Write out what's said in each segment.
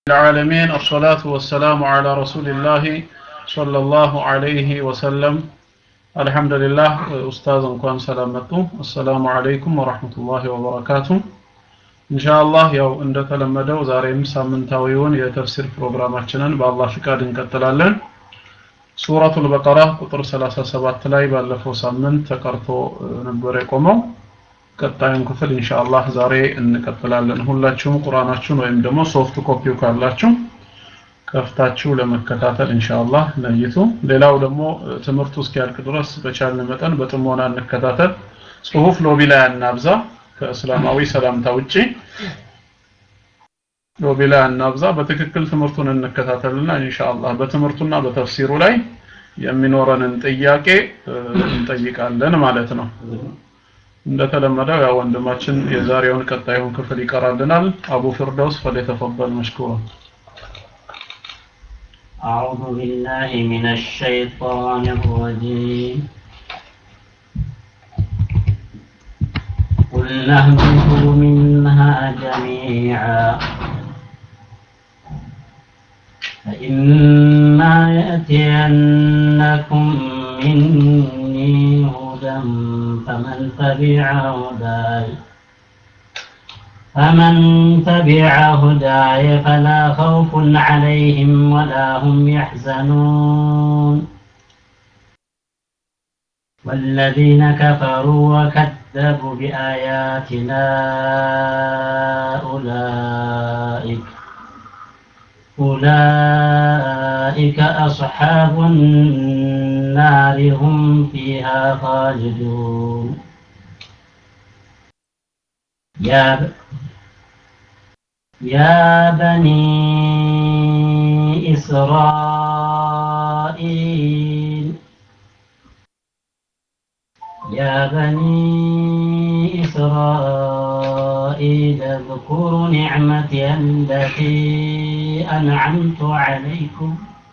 العالمين الصلاة والسلام على رسول الله صلى الله عليه وسلم الحمد لله أستاذ እንኳን ሰላም መጡ السلام عليكم ورحمة الله وبركاته إن شاء الله ያው እንደተለመደው ዛሬም ሳምንታዊውን የተፍሲር ፕሮግራማችንን በአላህ ፍቃድ እንቀጥላለን ሱረቱል በቀራ ቁጥር 37 ላይ ባለፈው ሳምንት ተቀርቶ ነበር የቆመው ቀጣዩን ክፍል ኢንሻአላህ ዛሬ እንቀጥላለን ሁላችሁም ቁርአናችሁን ወይም ደግሞ ሶፍት ኮፒው ካላችሁ ከፍታችሁ ለመከታተል ኢንሻአላህ ለይቱ ሌላው ደግሞ ትምህርቱ እስኪያልቅ ድረስ በቻልን መጠን በጥሞና እንከታተል ጽሁፍ ሎቢ ላይ አናብዛ ከእስላማዊ ሰላምታ ውጪ ሎቢ ላይ አናብዛ በትክክል ትምህርቱን እንከታተልና ኢንሻአላህ በትምህርቱና በተፍሲሩ ላይ የሚኖረንን ጥያቄ እንጠይቃለን ማለት ነው እንደተለመደው ያው ወንድማችን የዛሬውን ቀጣዩን ክፍል ይቀራልናል አቡ ፍርደውስ ፈለተፈضل مشكورا أعوذ بالله من الشيطان الرجيم قل اهبطوا منها جميعا فإما يأتينكم مني هدى فمن تبع هداي فمن تبع هداي فلا خوف عليهم ولا هم يحزنون والذين كفروا وكذبوا بآياتنا أولئك أولئك أصحاب النار هم فيها خالدون يا ب... يا بني إسرائيل يا بني إسرائيل اذكروا نعمتي التي أنعمت عليكم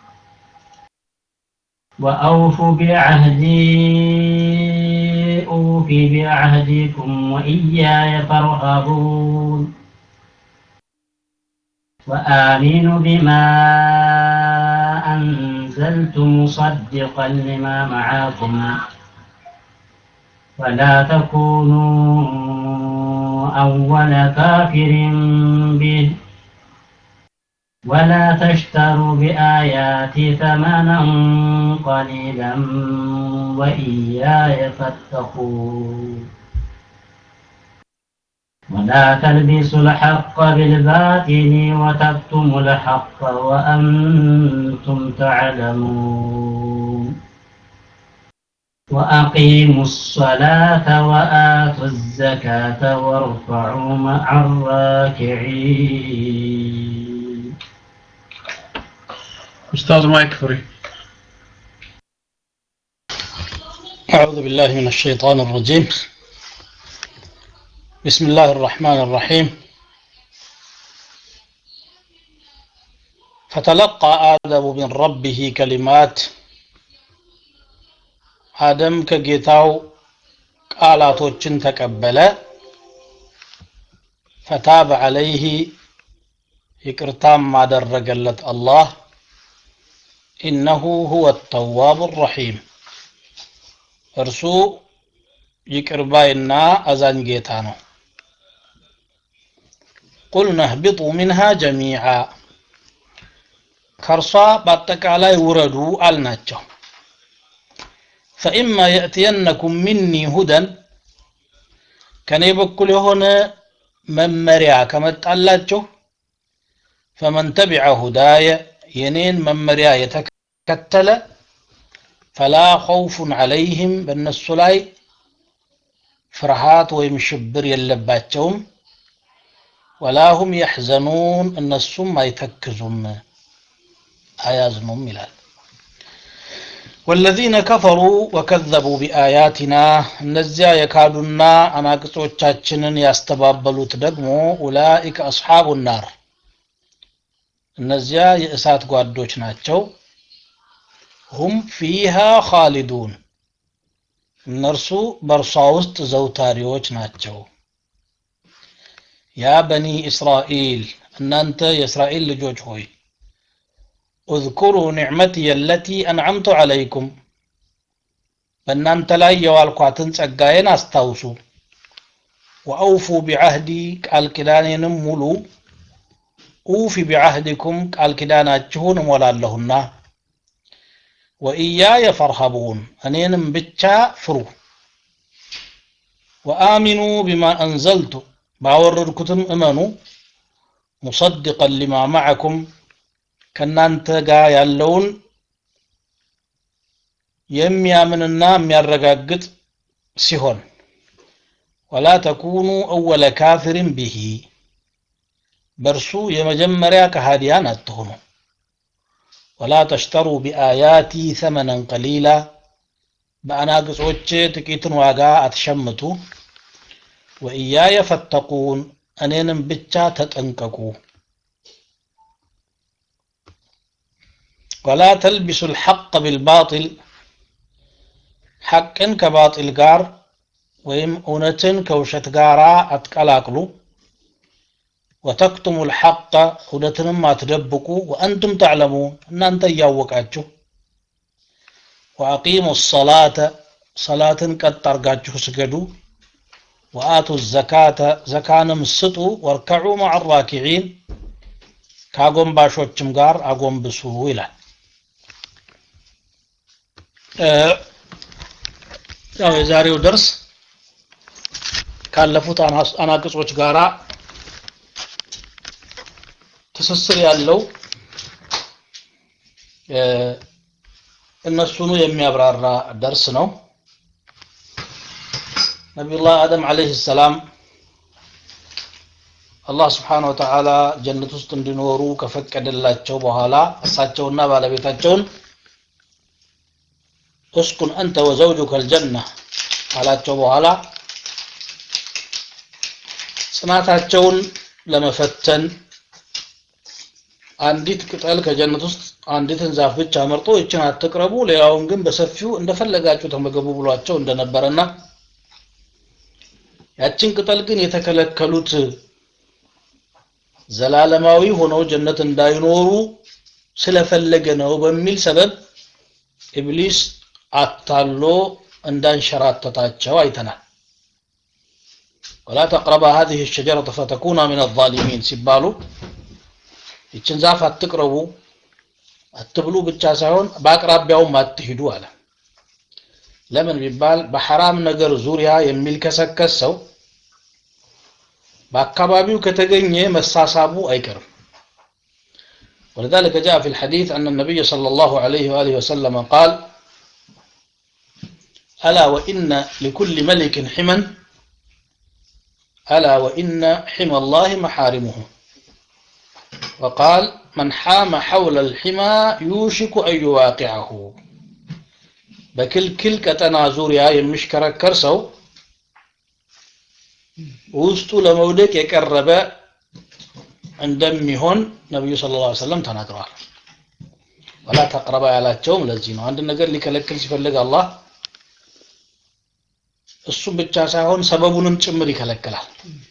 وأوفوا بعهدي أوف بعهدكم وإياي فارهبون وآمنوا بما أنزلت مصدقا لما معكم ولا تكونوا أول كافر به ولا تشتروا بآياتي ثمنا قليلا وإياي فاتقون ولا تلبسوا الحق بالباطل وتكتموا الحق وأنتم تعلمون وأقيموا الصلاة وآتوا الزكاة وارفعوا مع الراكعين أستاذ مايك فري أعوذ بالله من الشيطان الرجيم بسم الله الرحمن الرحيم فتلقى آدم من ربه كلمات آدم كجيتاو ቃላቶችን ተቀበለ ፈታብ አለይህ ይቅርታም አደረገለት አላህ ኢነሁ ሁወ ተዋብ ረሒም እርሱ ይቅርባይና አዛኝ ጌታ ነው ቁልነ እህቢጡ ሚንሃ ጀሚዓ ከእርሷ በአጠቃላይ ውረዱ አልናቸው ፈኢማ የእትየነኩም ሚኒ ሁደን ከእኔ በኩል የሆነ መመሪያ ከመጣላችሁ ፈመን ተቢዐ ሁዳየ የኔን መመሪያ የተከተለ ፈላ ኸውፉን ዐለይህም በእነሱ ላይ ፍርሃት ወይም ሽብር የለባቸውም ወላሁም የሕዘኑን እነሱም አይተክዙም አያዝኑም ይላል ወለዚነ ከፈሩ ወከዘቡ ቢአያቲና እነዚያ የካዱና አናቅጾቻችንን ያስተባበሉት ደግሞ ኡላኢከ አስሓቡ ናር እነዚያ የእሳት ጓዶች ናቸው ሁም ፊሃ ኻሊዱን እነርሱ በእርሷ ውስጥ ዘውታሪዎች ናቸው ያ በኒ እስራኤል እናንተ የእስራኤል ልጆች ሆይ اذكروا نعمتي التي أنعمت عليكم በእናንተ ላይ የዋልኳትን ጸጋዬን አስታውሱ ወአውፉ ቢዓህዲ ቃል ኪዳኔንም ሙሉ ኡፊ ቢዓህዲኩም ቃል ኪዳናችሁን እሞላለሁና ወኢያየ ፈርሀቡን እኔንም ብቻ ፍሩ ወአሚኑ ቢማ አንዘልቱ ባወረድኩትም እመኑ ሙሰድቀን ሊማ ማዕኩም ከእናንተ ጋር ያለውን የሚያምንና የሚያረጋግጥ ሲሆን ወላ ተኩኑ አወለ ካፊርን ቢሂ በእርሱ የመጀመሪያ ከሃዲያን አትሆኑ ወላ ተሽተሩ ቢአያቲ ሰመነን ቀሊላ በአናግጾች ጥቂትን ዋጋ አትሸምቱ ወኢያየ ፈተቁን እኔንም ብቻ ተጠንቀቁ ወላ ተልቢሱ ልሐቅ ቢልባጢል ሐቅን ከባጢል ጋር ወይም እውነትን ከውሸት ጋር አትቀላቅሉ ወተክቱሙ ልሐቀ እውነትንም አትደብቁ ወአንቱም ተዕለሙን እናንተ እያወቃችሁ ወአቂሙ ሰላተ ሰላትን ቀጥ አርጋችሁ ስገዱ ወአቱ ዘካተ ዘካንም ስጡ ወርከዑ ማዕ ራኪዒን ከአጎንባሾችም ጋር አጎንብሱ ይላል ያው የዛሬው ደርስ ካለፉት አናቅጾች ጋራ ትስስር ያለው እነሱኑ የሚያብራራ ደርስ ነው ነቢዩላህ አደም አለይህ ሰላም አላህ ስብሓን ወተዓላ ጀነት ውስጥ እንዲኖሩ ከፈቀደላቸው በኋላ እሳቸውና ባለቤታቸውን እስኩን አንተ ወዘውጁከ አልጀና ካላቸው በኋላ ጽናታቸውን ለመፈተን አንዲት ቅጠል ከጀነት ውስጥ አንዲትን ዛፍ ብቻ መርጦ ይችን አትቅረቡ ሌላውን ግን በሰፊው እንደፈለጋችሁ ተመገቡ ብሏቸው እንደነበረና ያችን ቅጠል ግን የተከለከሉት ዘላለማዊ ሆነው ጀነት እንዳይኖሩ ስለፈለገ ነው በሚል ሰበብ ኢብሊስ አታሎ እንዳንሸራተታቸው አይተናል ወላ ተቅረባ هذه الشجرة فتكونا من الظالمين ሲባሉ ይችን ዛፍ አትቅረቡ አትብሉ ብቻ ሳይሆን በአቅራቢያውም አትሂዱ አለ ለምን ቢባል በሐራም ነገር ዙሪያ የሚልከሰከስ ሰው በአካባቢው ከተገኘ መሳሳቡ አይቀርም ولذلك جاء في الحديث أن النبي صلى الله عليه وآله وسلم قال ألا وإن لكل ملك حما ألا وإن حمى الله محارمه وقال من حام حول الحمى يوشك أن يواقعه በክልክል ቀጠና ዙሪያ የሚሽከረከር ሰው ውስጡ ለመውደቅ የቀረበ እንደሚሆን ነቢዩ ስለ ላ ሰለም ተናግረዋል ወላ ተቅረባ ያላቸውም ለዚህ ነው አንድ ነገር ሊከለክል ሲፈልግ አላህ እሱም ብቻ ሳይሆን ሰበቡንም ጭምር ይከለክላል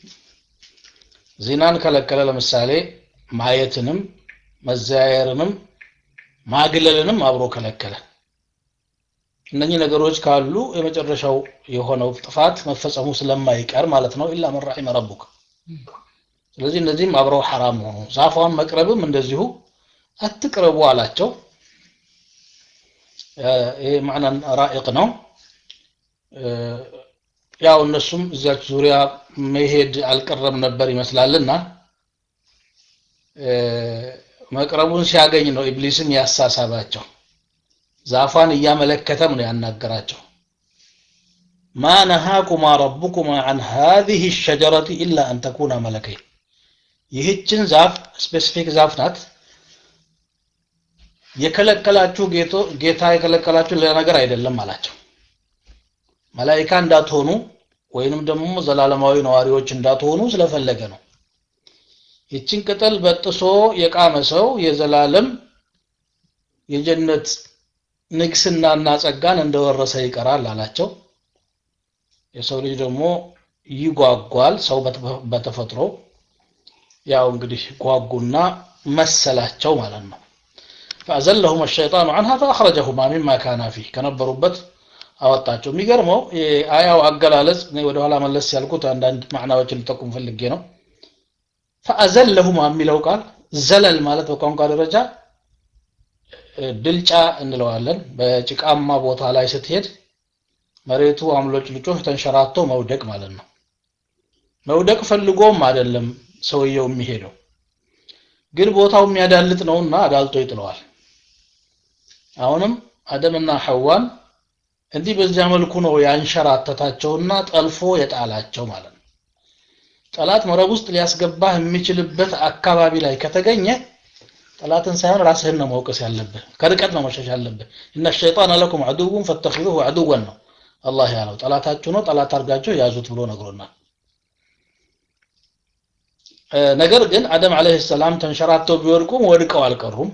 ዚናን ከለከለ ለምሳሌ ማየትንም መዘያየርንም ማግለልንም አብሮ ከለከለ እነኚህ ነገሮች ካሉ የመጨረሻው የሆነው ጥፋት መፈጸሙ ስለማይቀር ማለት ነው ኢላ መን ረሒመ ረቡክ ስለዚህ እነዚህም አብረው ሐራም ሆኑ ዛፏን መቅረብም እንደዚሁ አትቅረቡ አላቸው ይሄ ማዕናን ራኢቅ ነው ያው እነሱም እዚያች ዙሪያ መሄድ አልቀረም ነበር ይመስላልና መቅረቡን ሲያገኝ ነው ኢብሊስም ያሳሳባቸው ዛፏን እያመለከተም ነው ያናገራቸው ማ ነሃኩማ ረቡኩማ አን ሃዚህ ሸጀረት ኢላ አን ተኩና መለከይን ይህችን ዛፍ ስፔሲፊክ ዛፍ ናት የከለከላችሁ ጌታ የከለከላችሁ ሌላ ነገር አይደለም አላቸው መላይካ እንዳትሆኑ ወይንም ደግሞ ዘላለማዊ ነዋሪዎች እንዳትሆኑ ስለፈለገ ነው ይችን ቅጠል በጥሶ የቃመ ሰው የዘላለም የጀነት ንግስናና ጸጋን እንደወረሰ ይቀራል አላቸው የሰው ልጅ ደግሞ ይጓጓል ሰው በተፈጥሮ ያው እንግዲህ ጓጉና መሰላቸው ማለት ነው فأزلهم الشيطان عنها فأخرجهما مما كان فيه ከነበሩበት አወጣቸው የሚገርመው የአያው አገላለጽ እኔ ወደ ኋላ መለስ ያልኩት አንዳንድ ማዕናዎችን ልጠቁም ፈልጌ ነው ፈአዘለሁማ የሚለው ቃል ዘለል ማለት በቋንቋ ደረጃ ድልጫ እንለዋለን በጭቃማ ቦታ ላይ ስትሄድ መሬቱ አምሎጭ ልጮህ ተንሸራቶ መውደቅ ማለት ነው መውደቅ ፈልጎም አይደለም ሰውየው የሚሄደው ግን ቦታው የሚያዳልጥ ነውና አዳልጦ ይጥለዋል አሁንም አደምና ሐዋን እንዲህ በዚያ መልኩ ነው ያንሸራተታቸውና ጠልፎ የጣላቸው ማለት ነው ጠላት መረብ ውስጥ ሊያስገባህ የሚችልበት አካባቢ ላይ ከተገኘ ጠላትን ሳይሆን ራስህን ነው መውቀስ ያለብህ ከርቀት ነው መሸሽ ያለብህ እነ ሸይጣን ለኩም አድውን ፈተኺዙሁ አድወን ነው አላህ ያለው ጠላታችሁ ነው ጠላት አድርጋችሁ ያዙት ብሎ ነግሮናል ነገር ግን አደም አለይሂ ሰላም ተንሸራተው ቢወድቁም ወድቀው አልቀሩም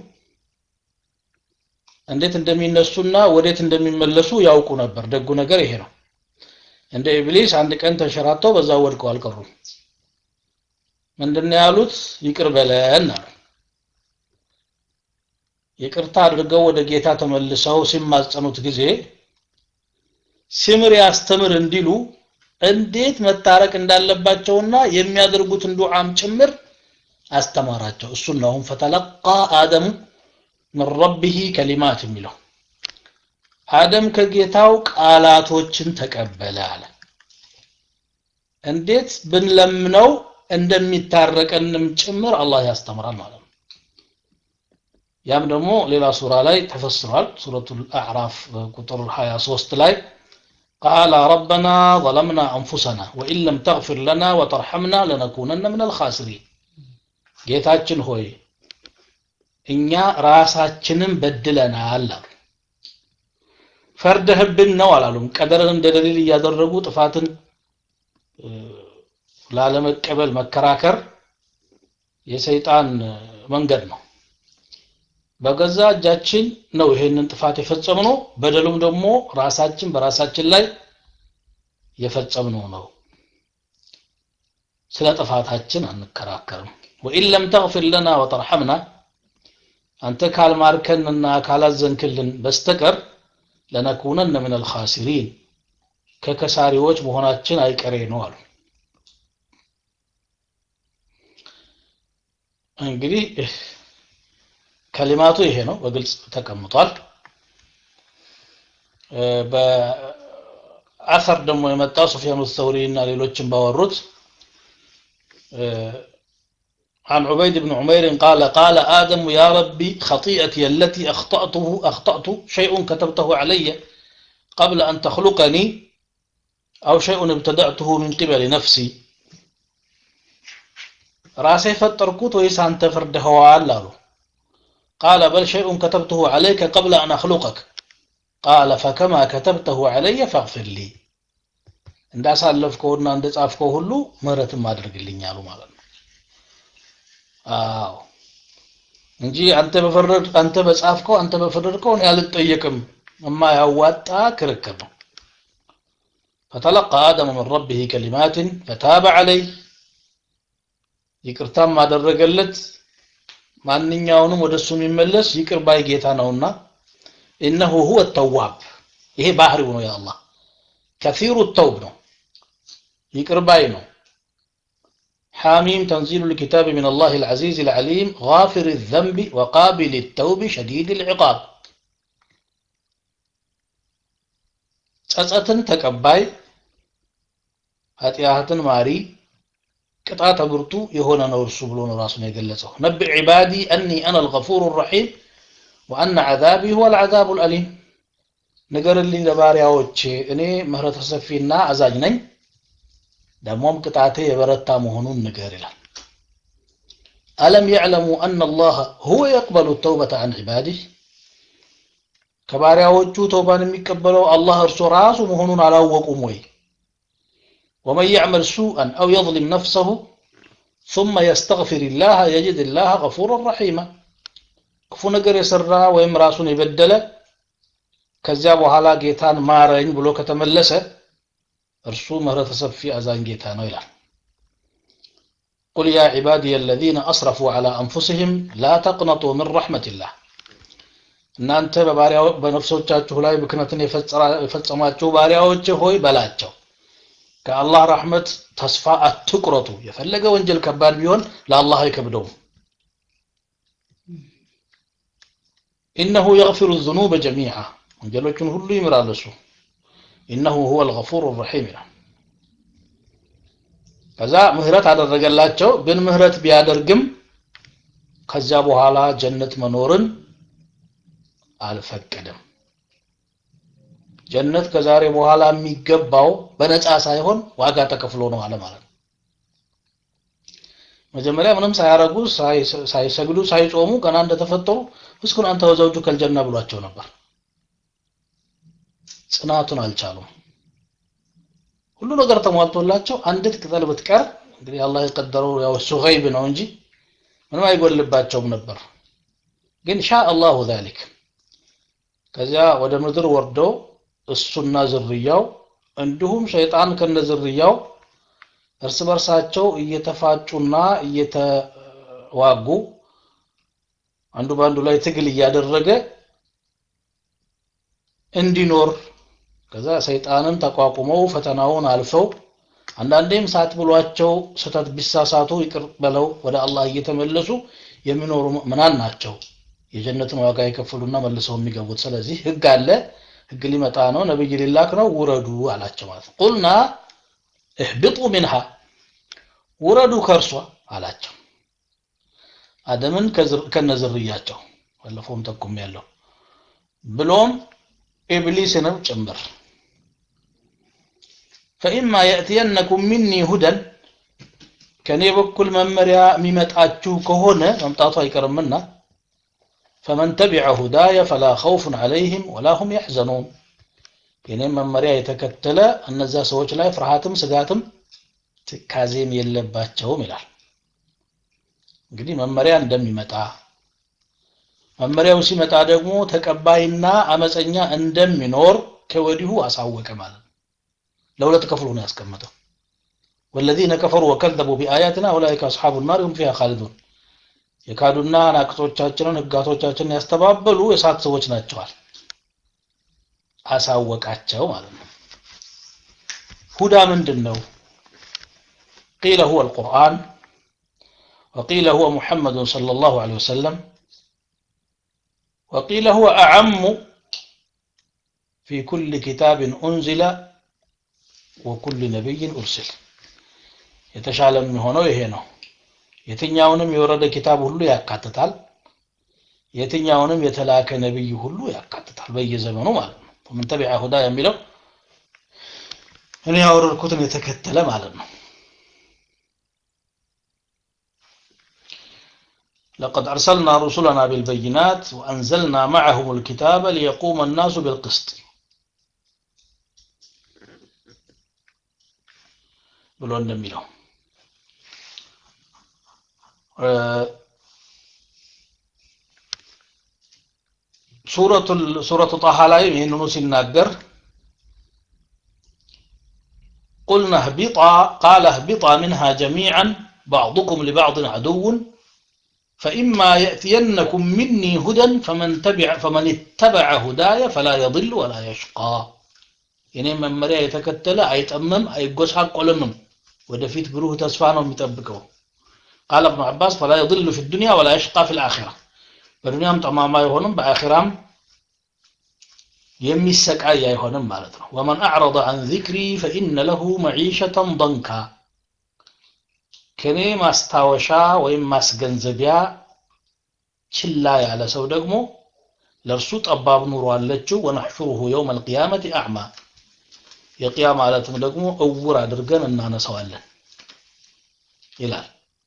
እንዴት እንደሚነሱና ወዴት እንደሚመለሱ ያውቁ ነበር ደጉ ነገር ይሄ ነው እንደ ኢብሊስ አንድ ቀን ተንሸራተው በዛ ወድቀው አልቀሩም ምንድነው ያሉት ይቅር በለን አሉ ይቅርታ አድርገው ወደ ጌታ ተመልሰው ሲማጸኑት ጊዜ ሲምር ያስተምር እንዲሉ እንዴት መታረቅ እንዳለባቸውና የሚያደርጉትን ዱዓም ጭምር አስተማራቸው እሱን ነው አሁን ፈተለቃ አደሙ ምን ረቢህ ከሊማት የሚለው አደም ከጌታው ቃላቶችን ተቀበለ አለ እንዴት ብንለምነው እንደሚታረቀንም ጭምር አላህ ያስተምራል ማለት ነው ያም ደግሞ ሌላ ሱራ ላይ ተፈስሯል ሱረቱል አዕራፍ ቁጥር 23 ላይ قال ربنا ظلمنا أنفسنا وإن لم تغفر لنا وترحمنا لنكونن من الخاسرين ጌታችን ሆይ እኛ ራሳችንን በድለናል አሉ ፈርደህብን ነው አላሉም ቀደርን እንደ ደሊል እያደረጉ ጥፋትን ላለመቀበል መከራከር የሰይጣን መንገድ ነው በገዛ እጃችን ነው ይሄንን ጥፋት የፈጸምነው በደሉም ደግሞ ራሳችን በራሳችን ላይ የፈጸምነው ነው ስለ ጥፋታችን አንከራከርም ወኢን ለም ተግፊር ለና ወተርሐምና አንተ ካልማርከንና ካላዘንክልን በስተቀር ለነኩነነ ምን አልኻሲሪን ከከሳሪዎች መሆናችን አይቀሬ ነው አሉ እንግዲህ ከሊማቱ ይሄ ነው በግልጽ ተቀምጧል በአሰር ደግሞ የመጣው ሱፊያኑ ሰውሪ እና ሌሎችም ባወሩት عن عبيد بن عمير قال قال آدم يا ربي خطيئتي التي أخطأته أخطأت شيء كتبته علي قبل أن تخلقني أو شيء ابتدأته من قبل نفسي راسي فتركوت ويسان تفرده وعلالو قال بل شيء كتبته عليك قبل أن أخلقك قال فكما كتبته علي فاغفر لي እንዳሳለፍከውና እንደጻፍከው ሁሉ ምህረትም አድርግልኛሉ ማለት ነው አዎ እንጂ አንተ በፈረድ አንተ በጻፍከው አንተ በፈረድከው እኔ አልጠየቅም የማያዋጣ ክርክር ነው فتلقى آدم من ربه كلمات فتاب عليه ይቅርታም አደረገለት ማንኛውንም ወደሱ የሚመለስ ይቅር ባይ ጌታ ነውና ኢነሁ ሁወ ተዋብ ይሄ ባህሪው ነው የአላህ ከፊሩ ተውብ ነው ይቅር ባይ ነው حاميم تنزيل الكتاب من الله العزيز العليم غافر الذنب وقابل التوب شديد العقاب ጸጸትን ተቀባይ ኃጢአትን ማሪ ቅጣተ ብርቱ የሆነ ነው እርሱ ብሎ ነው ራሱን የገለጸው ነብዕ ዒባዲ አኒ አና አልገፉር ረሒም ወአነ ዓዛቢ ሁወ አልዓዛቡ ልአሊም ንገርልኝ ለባሪያዎቼ እኔ ምህረተ ሰፊና አዛኝ ነኝ ደግሞም ቅጣቴ የበረታ መሆኑን ንገር ይላል አለም ያዕለሙ አና አላህ ሁወ የቅበሉ ተውበተ አን ዒባዲህ ከባሪያዎቹ ተውባን የሚቀበለው አላህ እርሱ ራሱ መሆኑን አላወቁም ወይ ومن يعمل سوءا أو يظلم نفسه ثم يستغفر الله يجد الله غفورا رحيما ክፉ ነገር የሰራ ወይም ራሱን የበደለ ከዚያ በኋላ ጌታን ማረኝ ብሎ ከተመለሰ እርሱ ምህረተ ሰፊ አዛኝ ጌታ ነው ይላል قل يا عبادي الذين أسرفوا على أنفسهم لا تقنطوا من رحمة الله እናንተ በባሪያው በነፍሶቻችሁ ላይ ብክነትን የፈጸማችሁ ባሪያዎች ሆይ በላቸው ከአላህ ረሕመት ተስፋ አትቁረጡ የፈለገ ወንጀል ከባድ ቢሆን ለአላህ አይከብደውም ኢነሁ የግፊሩ ዝኑበ ጀሚዓ ወንጀሎችን ሁሉ ይምራል እሱ ኢነሁ ሁወ ልገፉር ረሒም ይላል ከዛ ምህረት አደረገላቸው ግን ምህረት ቢያደርግም ከዚያ በኋላ ጀነት መኖርን አልፈቀደም ጀነት ከዛሬ በኋላ የሚገባው በነፃ ሳይሆን ዋጋ ተከፍሎ ነው አለ ማለት ነው መጀመሪያ ምንም ሳያረጉ ሳይሰግዱ ሳይጾሙ ገና እንደተፈጠሩ እስኩን አንተ ወዘውጁ ከልጀና ብሏቸው ነበር ጽናቱን አልቻሉም ሁሉ ነገር ተሟልቶላቸው አንዲት ቅጠል ብትቀር እንግዲህ አላህ የቀደረው ያው እሱ ገይብ ነው እንጂ ምንም አይጎልባቸውም ነበር ግን ሻ አላሁ ዛሊክ ከዚያ ወደ ምድር ወርደው እሱና ዝርያው እንዲሁም ሸይጣን ከነ ዝርያው እርስ በርሳቸው እየተፋጩና እየተዋጉ አንዱ በአንዱ ላይ ትግል እያደረገ እንዲኖር ከዛ ሰይጣንን ተቋቁመው ፈተናውን አልፈው አንዳንዴም ሳት ብሏቸው ስህተት ቢሳሳቱ ይቅር በለው ወደ አላህ እየተመለሱ የሚኖሩ ምዕመናን ናቸው የጀነትን ዋጋ የከፈሉና መልሰው የሚገቡት ስለዚህ ህግ አለ ህግ ሊመጣ ነው ነብይ ሊላክ ነው ውረዱ አላቸው ማለት ነው ቁልና እህብጡ ሚንሃ ውረዱ ከእርሷ አላቸው አደምን ከነዝርያቸው ባለፈውም ጠቁም ያለው ብሎም ኢብሊስንም ጭምር ፈኢማ የእትየነኩም ሚኒ ሁደን ከእኔ በኩል መመሪያ የሚመጣችሁ ከሆነ መምጣቱ አይቀርምና ፈመን ተቢዐ ሁዳየ ፈላ ኸውፉን ዐለይህም ወላ ሁም ያሕዘኑን የኔም መመሪያ የተከተለ እነዛ ሰዎች ላይ ፍርሃትም ስጋትም ትካዜም የለባቸውም ይላል እንግዲህ መመሪያ እንደሚመጣ መመሪያው ሲመጣ ደግሞ ተቀባይና አመፀኛ እንደሚኖር ከወዲሁ አሳወቀ ማለት ነው ለሁለት ከፍሎ ነው ያስቀመጠው والذين كفروا وكذبوا بآياتنا أولئك أصحاب النار هم فيها خالدون የካዱና ናቅጾቻችንን ህጋቶቻችንን ያስተባበሉ የሳት ሰዎች ናቸዋል አሳወቃቸው ማለት ነው ሁዳ ምንድን ነው ቂለ ሁወ القرآن وقيل هو محمد صلى الله عليه وسلم وقيل هو أعم في كل كتاب أنزل وكل نبي أرسل የተሻለ የሚሆነው ይሄ ነው የትኛውንም የወረደ ኪታብ ሁሉ ያካትታል የትኛውንም የተላከ ነብይ ሁሉ ያካትታል በየዘመኑ ማለት ነው ምን ተቢዐ ሁዳ የሚለው እኔ ያወረድኩትን የተከተለ ማለት ነው لقد أرسلنا رسلنا بالبينات وأنزلنا معهم الكتاب ليقوم الناس بالقسط ብሎ እንደሚለው ሱረቱ ጣሃ ላይ ይህንኑ ሲናገር قلنا اهبطا قال اهبطا منها جميعا بعضكم لبعض عدو فإما يأتينكم مني هدى فمن تبع فمن اتبع هداي فلا يضل ولا يشقى የኔ መመሪያ የተከተለ አይጠምም አይጎሳቆልምም ወደፊት ብሩህ ተስፋ ነው የሚጠብቀው ቃል እብኑ አባስ ፈላ የضل في الدنيا ولا يشقى في الآخرة በዱንያም ጠማማ አይሆንም በአኺራም የሚሰቃይ አይሆንም ማለት ነው ወመን አዕረض عن ذكري فإن له معيشة ضنكا ከኔ ማስታወሻ ወይም ማስገንዘቢያ ችላ ያለ ሰው ደግሞ ለእርሱ ጠባብ ኑሮ አለችው ወነሕሹሩሁ የውም አልቅያመት አዕማ የቅያ ማለትም ደግሞ እውር አድርገን እናነሳዋለን ይላል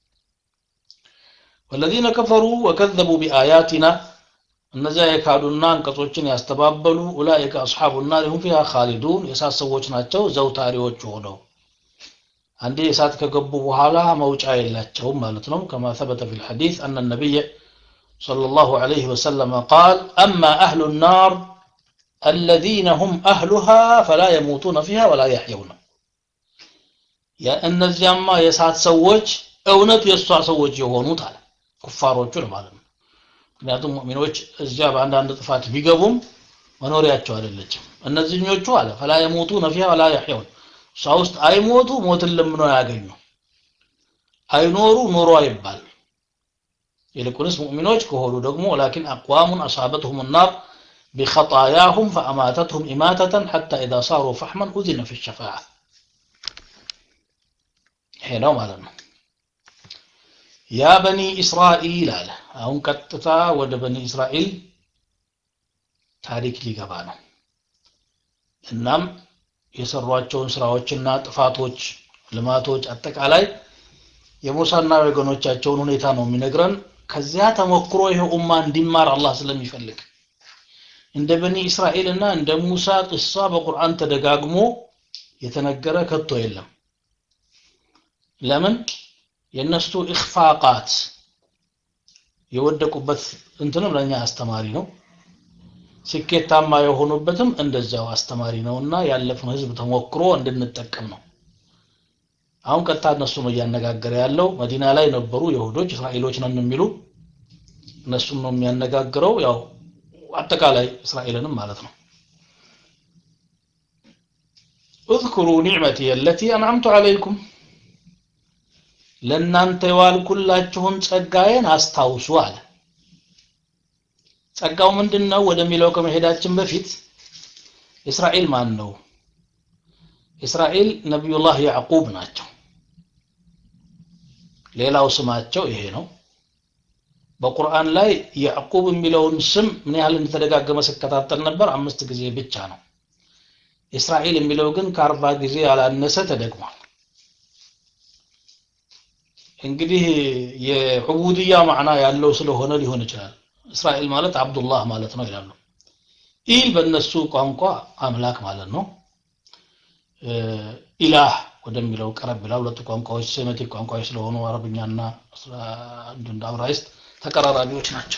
ወለዚነ ከፈሩ ወከዘቡ ቢአያቲና እነዚያ የካዱና አንቀጾችን ያስተባበሉ ኡላኢከ አስሓቡ ናር ሁም ፊሃ ካሊዱን የእሳት ሰዎች ናቸው ዘውታሪዎች ሆነው አንዴ እሳት ከገቡ በኋላ መውጫ የላቸውም ማለት ነው ከማ ثبت في الحديث أن النبي صلى الله عليه وسلم قال أما أهل النار الذين هم أهلها فلا يموتون فيها ولا يحيون يا النزيما يسعد سوج እውነት የእሷ ሰዎች የሆኑት አለ ኩፋሮቹን ማለት ነው ምክንያቱም ሙእሚኖች እዚያ በአንዳንድ ጥፋት ቢገቡም መኖሪያቸው አይደለችም እነዚህኞቹ አለ ፈላ የሞቱ ነፊያ ወላ ያሕየውን እሷ ውስጥ አይሞቱ ሞትን ለምነው ያገኙ አይኖሩ ኖሮ አይባል ይልቁንስ ሙእሚኖች ከሆኑ ደግሞ ወላኪን አቅዋሙን አሳበትሁም ናር بخطاياهم فأماتتهم إماتة حتى إذا صاروا فحما أذن في الشفاعة هنا مالنا يا بني إسرائيل على أهم كتتا ود بني إسرائيل ታሪክ ሊገባ ነው እናም የሰሯቸውን ስራዎችና ጥፋቶች ልማቶች አጠቃላይ የሙሳና ወገኖቻቸውን ሁኔታ ነው የሚነግረን ከዚያ ተሞክሮ ይሄ ኡማ እንዲማር አላህ ስለሚፈልግ እንደ በኒ እስራኤል እና እንደ ሙሳ ቅሳ በቁርአን ተደጋግሞ የተነገረ ከቶ የለም ለምን የእነሱ ኢኽፋቃት የወደቁበት እንትንም ለእኛ አስተማሪ ነው ስኬታማ የሆኑበትም እንደዚያው አስተማሪ ነውና ያለፈው ህዝብ ተሞክሮ እንድንጠቀም ነው አሁን ቀጥታ እነሱ ነው እያነጋገረ ያለው መዲና ላይ ነበሩ የሁዶች እስራኤሎች ነን የሚሉ እነሱም ነው የሚያነጋግረው ያው አጠቃላይ እስራኤልንም ማለት ነው اذكروا نعمتي التي أنعمت عليكم ለእናንተ የዋልኩላችሁን ጸጋዬን አስታውሱ አለ ጸጋው ምንድን ነው ወደሚለው ከመሄዳችን በፊት እስራኤል ማን ነው እስራኤል ነቢዩላህ ያዕቁብ ናቸው ሌላው ስማቸው ይሄ ነው በቁርአን ላይ ያዕቁብ የሚለውን ስም ምን ያህል እንደተደጋገመ ስከታተል ነበር አምስት ጊዜ ብቻ ነው እስራኤል የሚለው ግን ከአርባ ጊዜ ያላነሰ ተደግሟል እንግዲህ የዑቡድያ ማዕና ያለው ስለሆነ ሊሆን ይችላል እስራኤል ማለት አብዱላህ ማለት ነው ይላሉ ኢል በእነሱ ቋንቋ አምላክ ማለት ነው ኢላህ ወደሚለው ቀረብ ይላል ሁለቱ ቋንቋዎች ሴሜቲክ ቋንቋዎች ስለሆኑ አረብኛና እንደ አብራይስጥ ተቀራራቢዎች ናቸው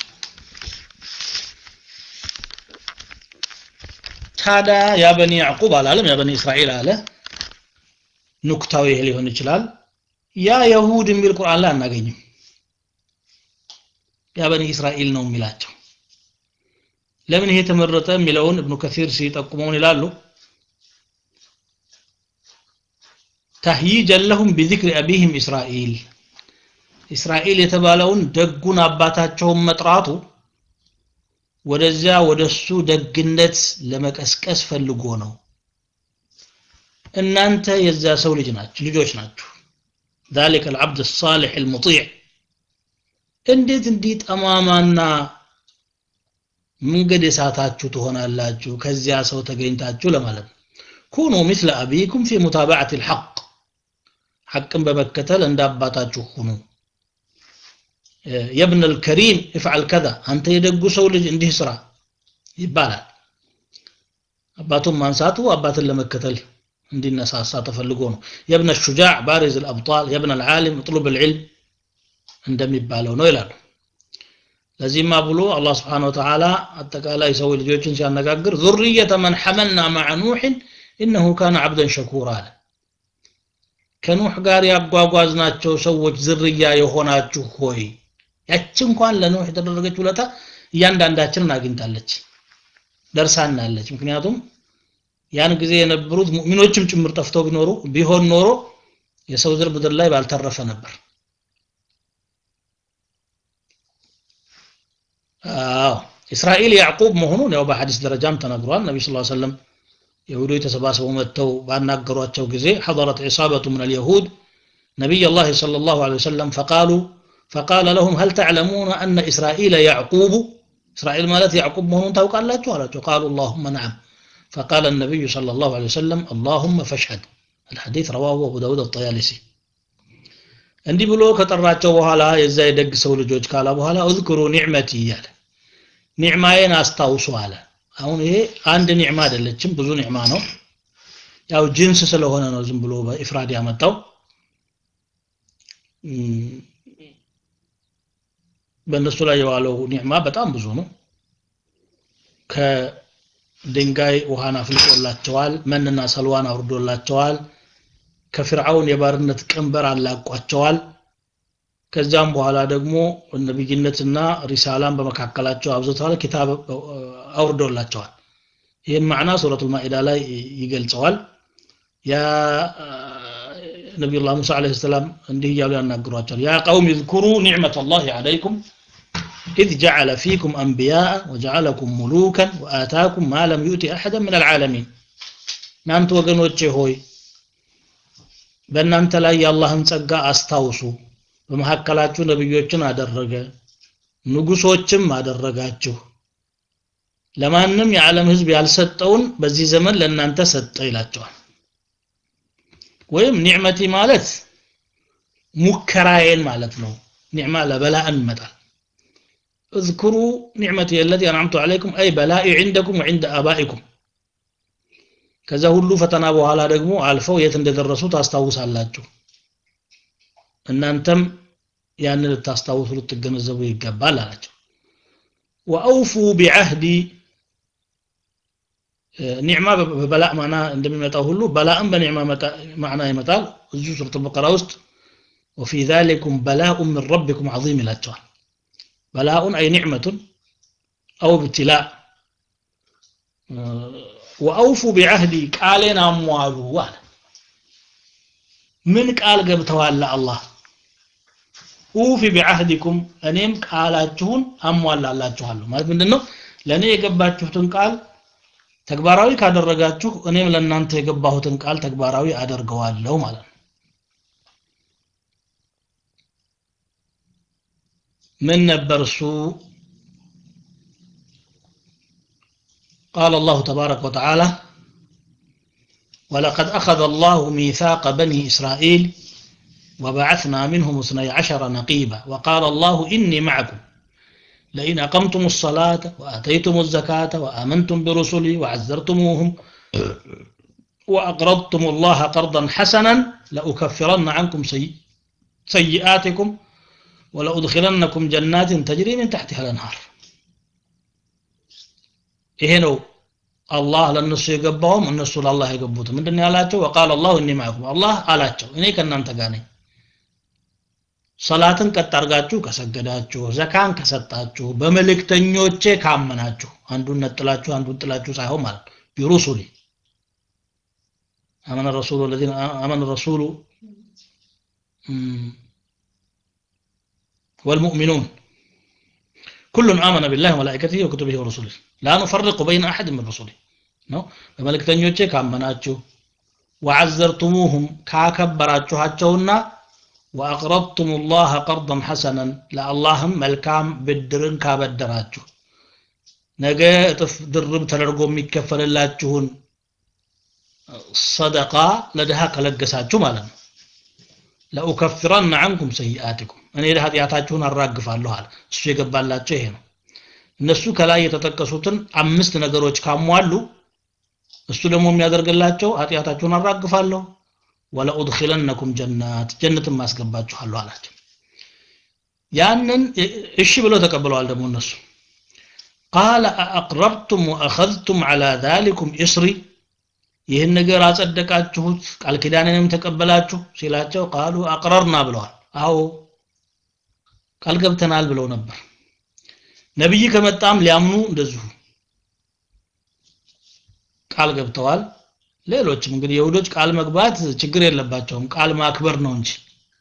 ታዲያ ያ በኒ ያዕቁብ አላለም ያ በኒ እስራኤል አለ ኑክታዊ ይሄ ሊሆን ይችላል ያ የሁድ የሚል ቁርአን ላይ አናገኝም ያ በኒ እስራኤል ነው የሚላቸው ለምን ይሄ ተመረጠ የሚለውን እብኑ ከሲር ሲጠቁመውን ይላሉ ተህይጀን ለሁም ቢዚክሪ አቢህም እስራኤል እስራኤል የተባለውን ደጉን አባታቸውን መጥራቱ ወደዚያ ወደሱ ደግነት ለመቀስቀስ ፈልጎ ነው እናንተ የዛ ሰው ልጅ ናችሁ ልጆች ናችሁ ذلك العبد الصالح المطيع እንዴት እንዲህ ጠማማና መንገድ የሳታችሁ ትሆናላችሁ ከዚያ ሰው ተገኝታችሁ ለማለት ነው ኩኑ مثل أبيكم في متابعة الحق حقን በመከተል እንደ አባታችሁ ሁኑ የብን الكريم افعل كذا አንተ የደጉ ሰው ልጅ እንዲህ ስራ ይባላል አባቱን ማንሳቱ አባትን ለመከተል እንዲነሳሳ ተፈልጎ ነው የብነ ሹጃዕ ባሪዝ الابطال የብነ العالم اطلب العلم እንደሚባለው ነው ይላሉ ለዚህማ ብሎ አላህ Subhanahu Wa Ta'ala አጠቃላይ ሰው ልጆችን ሲያነጋግር ذرية من حملنا مع نوح إنه كان عبدا شكورا አለ ከኑህ ጋር ያጓጓዝናቸው ሰዎች ዝርያ የሆናችሁ ሆይ ያች እንኳን ለኑህ የተደረገች ውለታ እያንዳንዳችንን አግኝታለች ደርሳናለች ምክንያቱም ያን ጊዜ የነበሩት ሙእሚኖችም ጭምር ጠፍተው ቢኖሩ ቢሆን ኖሮ የሰው ዘር ምድር ላይ ባልተረፈ ነበር አዎ እስራኤል ያዕቁብ መሆኑን ያው በሐዲስ ደረጃም ተነግሯል ነቢ ስ ሰለም የሁዶች ተሰባስበው መጥተው ባናገሯቸው ጊዜ حضرت عصابة من اليهود نبي الله صلى الله عليه وسلم فقالوا فقال لهم هل تعلمون أن إسرائيل يعقوب إسرائيل مالت يعقوب مهنون توقع الله تعالى قالوا اللهم نعم فقال النبي صلى الله عليه وسلم اللهم فاشهد الحديث رواه أبو داود الطيالسي እንዲህ ብሎ ከጠራቸው በኋላ የዛ የደግ ሰው ልጆች ካላ በኋላ እዝክሩ ኒዕመቲ እያለ ኒዕማዬን አስታውሱ አለ አሁን ይሄ አንድ ኒዕማ አይደለችም ብዙ ኒዕማ ነው ያው ጅንስ ስለሆነ ነው ዝም ብሎ በኢፍራድ ያመጣው በእነሱ ላይ የዋለው ኒዕማ በጣም ብዙ ነው ከድንጋይ ውሃን አፍልቆላቸዋል መንና ሰልዋን አውርዶላቸዋል ከፍርዓውን የባርነት ቀንበር አላቋቸዋል ከዚያም በኋላ ደግሞ ነብይነትና ሪሳላን በመካከላቸው አብዝተዋል ኪታብ አውርዶላቸዋል ይህን ማዕና ሱረቱል ማኢዳ ላይ ይገልጸዋል ያ ነቢዩላህ ሙሳ ዓለይሂ ሰላም እንዲህ እያሉ ያናግሯቸዋል ያ ቀውም እዝኩሩ ኒዕመተ ላህ ዓለይኩም إذ جعل فيكم أنبياء وجعلكم ملوكا وآتاكم ما لم يؤت أحدا من العالمين እናንተ ወገኖቼ ሆይ በእናንተ ላይ የአላህን ጸጋ አስታውሱ በመካከላችሁ ነብዮችን አደረገ ንጉሶችም አደረጋችሁ ለማንም የዓለም ህዝብ ያልሰጠውን በዚህ ዘመን ለእናንተ ሰጠ ይላቸዋል ወይም ኒዕመቲ ማለት ሙከራዬን ማለት ነው ኒዕማ ለበላእን ይመጣል اذكروا نعمتي التي أنعمت عليكم أي بلائي عندكم وعند آبائكم ከዛ ሁሉ ፈተና በኋላ ደግሞ አልፈው የት እንደደረሱ ታስታውሳላችሁ እናንተም ያንን ልታስታውሱ ልትገነዘቡ ይገባል አላቸው ወአውፉ ቢዐህዲ ኒዕማ በበላእ ማዕና እንደሚመጣው ሁሉ በላእም በኒዕማ ማዕና ይመጣል እዚሁ ሱረት በቀራ ውስጥ ወፊ ዛሊኩም በላኡ ምን ረቢኩም ዐዚም ይላቸዋል በላኡን አይ ኒዕመቱን አው ብትላእ ወአውፉ ቢዐህዲ ቃሌን አሟሉ አለ ምን ቃል ገብተዋል አላህ ኡፊ ቢዐህዲኩም እኔም ቃላችሁን አሟላላችኋለሁ ማለት ምንድን ነው ለእኔ የገባችሁትን ቃል ተግባራዊ ካደረጋችሁ እኔም ለእናንተ የገባሁትን ቃል ተግባራዊ አደርገዋለሁ ማለት ነው ምን ነበር እሱ قال الله تبارك وتعالى ولقد أخذ الله ميثاق بني إسرائيل وبعثنا منهم اثني عشر نقيبا وقال الله إني معكم لئن أقمتم الصلاة وآتيتم الزكاة وآمنتم برسلي وعزرتموهم وأقرضتم الله قرضا حسنا لأكفرن عنكم سي... سيئاتكم ولأدخلنكم جنات تجري من تحتها الأنهار ይሄ ነው አላህ ለእነሱ የገባውም እነሱ ለአላህ የገቡት ምንድን ያላቸው ወቃል አላሁ እኒ ማዕኩም አላህ አላቸው እኔ ከእናንተ ጋር ነኝ ሰላትን ቀጥ አርጋችሁ ከሰገዳችሁ ዘካን ከሰጣችሁ በመልእክተኞቼ ካመናችሁ አንዱን ነጥላችሁ አንዱን ጥላችሁ ሳይሆን ማለት ቢሩሱሊ አመነ ረሱሉ الذين አመነ ረሱሉ والمؤمنون كل آمن بالله وملائكته وكتبه ورسله لا نفرق بين أحد من رسله ነው በመልእክተኞቼ ካመናችሁ ወዐዘርቱሙሁም ካከበራችኋቸውና ወአቅረድቱም ላህ ቀርضን ሐሰነን ለአላህም መልካም ብድርን ካበደራችሁ ነገ እጥፍ ድርብ ተደርጎ የሚከፈልላችሁን ሰደቃ ለድሃ ከለገሳችሁ ማለት ነው ለኡከፍረን አንኩም ሰይአትኩም እኔ ኃጢአታችሁን አራግፋለሁ አለ እሱ የገባላቸው ይሄ ነው እነሱ ከላይ የተጠቀሱትን አምስት ነገሮች ካሟሉ እሱ ደግሞ የሚያደርግላቸው ኃጢአታችሁን አራግፋለሁ ወለኡድኪለነኩም ጀናት ጀነትን ማስገባችኋለሁ አላቸው ያንን እሺ ብለው ተቀብለዋል ደግሞ እነሱ ቃለ አአቅረርቱም ወአኸዝቱም ዐላ ዛሊኩም እስሪ ይህን ነገር አጸደቃችሁት ቃል ኪዳንንም ተቀበላችሁ ሲላቸው ቃሉ አቅረርና ብለዋል አዎ ቃል ገብተናል ብለው ነበር ነብይ ከመጣም ሊያምኑ እንደዚሁ ቃል ገብተዋል ሌሎችም እንግዲህ የሁዶች ቃል መግባት ችግር የለባቸውም ቃል ማክበር ነው እንጂ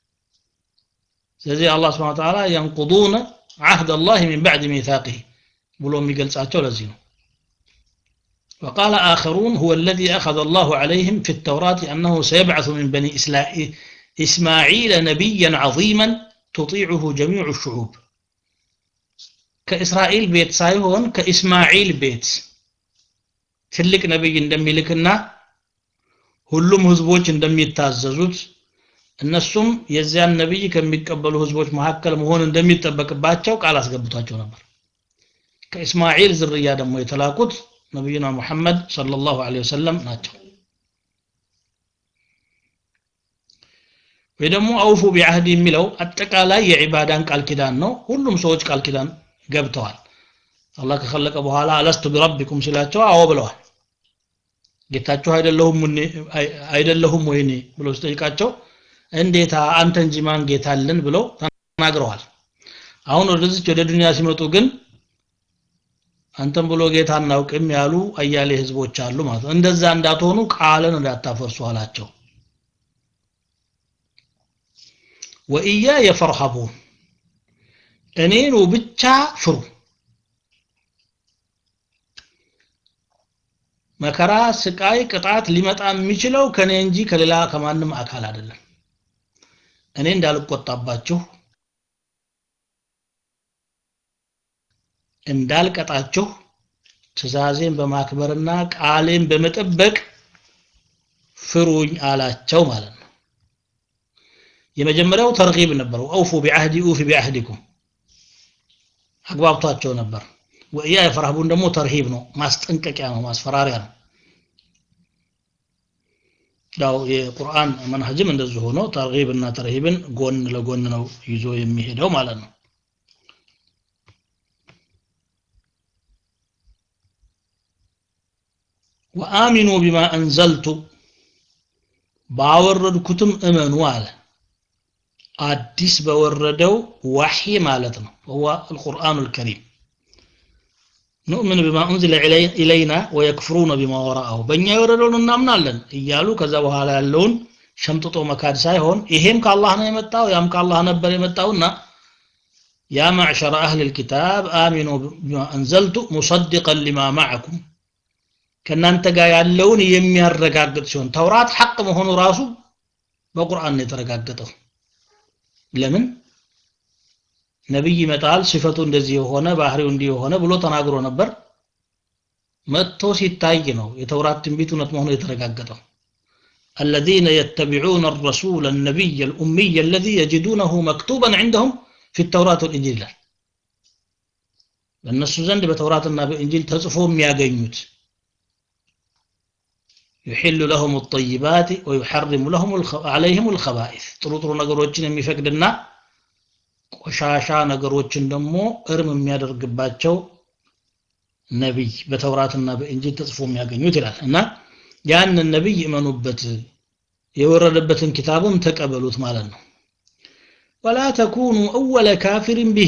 ስለዚህ አላህ ስብሐ ወተዓላ ينقضون عهد الله من بعد ميثاقه ብሎ የሚገልጻቸው ለዚህ ነው وقال آخرون هو الذي أخذ الله عليهم في التوراة أنه سيبعث من بني إسماعيل نبيا عظيما تطيعه جميع الشعوب كإسرائيل بيت سايهون كإسماعيل بيت ትልቅ ነብይ እንደሚልክና ሁሉም ህዝቦች እንደሚታዘዙት እነሱም የዚያን ነብይ ከሚቀበሉ ህዝቦች መካከል መሆን እንደሚጠበቅባቸው ቃል አስገብቷቸው ነበር ከእስማኤል ዝርያ ደግሞ የተላኩት ነቢዩና ሙሐመድ ሰለላሁ ዐለይሂ ወሰለም ናቸው ወይ ደግሞ አውፉ ቢዐህድ የሚለው አጠቃላይ የዒባዳን ቃል ኪዳን ነው ሁሉም ሰዎች ቃል ኪዳን ገብተዋል አላህ ከኸለቀ በኋላ አለስቱ ቢረቢኩም ሲላቸው አዎ ብለዋል ጌታችሁ አይደለሁም አይደለሁም ወይኔ ብሎ ሲጠይቃቸው እንዴታ አንተ እንጂ ማን ጌታ አለን ብለው ተናግረዋል አሁን ወደዚች ወደ ዱንያ ሲመጡ ግን አንተም ብሎ ጌታ አናውቅም ያሉ አያሌ ህዝቦች አሉ ማለት ነው እንደዛ እንዳትሆኑ ቃልን እንዳታፈርሱ አላቸው ወኢያ የፈርሀቡን እኔኑ ብቻ ፍሩ መከራ ስቃይ ቅጣት ሊመጣ የሚችለው ከኔ እንጂ ከሌላ ከማንም አካል አይደለም እኔ እንዳልቆጣባችሁ እንዳልቀጣችሁ ትእዛዜን በማክበርና ቃሌን በመጠበቅ ፍሩኝ አላቸው ማለት ነው የመጀመሪያው ተርጊብ ነበረው አውፉ ቢዓህዲ ኡፊ ቢዓህዲኩም አግባብቷቸው ነበር ወእያ የፈርሃቡን ደግሞ ተርሂብ ነው ማስጠንቀቂያ ነው ማስፈራሪያ ነው ያው የቁርአን መንሀጅም እንደዚህ ሆኖ ተርጊብ እና ተርሂብን ጎን ለጎን ነው ይዞ የሚሄደው ማለት ነው ወአሚኑ ቢማ አንዘልቱ ባወረድኩትም እመኑ አለ አዲስ በወረደው ዋሂ ማለት ነው هو القرآن الكريم نؤمن بما أنزل إلينا ويكفرون بما وراءه በእኛ የወረደውን እናምናለን እያሉ ከዛ በኋላ ያለውን ሸምጥጦ መካድ ሳይሆን ይሄም ከአላህ ነው የመጣው ያም ከአላህ ነበር የመጣውና يا معشر أهل الكتاب آمنوا بما أنزلت مصدقا لما معكم ከእናንተ ጋር ያለውን የሚያረጋግጥ ሲሆን ተውራት ሐቅ መሆኑ ራሱ በቁርአን ነው የተረጋገጠው ለምን ነብይ ይመጣል ሲፈቱ እንደዚህ የሆነ ባህሪው እንዲህ የሆነ ብሎ ተናግሮ ነበር መጥቶ ሲታይ ነው የተውራት ትንቢት እውነት መሆኑ የተረጋገጠው الذين يتبعون الرسول النبي الأمي الذي يجدونه مكتوبا عندهم في التوراة والإنجيل በእነሱ ዘንድ በተውራትና በእንጂል ተጽፎ የሚያገኙት يحل لهم الطيبات ويحرم لهم الخ... عليهم الخبائث ጥሩ ጥሩ ነገሮችን የሚፈቅድና ቆሻሻ ነገሮችን ደግሞ እርም የሚያደርግባቸው ነቢይ በተውራትና በእንጂል ተጽፎ የሚያገኙት ይላል እና ያንን ነቢይ እመኑበት የወረደበትን ኪታብም ተቀበሉት ማለት ነው ወላ ተኩኑ አወለ ካፊርን ብሂ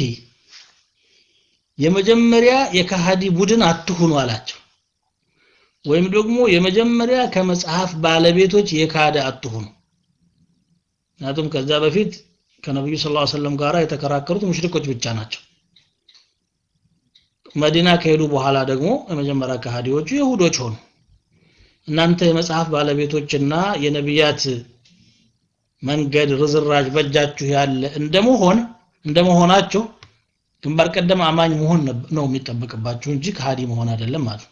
የመጀመሪያ የካሃዲ ቡድን አትሁኑ አላቸው ወይም ደግሞ የመጀመሪያ ከመጽሐፍ ባለቤቶች የካደ አትሁኑ ምክንያቱም ከዛ በፊት ከነብዩ ሰለላሁ ዐለይሂ ወሰለም ጋር የተከራከሩት ሙሽሪኮች ብቻ ናቸው መዲና ከሄዱ በኋላ ደግሞ የመጀመሪያ ከሃዲዎቹ ይሁዶች ሆኑ እናንተ የመጽሐፍ ባለቤቶችና የነቢያት መንገድ ርዝራጅ በእጃችሁ ያለ እንደመሆን እንደመሆናቸው ግንባር ቀደም አማኝ መሆን ነው የሚጠበቅባችሁ እንጂ ከሃዲ መሆን አይደለም ማለት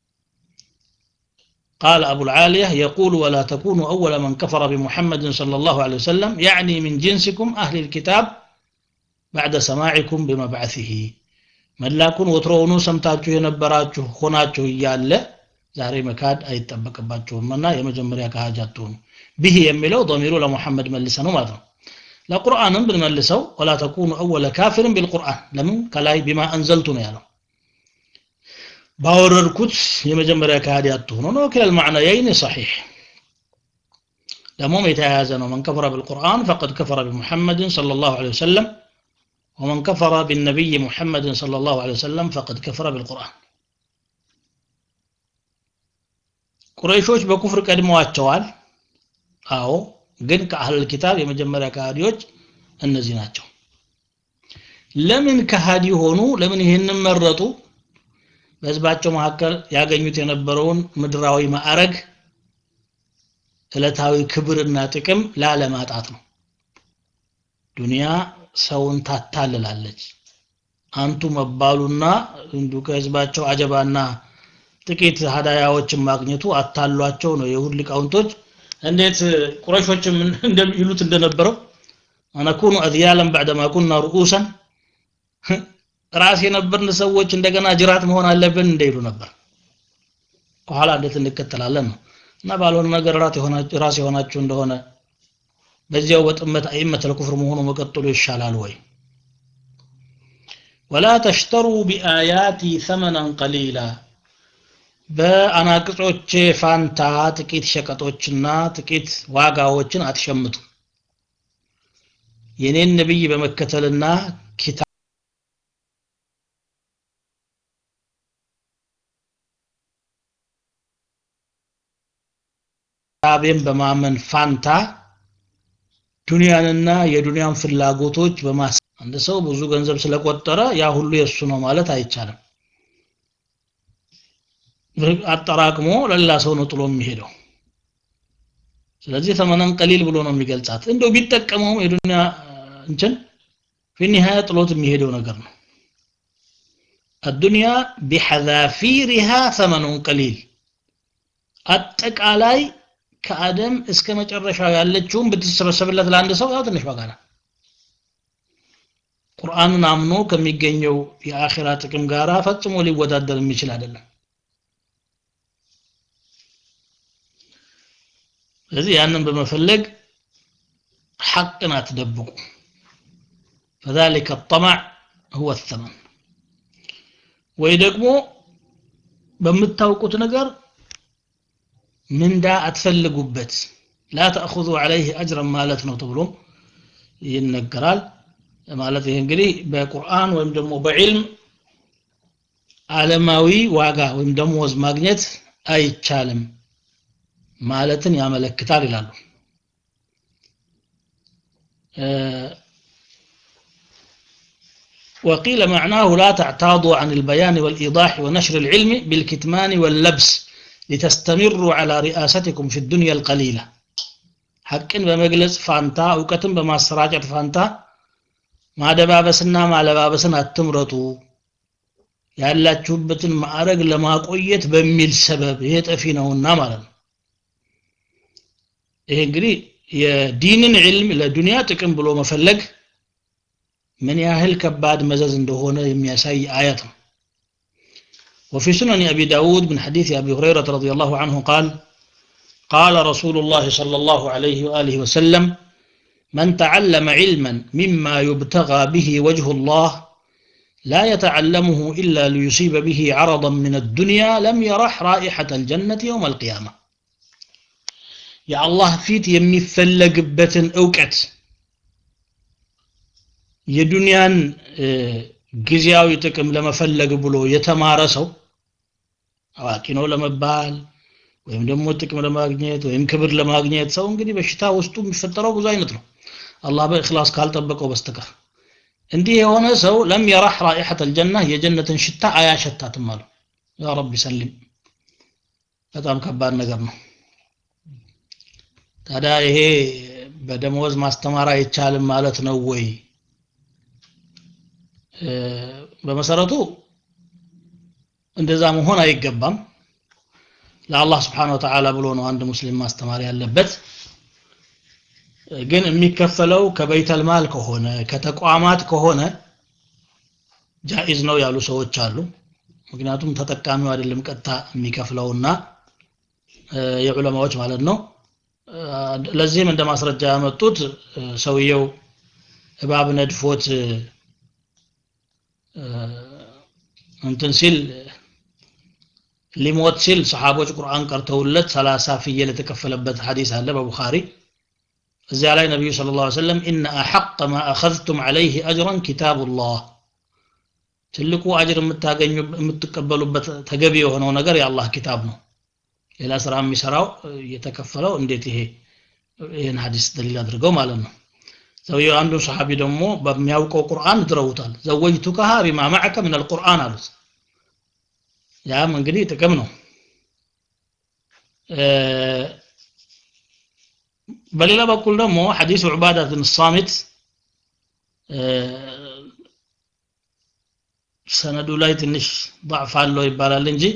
قال أبو العالية يقول ولا تكونوا أول من كفر بمحمد صلى الله عليه وسلم يعني من جنسكم أهل الكتاب بعد سماعكم بمبعثه መላኩን ወትሮውኑ ሰምታችሁ የነበራችሁ ሆናችሁ እያለ ዛሬ መካድ አይጠበቅባችሁም እና የመጀመሪያ ከሃጅ አትሆኑ ብህ የሚለው ضሚሩ ለሙሐመድ መልሰ ነው ማለት ነው ለቁርአንም ብንመልሰው ወላ ተኩኑ አወለ ካፊርን ቢልቁርአን ለምን ከላይ ቢማ አንዘልቱ ነው ያለው ባወረድኩት የመጀመሪያ ከሃዲ አትሆኑ ነው ክለል ማዕናየይን ሰሒሕ ደግሞም የተያያዘ ነው መን ከፈረ ቢልቁርአን ፈቀድ ከፈረ ቢሙሐመድን صلى الله عليه وسلم ومن كفر بالنبي محمد صلى الله عليه وسلم فقد كفر بالقرآن ቁረይሾች በኩፍር ቀድመዋቸዋል አዎ ግን ከአህል ኪታብ የመጀመሪያ ከሃዲዎች እነዚህ ናቸው ለምን ከሃዲ ሆኑ ለምን ይህንን መረጡ በህዝባቸው መካከል ያገኙት የነበረውን ምድራዊ ማዕረግ ዕለታዊ ክብርና ጥቅም ላለማጣት ነው ዱንያ ሰውን ታታልላለች አንቱ መባሉና እንዱ ከህዝባቸው አጀባና ጥቂት ሀዳያዎችን ማግኘቱ አታሏቸው ነው የሁድ ሊቃውንቶች እንዴት ቁረሾችም እንደሚሉት እንደነበረው አነኩኑ አድያለን ባዕደማ ኩና ርኡሰን ራስ የነበርን ሰዎች እንደገና ጅራት መሆን አለብን እንደይሉ ነበር ከኋላ እንዴት እንከተላለን ነው እና ባልሆነ ነገር ራስ የሆናችሁ እንደሆነ በዚያው በጥመት አይመት ለኩፍር መሆኑ መቀጠሉ ይሻላል ወይ ወላ ተሽተሩ ቢአያቲ ሰመናን ቀሊላ በአናቅጾቼ ፋንታ ጥቂት ሸቀጦችና ጥቂት ዋጋዎችን አትሸምቱ የኔን ነብይ በመከተልና ኪታብ ኪታቤን በማመን ፋንታ ዱንያንና የዱንያን ፍላጎቶች በማስ አንድ ሰው ብዙ ገንዘብ ስለቆጠረ ያ ሁሉ የእሱ ነው ማለት አይቻልም አጠራቅሞ ለሌላ ሰው ነው ጥሎ የሚሄደው ስለዚህ ተመነን ቀሊል ብሎ ነው የሚገልጻት እንደው ቢጠቀመውም የዱንያ እንትን ፊኒሃያ ጥሎት የሚሄደው ነገር ነው الدنيا بحذافيرها ثمن قليل አጠቃላይ ከአደም እስከ መጨረሻው ያለችውን ብትሰበሰብለት ለአንድ ሰው ያው ትንሽ ዋጋ ነው ቁርአንን አምኖ ከሚገኘው የአኺራ ጥቅም ጋራ ፈጽሞ ሊወዳደር የሚችል አይደለም ስለዚህ ያንን በመፈለግ ሐቅን አትደብቁ فذلك الطمع هو الثمن ወይ ደግሞ በምታውቁት ነገር ምንዳ አትፈልጉበት ላ ተእኹዙ ዐለይህ አጅረን ማለት ነው ተብሎም ይነገራል ማለት ይህ እንግዲህ በቁርአን ወይም ደግሞ በዕልም ዓለማዊ ዋጋ ወይም ደሞዝ ማግኘት አይቻልም ማለትን ያመለክታል ይላሉ وقيل معناه لا تعتاضوا عن البيان والإيضاح ونشر العلم بالكتمان واللبس لتستمروا على رئاستكم في الدنيا القليلة حقا بمجلس فانتا أوكتن بما سراجة فانتا ما دبابسنا ما لبابسنا التمرتو ያላችሁበትን ማዕረግ ለማቆየት በሚል ሰበብ ይሄ ጠፊ ነውና ማለት ነው ይሄ እንግዲህ የዲንን ዕልም ለዱንያ ጥቅም ብሎ መፈለግ ምን ያህል ከባድ መዘዝ እንደሆነ የሚያሳይ አያት ነው وفي سنن أبي داود من حديث أبي هريرة رضي الله عنه قال قال رسول الله صلى الله عليه وآله وسلم من تعلم علما مما يبتغى به وجه الله لا يتعلمه إلا ليصيب به عرضا من الدنيا لم يرح رائحة الجنة يوم القيامة يا الله فيت يمي فلقبة أوكت የዱንያን ጊዜያዊ ጥቅም ለመፈለግ ብሎ የተማረ ሰው አዋቂ ነው ለመባል ወይም ደግሞ ጥቅም ለማግኘት ወይም ክብር ለማግኘት ሰው እንግዲህ በሽታ ውስጡ የሚፈጠረው ብዙ አይነት ነው አላህ በእክላስ ካልጠበቀው በስተቀር እንዲህ የሆነ ሰው ለም የራህ ራኢሐት አልጀና የጀነትን ሽታ አያሸታትም አሉ ያ ረቢ ሰሊም በጣም ከባድ ነገር ነው ታዲያ ይሄ በደመወዝ ማስተማር አይቻልም ማለት ነው ወይ በመሰረቱ እንደዛ መሆን አይገባም ለአላህ ስብሓን ወተዓላ ብሎ ነው አንድ ሙስሊም ማስተማር ያለበት ግን የሚከፈለው ከበይተልማል ከሆነ ከተቋማት ከሆነ ጃኢዝ ነው ያሉ ሰዎች አሉ ምክንያቱም ተጠቃሚው አይደለም ቀጥታ የሚከፍለውና የዑለማዎች ማለት ነው ለዚህም እንደ ማስረጃ ያመጡት ሰውየው እባብ ነድፎት እንትን ሲል ሊሞት ሲል ሰሓቦች ቁርአን ቀርተውለት ሰላሳ ፍየል የተከፈለበት ሐዲስ አለ በቡኻሪ እዚያ ላይ ነቢዩ ስለ ላ ሰለም ኢነ አሐቅ ማ አኸዝቱም ዐለይህ አጅረን ኪታቡላህ ትልቁ አጅር የምታገኙ የምትቀበሉበት ተገቢ የሆነው ነገር የአላህ ኪታብ ነው ሌላ ስራ የሚሰራው እየተከፈለው እንዴት ይሄ ይህን ሐዲስ ደሊል አድርገው ማለት ነው ሰውየው አንዱ ሰሓቢ ደግሞ በሚያውቀው ቁርአን ድረውታል ዘወጅቱከሃ ቢማ ማዕከ ምን አልቁርአን አሉት ያም እንግዲህ ጥቅም ነው በሌላ በኩል ደግሞ ሐዲስ ዑባዳ ብን ሳሚት ሰነዱ ላይ ትንሽ ضعፍ አለው ይባላል እንጂ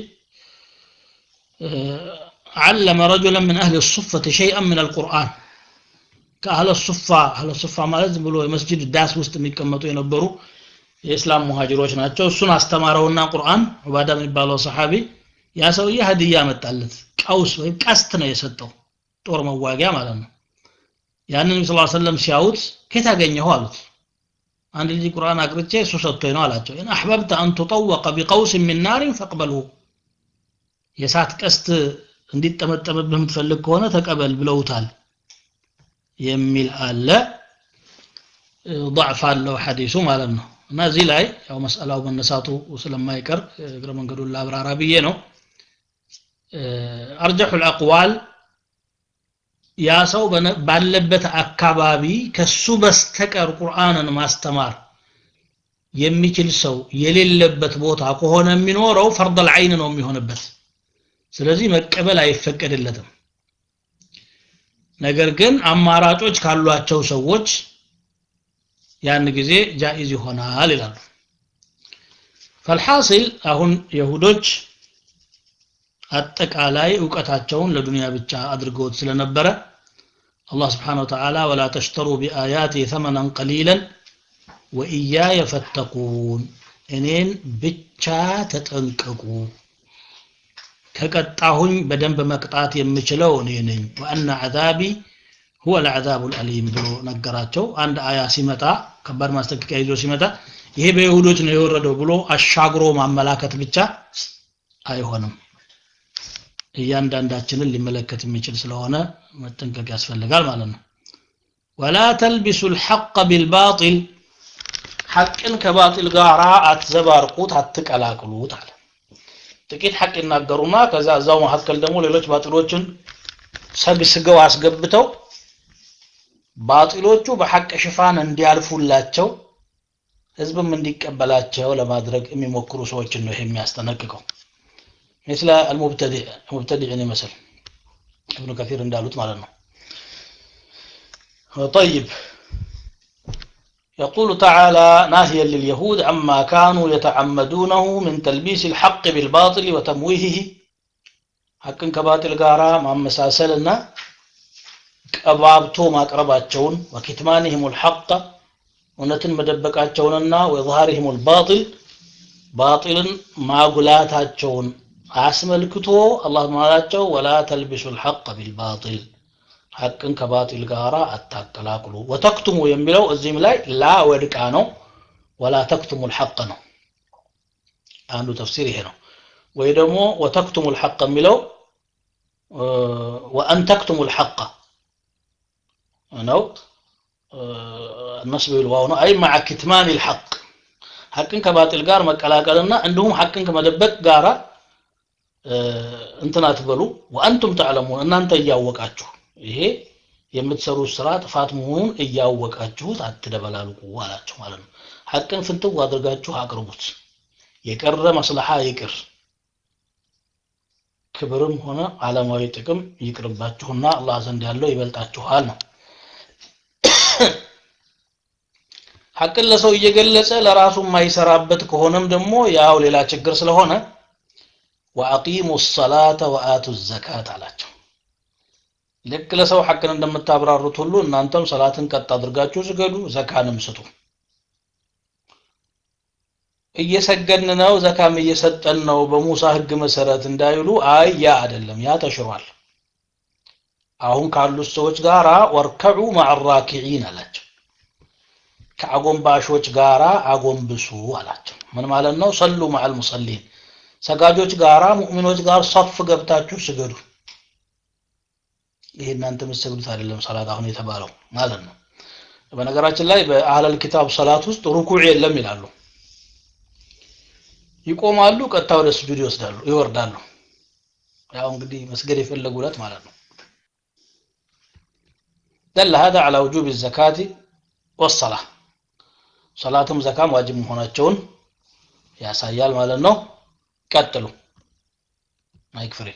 علم رجلا من أهل الصفة شيئا من القرآن ከአህለ ሱፋ አህለ ሱፋ ማለት ዝም ብሎ የመስጂድ ዳስ ውስጥ የሚቀመጡ የነበሩ የእስላም ሙሃጅሮች ናቸው እሱን አስተማረውና ቁርአን ዑባዳ የሚባለው ሰሓቢ ያ ሰውዬ ሀዲያ መጣለት ቀውስ ወይም ቀስት ነው የሰጠው ጦር መዋጊያ ማለት ነው ያንን ነቢ ስ ሰለም ሲያዩት ከየት አገኘኸው አሉት አንድ ልጅ ቁርአን አቅርቼ እሱ ሰጥቶኝ ነው አላቸው ኢን አሕበብተ አን ቱጠወቀ ቢቀውስ ሚን ናሪን ፈቅበልሁ የእሳት ቀስት እንዲጠመጠምብህ የምትፈልግ ከሆነ ተቀበል ብለውታል የሚል አለ ضعፍ አለው ሐዲሱ ማለት ነው እና እዚህ ላይ ያው መስአላው መነሳቱ ስለማይቀር እግረ መንገዱን ላብራራ ብዬ ነው አርጀሑ አቅዋል ያ ሰው ባለበት አካባቢ ከሱ በስተቀር ቁርአንን ማስተማር የሚችል ሰው የሌለበት ቦታ ከሆነ የሚኖረው ፈርደል አይን ነው የሚሆንበት ስለዚህ መቀበል አይፈቀድለትም ነገር ግን አማራጮች ካሏቸው ሰዎች ያን ጊዜ ጃኢዝ ይሆናል ይላሉ ፈልሐሲል አሁን የሁዶች አጠቃላይ እውቀታቸውን ለዱንያ ብቻ አድርገውት ስለነበረ አላህ ስብሓን ወተዓላ ወላ ተሽተሩ ቢአያቲ ተመናን ቀሊለን ወኢያየ ፈተቁን እኔን ብቻ ተጠንቀቁ ከቀጣሁኝ በደንብ መቅጣት የምችለው እኔ ነኝ ወአነ ዓዛቢ ሁወ ልዓዛቡ ልአሊም ብሎ ነገራቸው አንድ አያ ሲመጣ ከባድ ማስጠንቀቂያ ይዞ ሲመጣ ይሄ በይሁዶች ነው የወረደው ብሎ አሻግሮ ማመላከት ብቻ አይሆንም እያንዳንዳችንን ሊመለከት የሚችል ስለሆነ መጠንቀቅ ያስፈልጋል ማለት ነው ወላ ተልቢሱ ልሐቅ ቢልባጢል ሐቅን ከባጢል ጋር አትዘባርቁት አትቀላቅሉት አለ ጥቂት ሐቅ ይናገሩና ከዛ እዛው መካከል ደግሞ ሌሎች ባጢሎችን ሰግስገው አስገብተው ባጢሎቹ በሐቅ ሽፋን እንዲያልፉላቸው ህዝብም እንዲቀበላቸው ለማድረግ የሚሞክሩ ሰዎችን ነው ይሄ የሚያስጠነቅቀው مثل المبتدع المبتدع يمثل ابن كثير እንዳሉት ማለት ነው طيب يقول تعالى ناهيا لليهود عما كانوا يتعمدونه من تلبيس الحق بالباطل وتمويهه حقن ከባጢል ጋራ ማመሳሰልና ቀባብቶ ማቅረባቸውን ወኪትማንህም الحق እውነትን መደበቃቸውንና ወظهارهم الباطل ባጢልን ማጉላታቸውን አስመልክቶ አላህ ማላቸው ወላ ተልቢሱ الحق بالباطل ሐቅን ከባጢል ጋር አታቀላቅሉ ወተክቱሙ የሚለው እዚህም ላይ ላ ወድቃ ነው ወላ ተክቱሙ الحق ነው አንዱ ተፍሲር ይሄ ነው ወይ ደግሞ ወተክቱሙ الحق የሚለው ወአን ተክቱሙ الحق ነው النصب بالواو ነው አይ مع كتمان الحق ሐቅን ከባጢል ጋር መቀላቀልና እንዲሁም ሐቅን ከመደበቅ ጋራ እንትን አትበሉ ወአንቱም ተዕለሙን እናንተ እያወቃችሁ ይሄ የምትሰሩት ስራ ጥፋት መሆኑን እያወቃችሁት አትደበላልቁ አላቸው ማለት ነው ሐቅን ፍንትው አድርጋችሁ አቅርቡት የቀረ መስለሓ ይቅር ክብርም ሆነ ዓለማዊ ጥቅም ይቅርባችሁና አላህ ዘንድ ያለው ይበልጣችኋል ነው ሐቅን ለሰው እየገለጸ ለራሱ የማይሰራበት ከሆነም ደግሞ ያው ሌላ ችግር ስለሆነ ወአቂሙ ሰላተ ወአቱ ዘካት አላቸው ልክ ለሰው ሐቅን እንደምታብራሩት ሁሉ እናንተም ሰላትን ቀጥ አድርጋችሁ ስገዱ ዘካንም ስጡ እየሰገድን ነው ዘካም እየሰጠን ነው በሙሳ ህግ መሰረት እንዳይሉ አይ ያ አይደለም ያ ተሽሯል አሁን ካሉት ሰዎች ጋራ ወርከዑ ማዕራኪዒን አላቸው ከአጎንባሾች ጋራ አጎንብሱ አላቸው ምን ማለት ነው ሰሉ ማዕል ሙሰሊን ሰጋጆች ጋራ ሙእሚኖች ጋር ሰፍ ገብታችሁ ስገዱ ይሄ እናንተ የምትሰግዱት አይደለም ሰላት አሁን የተባለው ማለት ነው በነገራችን ላይ በአህለል ኪታብ ሰላት ውስጥ ሩኩዕ የለም ይላሉ ይቆማሉ ቀጥታ ወደ ስጁድ ይወስዳሉ ይወርዳሉ ያው እንግዲህ መስገድ የፈለጉለት ማለት ነው دل هذا على وجوب الزكاة والصلاة صلاتهم زكاة واجب መሆናቸውን ያሳያል ማለት ነው ቀጥሉ ማይክ ፍሬ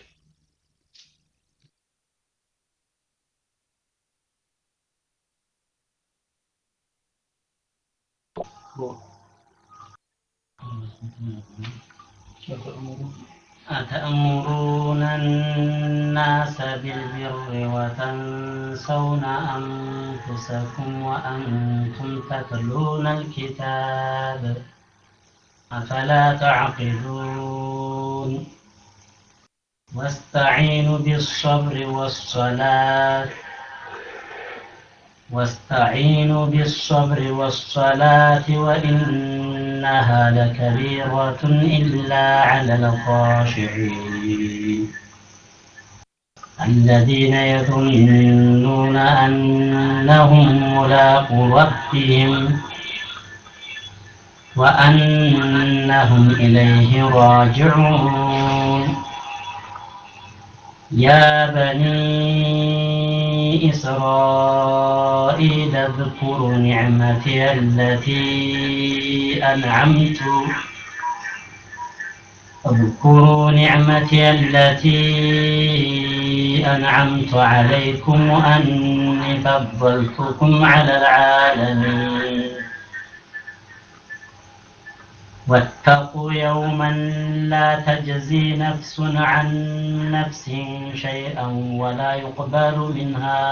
أتأمرون الناس بالبر وتنسون أنفسكم وأنتم تتلون الكتاب أفلا تعقلون واستعينوا بالصبر والصلاة واستعينوا بالصبر والصلاة وإنها لكبيرة إلا على الخاشعين الذين يظنون أنهم ملاقو ربهم وأنهم إليه راجعون يا بني إسرائيل اذكروا نعمتي التي أنعمت اذكروا نعمتي التي أنعمت عليكم وأني فضلتكم على العالمين واتقوا يوما لا تجزي نفس عن نفس شيئا ولا يقبل منها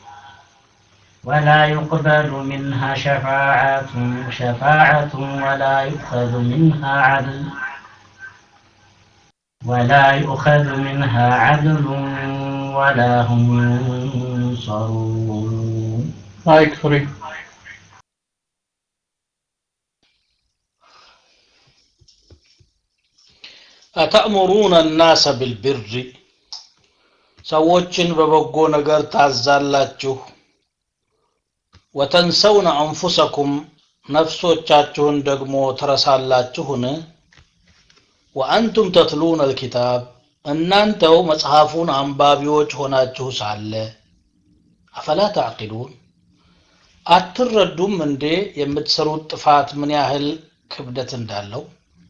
ولا يقبل منها شفاعة شفاعة ولا يؤخذ منها عدل ولا يؤخذ منها عدل ولا هم ينصرون ማይክ ፍሪ አተእሙሩነ ናሰ ቢልቢሪ ሰዎችን በበጎ ነገር ታዛላችሁ ወተንሰውነ አንፉሰኩም ነፍሶቻችሁን ደግሞ ትረሳላችሁን ወአንቱም ተትሉነ አልኪታብ እናንተው መጽሐፉን አንባቢዎች ሆናችሁ ሳለ አፈላ ተዕቂሉን አትረዱም እንዴ የምትሰሩት ጥፋት ምን ያህል ክብደት እንዳለው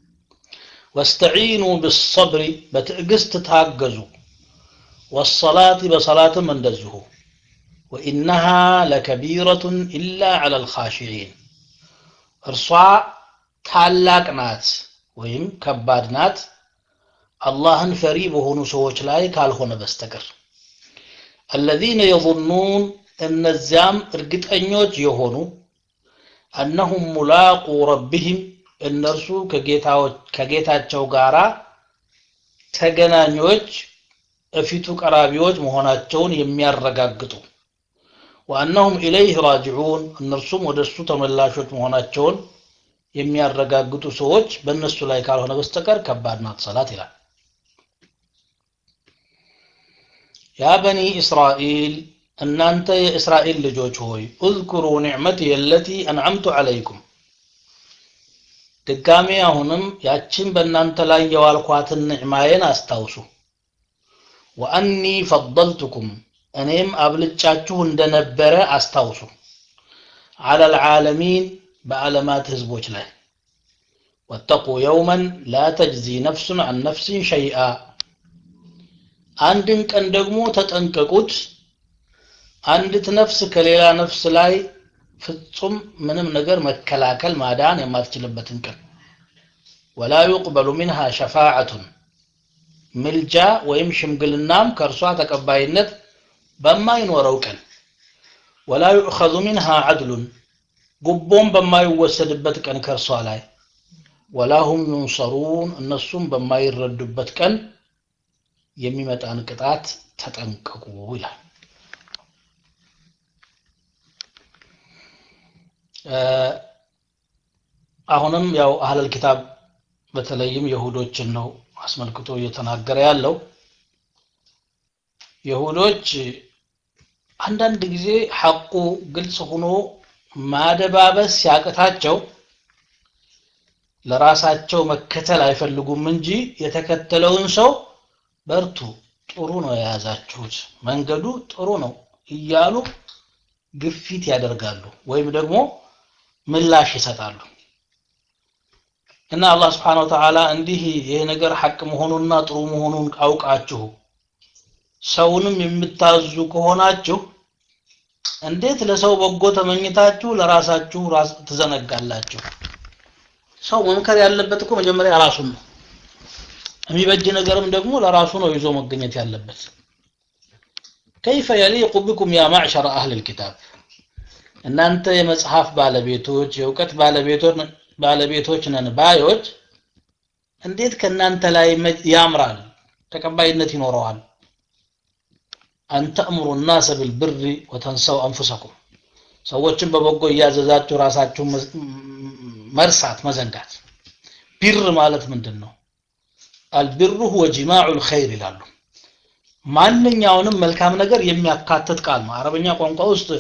ወስተዒኑ ብሰብሪ በትዕግስት ታገዙ ወሰላት በሰላትም እንደዚሁ ወኢነሃ ለከቢረቱን ኢላ ዐላ ልኻሽዒን እርሷ ታላቅ ናት ወይም ከባድ ናት አላህን ፈሪ በሆኑ ሰዎች ላይ ካልሆነ በስተቀር አለዚነ የظኑን እነዚያም እርግጠኞች የሆኑ አነሁም ሙላቁ ረቢህም እነርሱ ከጌታቸው ጋራ ተገናኞች እፊቱ ቀራቢዎች መሆናቸውን የሚያረጋግጡ ወአነሁም ኢለይህ ራጅዑን እነርሱም ወደ እሱ ተመላሾች መሆናቸውን የሚያረጋግጡ ሰዎች በእነሱ ላይ ካልሆነ በስተቀር ከባድ ናት ሰላት ይላል ያ በኒ እስራኤል እናንተ የእስራኤል ልጆች ሆይ እዝኩሩ ኒዕመቲ የለቲ አንዓምቱ ዓለይኩም ድጋሜ አሁንም ያችን በእናንተ ላይ የዋልኳትን ንዕማዬን አስታውሱ ወአኒ ፈضልቱኩም እኔም አብልጫችሁ እንደነበረ አስታውሱ አላ ልዓለሚን በዓለማት ህዝቦች ላይ ወተቁ የውመን ላ ተጅዚ ነፍሱን አን ነፍሲን ሸይአ አንድን ቀን ደግሞ ተጠንቀቁት አንዲት ነፍስ ከሌላ ነፍስ ላይ ፍጹም ምንም ነገር መከላከል ማዳን የማትችልበትን ቀን ወላ ዩቅበሉ ሚንሃ ሸፋዓቱን ምልጃ ወይም ሽምግልናም ከእርሷ ተቀባይነት በማይኖረው ቀን ወላ ዩእኸዙ ሚንሃ ዓድሉን ጉቦም በማይወሰድበት ቀን ከእርሷ ላይ ወላ ሁም ዩንሰሩን እነሱም በማይረዱበት ቀን የሚመጣን ቅጣት ተጠንቀቁ ይላል አሁንም ያው አህለል ኪታብ በተለይም የሁዶችን ነው አስመልክቶ እየተናገረ ያለው የሁዶች አንዳንድ ጊዜ ሐቁ ግልጽ ሆኖ ማደባበስ ሲያቅታቸው ለራሳቸው መከተል አይፈልጉም እንጂ የተከተለውን ሰው በርቱ ጥሩ ነው የያዛችሁት መንገዱ ጥሩ ነው እያሉ ግፊት ያደርጋሉ ወይም ደግሞ ምላሽ ይሰጣሉ እና አላህ ስብሓን ወተዓላ እንዲህ ይሄ ነገር ሐቅ መሆኑና ጥሩ መሆኑን አውቃችሁ ሰውንም የምታዙ ከሆናችሁ እንዴት ለሰው በጎ ተመኝታችሁ ለራሳችሁ ትዘነጋላችሁ ሰው መምከር ያለበት እኮ መጀመሪያ ራሱን ነው የሚበጅ ነገርም ደግሞ ለራሱ ነው ይዞ መገኘት ያለበት ከይፈ የሊቁ ቢኩም ያ ማዕሸረ አህል ልኪታብ እናንተ የመጽሐፍ ባለቤቶች የእውቀት ባለቤቶች ነን ባዮች እንዴት ከእናንተ ላይ ያምራል ተቀባይነት ይኖረዋል አን ተእምሩ ናሰ ብልብሪ ወተንሰው አንፉሰኩም ሰዎችን በበጎ እያዘዛችሁ ራሳችሁ መርሳት መዘንጋት ቢር ማለት ምንድን ነው አልቢሩ ሁወ ጂማዑ ልኸይር ይላሉ ማንኛውንም መልካም ነገር የሚያካትት ቃል ነው አረበኛ ቋንቋ ውስጥ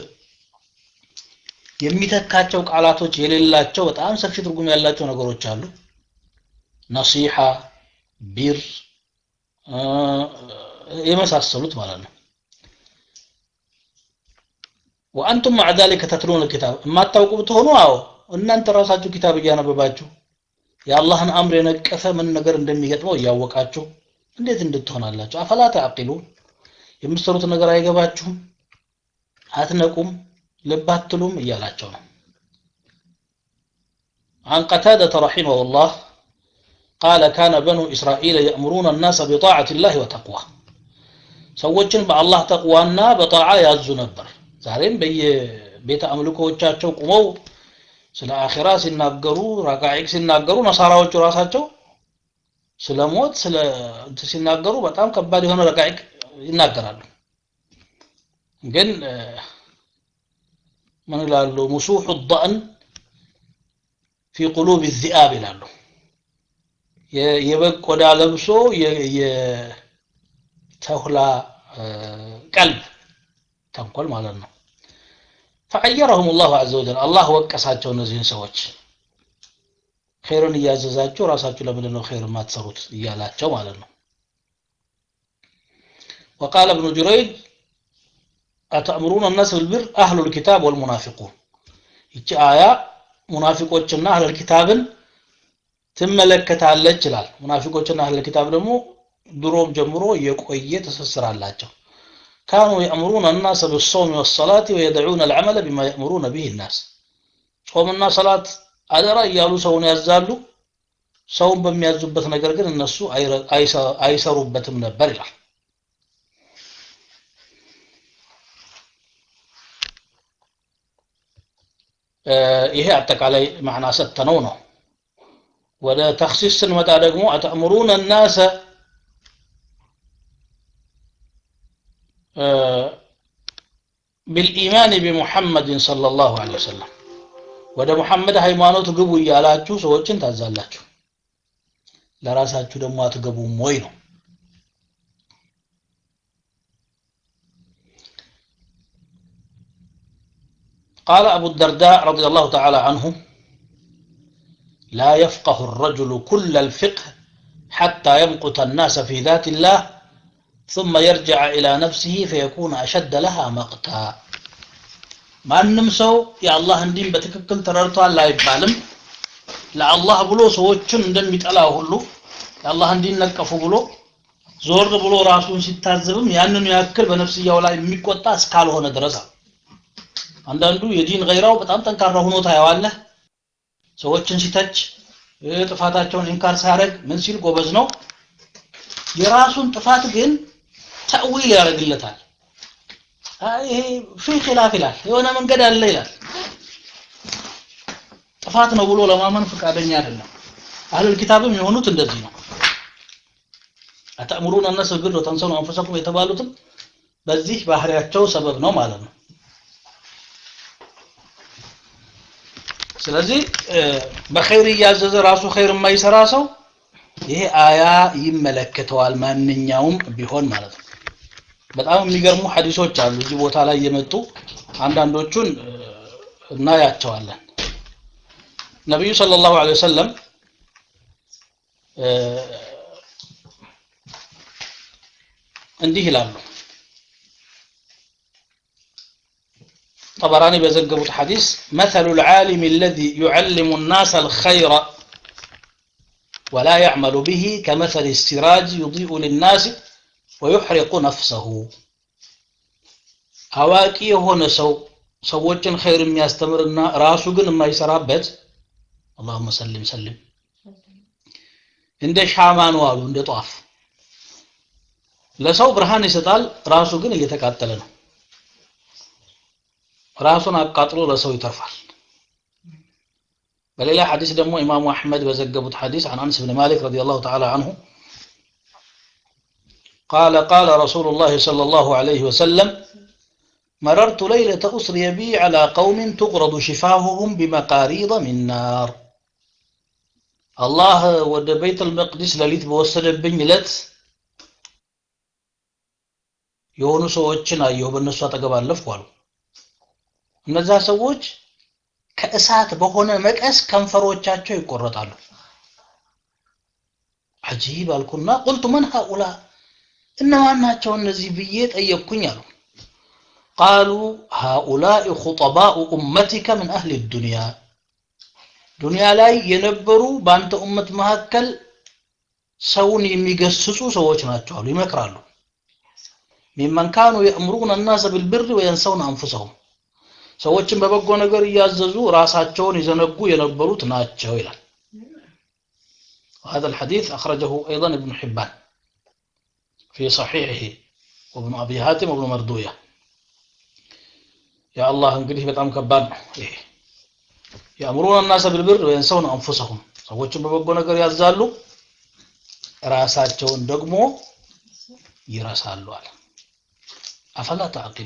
የሚተካቸው ቃላቶች የሌላቸው በጣም ሰፊ ትርጉም ያላቸው ነገሮች አሉ ነሲሐ ቢር የመሳሰሉት ማለት ነው ወአንቱም ማዕ ዛሊከ ተትሉን ልኪታብ የማታውቁ ብትሆኑ አዎ እናንተ ራሳችሁ ኪታብ እያነበባችሁ የአላህን አምር የነቀፈ ምን ነገር እንደሚገጥመው እያወቃችሁ እንዴት እንድትሆናላችሁ አፈላ ተዕቂሉን የምትሰሩት ነገር አይገባችሁም አትነቁም ልብ አትሉም እያላቸው ነው عن قتادة رحمه الله قال كان بنو إسرائيل يأمرون الناس بطاعة الله وتقوى ሰዎችን በአላህ ተቅዋና በጣዓ ያዙ ነበር ዛሬም በየቤተ አምልኮዎቻቸው ቁመው ስለ አኺራ ሲናገሩ ረቃዒቅ ሲናገሩ ነሳራዎቹ ራሳቸው ስለ ሞት ስለ ሲናገሩ በጣም ከባድ የሆነ ረቃዒቅ ይናገራሉ ግን ምን ይላሉ ሙሱሑ ዳእን ፊ ቁሉብ ዚአብ ይላሉ የበግ ቆዳ ለብሶ የተሁላ ቀልብ ተንኮል ማለት ነው ፈዐየረሁም ላሁ አዘ ወጀል አላህ ወቀሳቸው እነዚህን ሰዎች ኸይርን እያዘዛችሁ ራሳችሁ ለምንድን ነው ኸይር የማትሰሩት እያላቸው ማለት ነው وقال ابن جريج أتأمرون الناس بالبر أهل الكتاب والمنافقون ይቺ አያ ሙናፊቆችና አህለል ኪታብን ትመለከታለች ይላል ሙናፊቆችና አህለል ኪታብ ደግሞ ድሮም ጀምሮ የቆየ ትስስር አላቸው كانوا يأمرون الناس بالصوم والصلاة ويدعون العمل بما يأمرون به الناس ጾምና ሰላት አደራ እያሉ ሰውን ያዛሉ ሰውን በሚያዙበት ነገር ግን እነሱ አይሰሩበትም ነበር ይላል ይሄ አጠቃላይ ማዕና ሰጥተነው ነው ወደ ተክሲስ ስንመጣ ደግሞ አተእምሩነ ናሰ بالإيمان بمحمد صلى الله عليه وسلم ወደ ሙሐመድ ሃይማኖት ግቡ እያላችሁ ሰዎችን ታዛላችሁ ለራሳችሁ ደግሞ አትገቡም ወይ ነው قال أبو الدرداء رضي الله تعالى عنه لا يفقه الرجل كل الفقه حتى يمقت الناس في ذات الله ثم يرجع إلى نفسه فيكون أشد لها مقتا ማንም ሰው የአላህን ዲን በትክክል ተረድቷል አይባልም ለአላህ ብሎ ሰዎችን እንደሚጠላ ሁሉ የአላህን ዲን ነቀፉ ብሎ ዞር ብሎ ራሱን ሲታዘብም ያንኑ ያክል በነፍስያው ላይ የሚቆጣ እስካልሆነ ድረስ አንዳንዱ የዲን ገይራው በጣም ጠንካራ ሆኖ ታየዋለህ ሰዎችን ሲተች ጥፋታቸውን ኢንካር ሲያደርግ ምን ሲል ጎበዝ ነው የራሱን ጥፋት ግን ተእዊል ያደርግለታል ይሄ ፊ ኺላፍ ይላል የሆነ መንገድ አለ ይላል ጥፋት ነው ብሎ ለማመን ፈቃደኛ አይደለም አህሉል ኪታብም የሆኑት እንደዚህ ነው አተእምሩን እነስ ቢል ወተንሰኑ አንፈሰኩም የተባሉትም በዚህ ባህሪያቸው ሰበብ ነው ማለት ነው ስለዚህ በኸይር እያዘዘ ራሱ ኸይር የማይሰራ ሰው ይሄ አያ ይመለከተዋል ማንኛውም ቢሆን ማለት ነው በጣም የሚገርሙ ሐዲሶች አሉ እዚህ ቦታ ላይ የመጡ አንዳንዶቹን እናያቸዋለን ነቢዩ ሰለላሁ ዐለይሂ ወሰለም እንዲህ ይላሉ طبراني بزقبوا حديث مثل العالم الذي يعلم الناس الخير ولا يعمل به كمثل السراج يضيء للناس ويحرق نفسه አዋቂ የሆነ ሰው ሰዎችን ኸይር የሚያስተምርና ራሱ ግን የማይሰራበት اللهم سلم سلم እንደ ሻማ ነው አሉ እንደ ጧፍ ለሰው ብርሃን ይሰጣል ራሱ ግን እየተቃጠለ ነው ራሱን አቃጥሎ ለሰው ይተርፋል በሌላ ሐዲስ ደግሞ ኢማሙ አሕመድ በዘገቡት ሐዲስ عن أنس بن مالك رضي الله تعالى عنه قال قال رسول الله صلى الله عليه وسلم مررت ليلة أسري بي على قوم تقرض شفاههم بمقاريض من نار الله ود بيت المقدس لليت بوسد بن لت የሆኑ ሰዎችን አየሁ በእነሱ አጠገብ አለፍኩ አሉ እነዛ ሰዎች ከእሳት በሆነ መቀስ ከንፈሮቻቸው ይቆረጣሉ አጂብ አልኩና ቁልቱ መን ሃኡላ እነማን ናቸው እነዚህ ብዬ ጠየቅኩኝ አሉ ቃሉ ሃኡላኢ ኹጠባኡ ኡመቲከ ምን አህሊ ዱንያ ዱንያ ላይ የነበሩ በአንተ ኡመት መካከል ሰውን የሚገስጹ ሰዎች ናቸው አሉ ይመክራሉ ሚመን ካኑ የእምሩን الناس بالبر وينسون አንፉሰሁም ሰዎችን በበጎ ነገር እያዘዙ ራሳቸውን ይዘነጉ የነበሩት ናቸው ይላል وهذا الحديث أخرجه أيضا ابن حبان في صحيحه وابن أبي هاتم وابن مردوية يا الله እንግዲህ በጣም ከባድ ነው ይሄ የአእምሩን الناس بالبر وينسون أنفسهم ሰዎችን በበጎ ነገር ያዛሉ ራሳቸውን ደግሞ ይረሳሉ አለ አፈላ ተዕቂሉ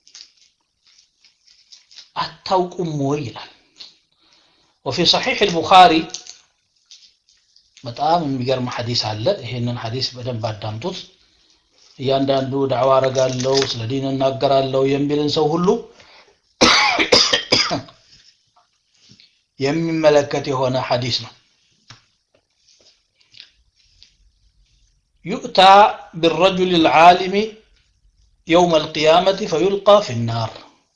አታውቁም ወይ ይላል ወፊ ሰሒሕ ልቡኻሪ በጣም የሚገርም ሐዲስ አለ ይሄንን ሐዲስ በደንብ አዳምጡት እያንዳንዱ ዳዕዋ አረጋለሁ ስለ ዲን እናገራለሁ የሚልን ሰው ሁሉ የሚመለከት የሆነ ሐዲስ ነው يؤتى بالرجل العالم يوم القيامة فيلقى في النار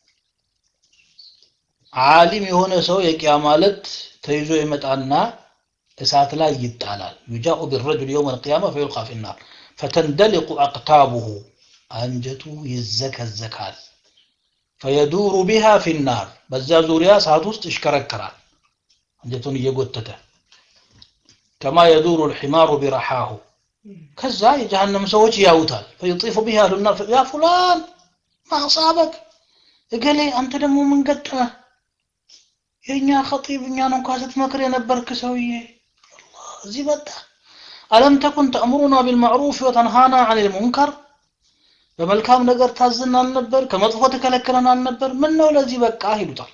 عالم የሆነ ሰው የቂያማ ዕለት ተይዞ ይመጣና እሳት ላይ ይጣላል يجاء بالرجل يوم القيامة فيلقى في النار فتندلق أقتابه አንጀቱ ይዘከዘካል فيدور بها في النار በዛ ዙሪያ እሳት ውስጥ ይሽከረከራል አንጀቱን እየጎተተ كما يدور الحمار برحاه ከዛ የጀሃነም ሰዎች ያዩታል ፈይጢፉ ቢሃ አህሉና ያ ፉላን ማሳበክ እገሌ አንተ ደግሞ ምን ገጠመህ የእኛ ኸጢብ እኛን እንኳ ስትመክር የነበርክ ሰውዬ አላህ እዚህ መጣ አለም ተኩን ተእምሩና ቢልማዕሩፍ ወተንሃና አን ልሙንከር በመልካም ነገር ታዝን አልነበር ከመጥፎ ተከለክለን አልነበር ምን ነው ለዚህ በቃ ይሉታል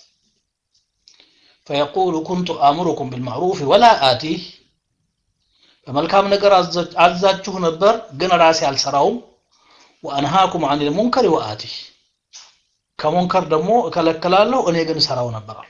ፈየቁሉ ኩንቱ አእምሩኩም ቢልማዕሩፍ ወላ አቲህ በመልካም ነገር አዛችሁ ነበር ግን ራሴ አልሰራውም ወአንሃኩም አን ልሙንከር ወአቲህ ከሙንከር ደግሞ እከለክላለሁ እኔ ግን ሰራው ነበራል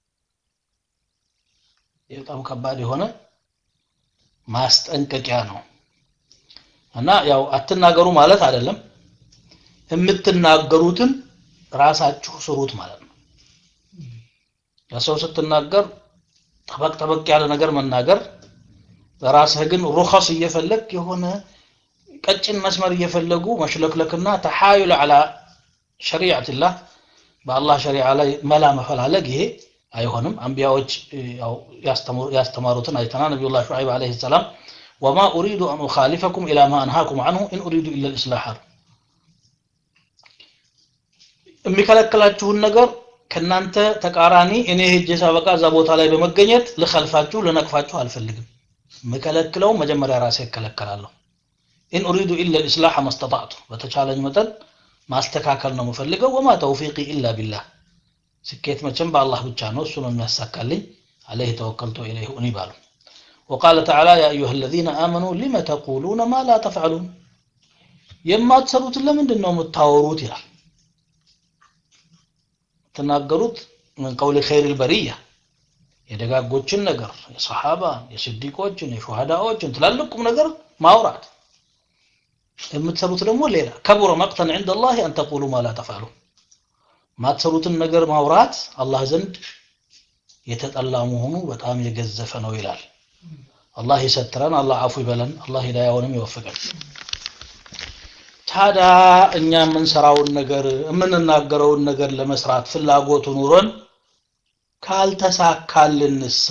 በጣም ከባድ የሆነ ማስጠንቀቂያ ነው እና ያው አትናገሩ ማለት አይደለም የምትናገሩትን ራሳችሁ ስሩት ማለት ነው ለሰው ስትናገር ጠበቅ ጠበቅ ያለ ነገር መናገር በራስህ ግን ሩኸስ እየፈለግ የሆነ ቀጭን መስመር እየፈለጉ መሽለክለክና ተሓዩል አላ ሸሪዓትላህ በአላህ ሸሪዓ ላይ መላ መፈላለግ ይሄ አይሆንም አንቢያዎች ያስተማሩትን አይተና ነቢዩላህ ሹዓይብ አለይሂ ሰላም ወማ ኡሪዱ አን ኡኻሊፈኩም ኢላ ማ አንሃኩም አንሁ ኢን ኡሪዱ ኢላ ልእስላሕ አሉ የሚከለክላችሁን ነገር ከእናንተ ተቃራኒ እኔ ሄጄ ሳበቃ እዛ ቦታ ላይ በመገኘት ልከልፋችሁ ልነቅፋችሁ አልፈልግም የምከለክለው መጀመሪያ ራሴ እከለከላለሁ ኢን ኡሪዱ ኢላ ልእስላሕ መስተጣዕቱ በተቻለኝ መጠን ማስተካከል ነው የምፈልገው ወማ ተውፊቂ ኢላ ቢላህ ስኬት መቼም በአላህ ብቻ ነው እሱ ነው የሚያሳካልኝ አለይህ ተወከልቱ ኢለይህ ኡኒብ አሉ وقال تعالى يا أيها الذين آمنوا لم تقولون ما لا تفعلون የማትሰሩትን ለምንድን ነው የምታወሩት ይላል ተናገሩት ምን ቀውል ኸይር ልበሪያ የደጋጎችን ነገር የሰሓባን የስዲቆችን የሹሃዳዎችን ትላልቁም ነገር ማውራት የምትሰሩት ደግሞ ሌላ ከቡረ መቅተን ዕንደ ላህ አን ተቁሉ ማ ላ ተፍዓሉ ማትሰሩትን ነገር ማውራት አላህ ዘንድ የተጠላ መሆኑ በጣም የገዘፈ ነው ይላል አላህ ይሰትረን አላህ አፉ ይበለን አላህ ሂዳያውንም ይወፍቀን ታዲያ እኛ የምንሰራውን ነገር የምንናገረውን ነገር ለመስራት ፍላጎቱ ኑሮን ካልተሳካልንሳ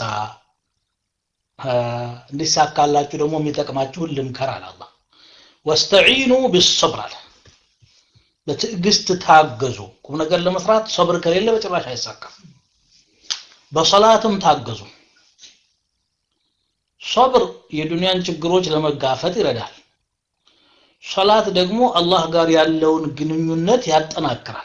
እንዲሳካላችሁ ደግሞ የሚጠቅማችሁን ልምከር አለ አላህ ወስተዒኑ ቢሰብር አለ በትዕግስት ታገዙ ቁም ነገር ለመስራት ሰብር ከሌለ በጭራሽ አይሳካም በሰላትም ታገዙ ሰብር የዱንያን ችግሮች ለመጋፈጥ ይረዳል ሰላት ደግሞ አላህ ጋር ያለውን ግንኙነት ያጠናክራል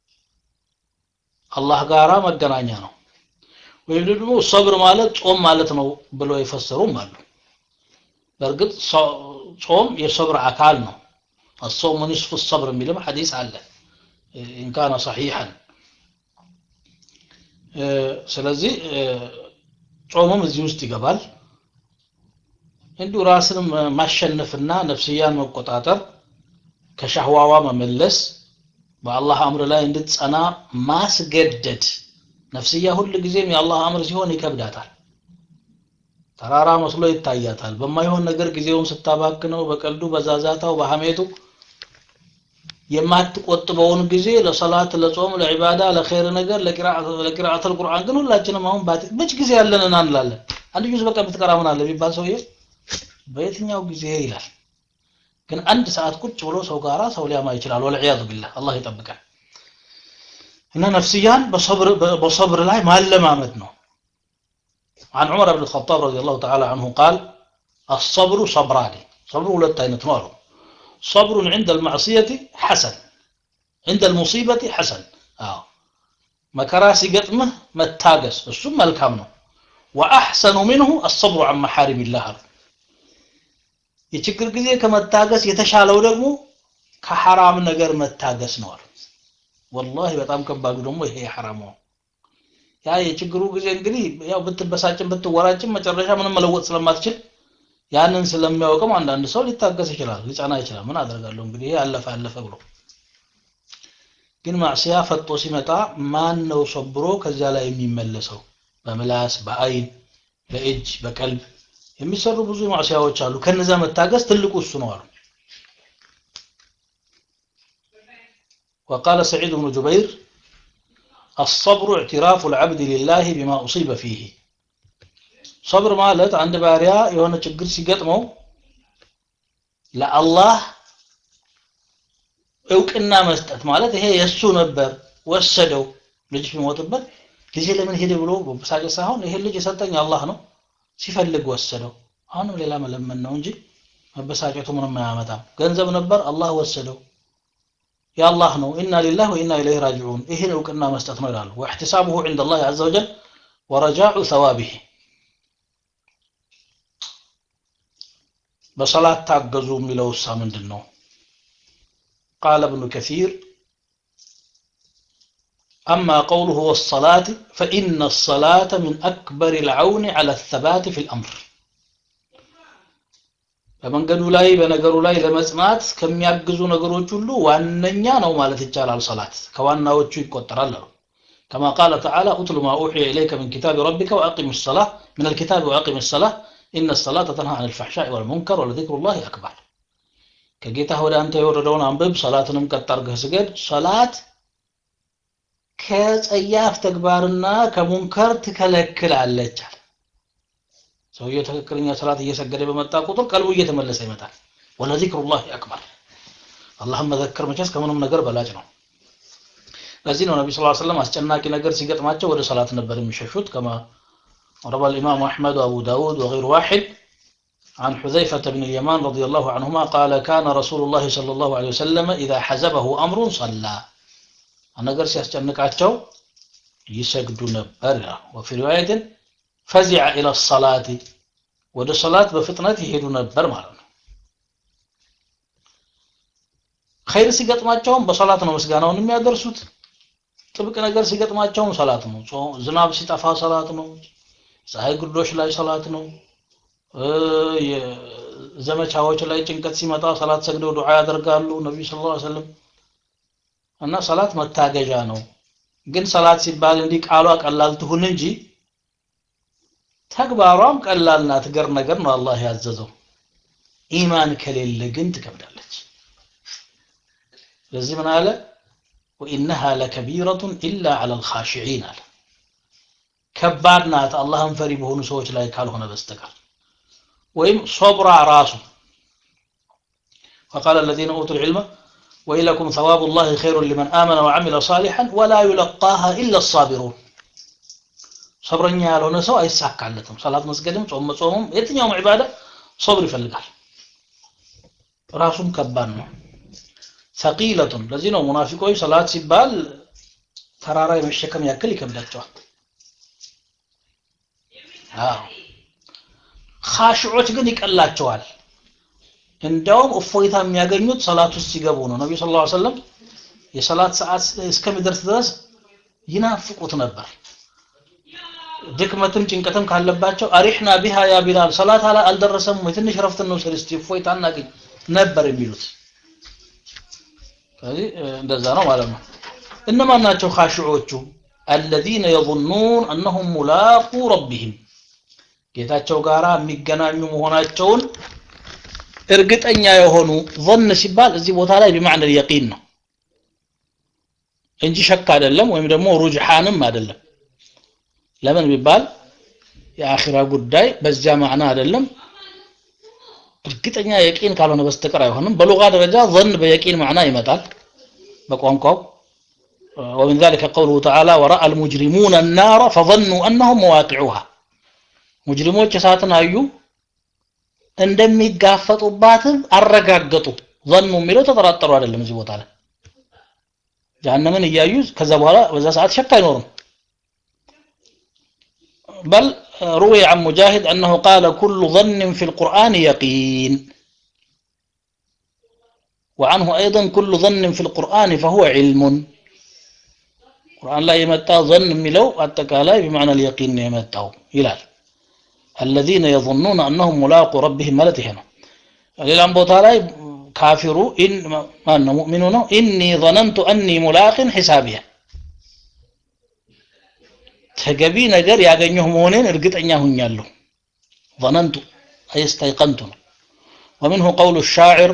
አላህ ጋራ መገናኛ ነው ወይም ደግሞ ሰብር ማለት ጾም ማለት ነው ብለው የፈሰሩም አሉ በእርግጥ ጾም የሰብር አካል ነው الصوم نصف الصبر የሚልም ሐዲስ አለ ኢን ካነ ሰሒሐን ስለዚህ ጾሙም እዚህ ውስጥ ይገባል እንዲሁ ራስን ማሸነፍና ነፍስያን መቆጣጠር ከሻህዋዋ መመለስ በአላህ አምር ላይ እንድትጸና ማስገደድ ነፍስያ ሁል ጊዜም የአላህ አምር ሲሆን ይከብዳታል ተራራ መስሎ ይታያታል በማይሆን ነገር ጊዜውን ስታባክነው በቀልዱ በዛዛታው በሐሜቱ የማትቆጥበውን ጊዜ ለሰላት ለጾም ለዒባዳ ለኸይር ነገር ለቂራአት አልቁርአን ግን ሁላችንም አሁን ባት መች ጊዜ ያለንን አንላለን አንድ ጁዝ በቃ የምትቀራ ምን አለ ቢባል ሰውዬ በየትኛው ጊዜ ይላል ግን አንድ ሰዓት ቁጭ ብሎ ሰው ጋራ ሰው ሊያማ ይችላል ወልዒያዙ ቢላህ አላህ ይጠብቃል እና ነፍስያን በሰብር ላይ ማለማመድ ነው عن عمر بن الخطاب رضي الله تعالى عنه قال الصبر صبران صبر ولا አይነት ነው አሉ صبر عند المعصية حسن عند المصيبة حسن آه. መከራ ሲገጥምህ መታገስ እሱም መልካም ነው وأحسن منه الصبر عن محارم الله አሉ የችግር ጊዜ ከመታገስ የተሻለው ደግሞ ከሐራም ነገር መታገስ ነው አሉ ወላሂ በጣም ከባዱ ደግሞ ይሄ ሐራም ነው ያ የችግሩ ጊዜ እንግዲህ ያው ብትበሳጭም ብትወራጭም መጨረሻ ምንም መለወጥ ስለማትችል ያንን ስለሚያውቅም አንዳንድ ሰው ሊታገስ ይችላል ሊጸና ይችላል ምን አደርጋለሁ እንግዲህ ይሄ አለፈ አለፈ ብሎ ግን ማዕሲያ ፈጦ ሲመጣ ማን ነው ሰብሮ ከዚያ ላይ የሚመለሰው በምላስ በአይን በእጅ በቀልብ የሚሰሩ ብዙ ማዕሲያዎች አሉ ከነዛ መታገስ ትልቁ እሱ ነው አሉ وقال سعيد بن جبير الصبر اعتراف العبد لله بما أصيب فيه صبر ማለት አንድ ባሪያ የሆነ ችግር ሲገጥመው ለአላህ እውቅና መስጠት ማለት ይሄ የእሱ ነበር ወሰደው ልጅ ቢሞትበት ልጅ ለምን ሄደ ብሎ በሳጨት ሳይሆን ይሄ ልጅ የሰጠኝ አላህ ነው ሲፈልግ ወሰደው አሁንም ሌላ መለመን ነው እንጂ መበሳጨቱ ምንም አያመጣም ገንዘብ ነበር አላህ ወሰደው የአላህ ነው ኢና ሊላህ ወኢና ኢለይህ ራጅዑን ይህን እውቅና መስጠት ነው ይላሉ ወእሕትሳቡሁ ዕንደ ላህ አዘ ወጀል ወረጃዑ ሰዋቢህ በሰላት ታገዙ የሚለው እሳ ምንድን ነው ቃለ እብኑ ከሲር أما قوله والصلاة فإن الصلاة من أكبر العون على الثبات في الأمر በመንገዱ ላይ በነገሩ ላይ ለመጽናት ከሚያግዙ ነገሮች ሁሉ ዋነኛ ነው ማለት ይቻላል ሰላት ከዋናዎቹ ይቆጠራል አሉ كما قال تعالى اتل ما أوحي إليك من كتاب ربك وأقم الصلاة من الكتاب وأقم الصلاة إن الصلاة تنهى عن الفحشاء والمنكر ولذكر الله أكبر ከጌታህ ወደ አንተ የወረደውን አንብብ ሰላትንም ቀጥ አድርገህ ስገድ ሰላት ከጸያፍ ተግባርና ከሙንከር ትከለክላለች አለ ሰውየው ትክክለኛ ሰላት እየሰገደ በመጣ ቁጥር ቀልቡ እየተመለሰ ይመጣል ወለዚክሩላህ አክበር አላህን መዘከር መቼስ ከምንም ነገር በላጭ ነው ለዚህ ነው ነቢ ስ ሰለም አስጨናቂ ነገር ሲገጥማቸው ወደ ሰላት ነበር የሚሸሹት ከማ روى الإمام أحمد وأبو داود وغير واحد عن حذيفة بن اليمان رضي الله عنهما قال كان رسول الله صلى الله عليه وسلم إذا حزبه أمر صلى ነገር ሲያስጨንቃቸው ይሰግዱ ነበር ወፊ ሪዋየትን ፈዚዐ ኢለ ሰላቲ ወደ ሰላት በፍጥነት ይሄዱ ነበር ማለት ነው ኸይር ሲገጥማቸውም በሰላት ነው ምስጋናውን የሚያደርሱት ጥብቅ ነገር ሲገጥማቸውም ሰላት ነው ዝናብ ሲጠፋ ሰላት ነው ፀሐይ ግርዶሽ ላይ ሰላት ነው ዘመቻዎች ላይ ጭንቀት ሲመጣ ሰላት ሰግደው ዱዓ ያደርጋሉ ነቢዩ ስ ላ ሰለም እና ሰላት መታገዣ ነው ግን ሰላት ሲባል እንዲህ ቃሏ ቀላል ትሁን እንጂ ተግባሯም ቀላል ናት ገር ነገር ነው አላህ ያዘዘው ኢማን ከሌለ ግን ትከብዳለች ስለዚህ ምን አለ ወኢነሃ ለከቢረቱን ኢላ ዐላ ልኻሽዒን አለ ከባድ ናት አላህን ፈሪ በሆኑ ሰዎች ላይ ካልሆነ በስተቀር ወይም ሶብራ ራሱ وقال الذين أوتوا العلم ويلكم ثواب الله خير لمن آمن وعمل صالحا ولا يلقاها إلا الصابرون صبرኛ ያልሆነ ሰው አይሳካለትም ሰላት መስገድም ጾም መጾምም የትኛውም ዒባዳ ሶብር ይፈልጋል ራሱም ከባድ ነው ሰቂለቱን ለዚህ ነው ሙናፊቆች ሰላት ሲባል ተራራ የመሸከም ያክል ይከብዳቸዋል አዎ ኻሽዖች ግን ይቀላቸዋል እንዲያውም እፎይታ የሚያገኙት ሰላት ውስጥ ሲገቡ ነው ነቢዩ ስለ ላ ሰለም የሰላት ሰዓት እስከሚደርስ ድረስ ይናፍቁት ነበር ድክመትም ጭንቀትም ካለባቸው አሪሕና ቢሃ ያ ቢላል ሰላት አልደረሰም ወይ ትንሽ ረፍት እንውሰድ እስቲ እፎይታ እናገኝ ነበር የሚሉት ስለዚህ እንደዛ ነው ማለት ነው እነማን ናቸው ካሽዖቹ አለዚነ የظኑን አነሁም ሙላቁ ረቢህም ጌታቸው ጋር የሚገናኙ መሆናቸውን እርግጠኛ የሆኑ ظن ሲባል እዚህ ቦታ ላይ ቢማዕነ የቂን ነው እንጂ ሸክ አይደለም ወይም ደግሞ ሩጅሓንም አይደለም ለምን ቢባል የአኺራ ጉዳይ በዚያ ማዕና አይደለም እርግጠኛ የቂን ካልሆነ በስተቀር አይሆንም በሉጋ ደረጃ ظن በየቂን ማዕና ይመጣል በቋንቋው ومن ذلك قوله تعالى ورأى المجرمون النار فظنوا أنهم مواقعوها ሙጅሪሞች እሳትን አዩ እንደሚጋፈጡባትም አረጋገጡ ظኑ የሚለው ተጠራጠሩ አይደለም እዚህ ቦታ ላይ ጀሃነምን እያዩ ከዛ በኋላ በዛ ሰዓት ሸክ አይኖርም بل روي عن مجاهد أنه قال كل ظن في القرآن يقين وعنه أيضا كل ظن في القرآن فهو علم القرآن لا يمتع ظن ملو أتكالا بمعنى اليقين يمتعه إلال الذين يظنون أنهم ملاقوا ربهم ملت هنا ሌላም ቦታ ላይ ካፊሩ ማን ነው ሙእሚኑ ነው ኢኒ ظننت أني ملاق حسابيه ተገቢ ነገር ያገኘሁ መሆኔን እርግጠኛ ሁኛለሁ ظننت أي استيقنت ومنه قول الشاعر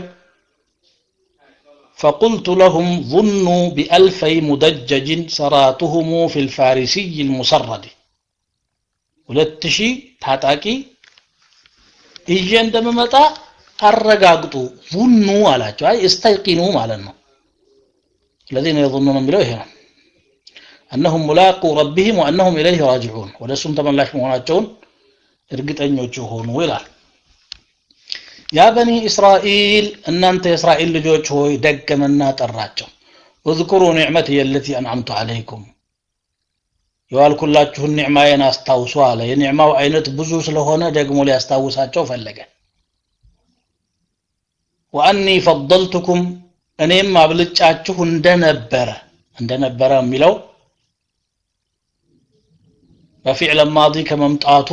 فقلت لهم ظنوا بألفي مدجج سراتهم في الفارسي المسرد ሁለት ሺህ ታጣቂ ይዤ እንደምመጣ አረጋግጡ ظኑ አላቸው አይ እስተይቂኑ ማለት ነው الذين يظنون የሚለው ይሄ ነው أنهم ملاقوا ربهم وأنهم إليه راجعون ወደሱም ተመላሽ መሆናቸውን እርግጠኞች ሆኑ ይላል ያ በኒ እስራኤል እናንተ የእስራኤል ልጆች ሆይ ደገመና ጠራቸው اذكروا نعمتي التي أنعمت عليكم የዋልኩላችሁን ኒዕማዬን አስታውሱ አለ የኒዕማው አይነት ብዙ ስለሆነ ደግሞ ሊያስታውሳቸው ፈለገ ወአኒ ፈضልቱኩም እኔም አብልጫችሁ እንደነበረ እንደነበረ የሚለው በፊዕለ ማዲ ከመምጣቱ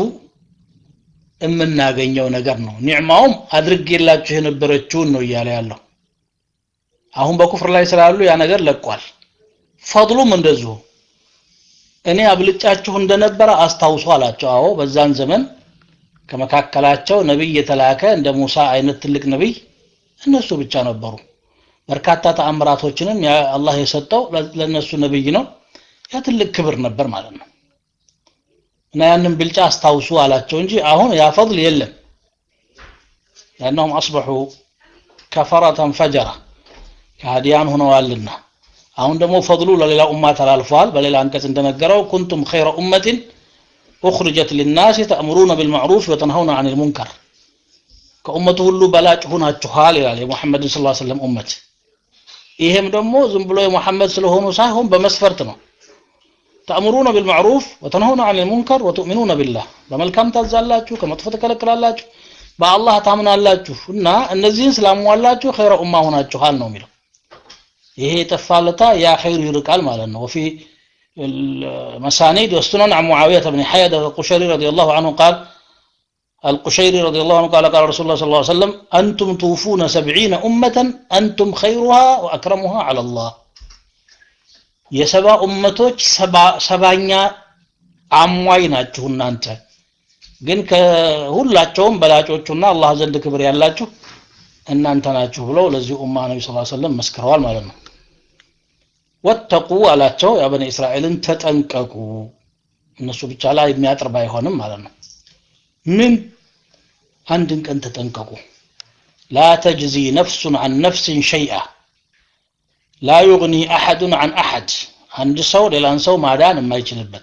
የምናገኘው ነገር ነው ኒዕማውም አድርጌላችሁ የነበረችውን ነው እያለ ያለው አሁን በኩፍር ላይ ስላሉ ያ ነገር ለቋል ፈضሉም እንደዚሁ እኔ አብልጫችሁ እንደነበረ አስታውሱ አላቸው አዎ በዛን ዘመን ከመካከላቸው ነቢይ የተላከ እንደ ሙሳ አይነት ትልቅ ነቢይ እነሱ ብቻ ነበሩ በርካታ ተአምራቶችንም አላህ የሰጠው ለነሱ ነብይ ነው ያ ትልቅ ክብር ነበር ማለት ነው እና ያንን ብልጫ አስታውሱ አላቸው እንጂ አሁን ያ ፈضል የለም لأنهم أصبحوا كفرة فجرة ከሃዲያን ሆነዋልና አሁን ደግሞ ፈضሉ ለሌላ ኡማ ተላልፏል በሌላ አንቀጽ እንደነገረው ኩንቱም ኸይረ ኡመትን ኡኽርጀት ሊናስ ተእምሩነ ቢልማዕሩፍ ወተንሀውነ አን ልሙንከር ከኡመቱ ሁሉ በላጭ ሁናችኋል ይላል የሙሐመድን ስ ሰለም ኡመት ይሄም ደግሞ ዝም ብሎ የሙሐመድ ስለሆኑ ሳይሆን በመስፈርት ነው ተእምሩነ ቢልማዕሩፍ ወተንሀውነ አን ልሙንከር ወቱእሚኑነ ቢላህ በመልካም ታዛላችሁ ከመጥፎ ተከለክላላችሁ በአላህ ታምናላችሁ እና እነዚህን ስላሟላችሁ ኸይረ ኡማ ሆናችኋል ነው የሚለው ይሄ የጠፋለታ ያ ኸይር ይርቃል ማለት ነው ወፊ المسانيد والسنن عن معاوية بن حيدة القشيري رضي الله عنه قال القشيري رضي الله عنه قال قال رسول الله صلى الله عليه وسلم أنتم توفون سبعين أمة أنتم خيرها وأكرمها على الله የሰባ ኡመቶች ሰባኛ አሟይ ናችሁ እናንተ ግን ከሁላቸውም በላጮቹና አላህ ዘንድ ክብር ያላችሁ እናንተ ናችሁ ብለው ለዚህ ኡማ ነቢ ስ ሰለም መስክረዋል ማለት ነው ወተቁ አላቸው ያ በኒ እስራኤልን ተጠንቀቁ እነሱ ብቻ ላይ የሚያጥር ባይሆንም ማለት ነው ምን አንድን ቀን ተጠንቀቁ ላ ተጅዚ ነፍሱን አን ነፍስን ሸይአ ላ ዩግኒ አሐዱን አን አሐድ አንድ ሰው ሌላን ሰው ማዳን የማይችልበት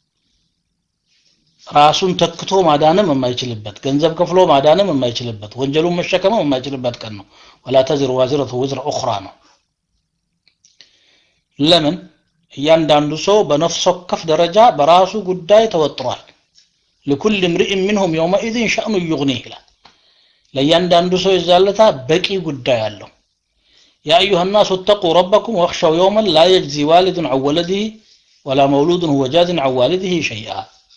ራሱን ተክቶ ማዳንም የማይችልበት ገንዘብ ከፍሎ ማዳንም የማይችልበት ወንጀሉን መሸከምም የማይችልበት ቀን ነው ወላ ተዝር ዋዝረቱ ውዝረ ኡኽራ ነው ለምን እያንዳንዱ ሰው በነፍስ ወከፍ ደረጃ በራሱ ጉዳይ ተወጥሯል لكل امرئ منهم يومئذ شأن يغنيه ይላል ለእያንዳንዱ ሰው የዛለታ በቂ ጉዳይ አለው ያ አዩሃ ናሱ እተቁ ረበኩም ወክሸው የውመን ላ የጅዚ ዋሊድን ዐን ወለድህ ወላ መውሉድን ሁወ ጃዝን ዐን ዋሊድህ ሸይአ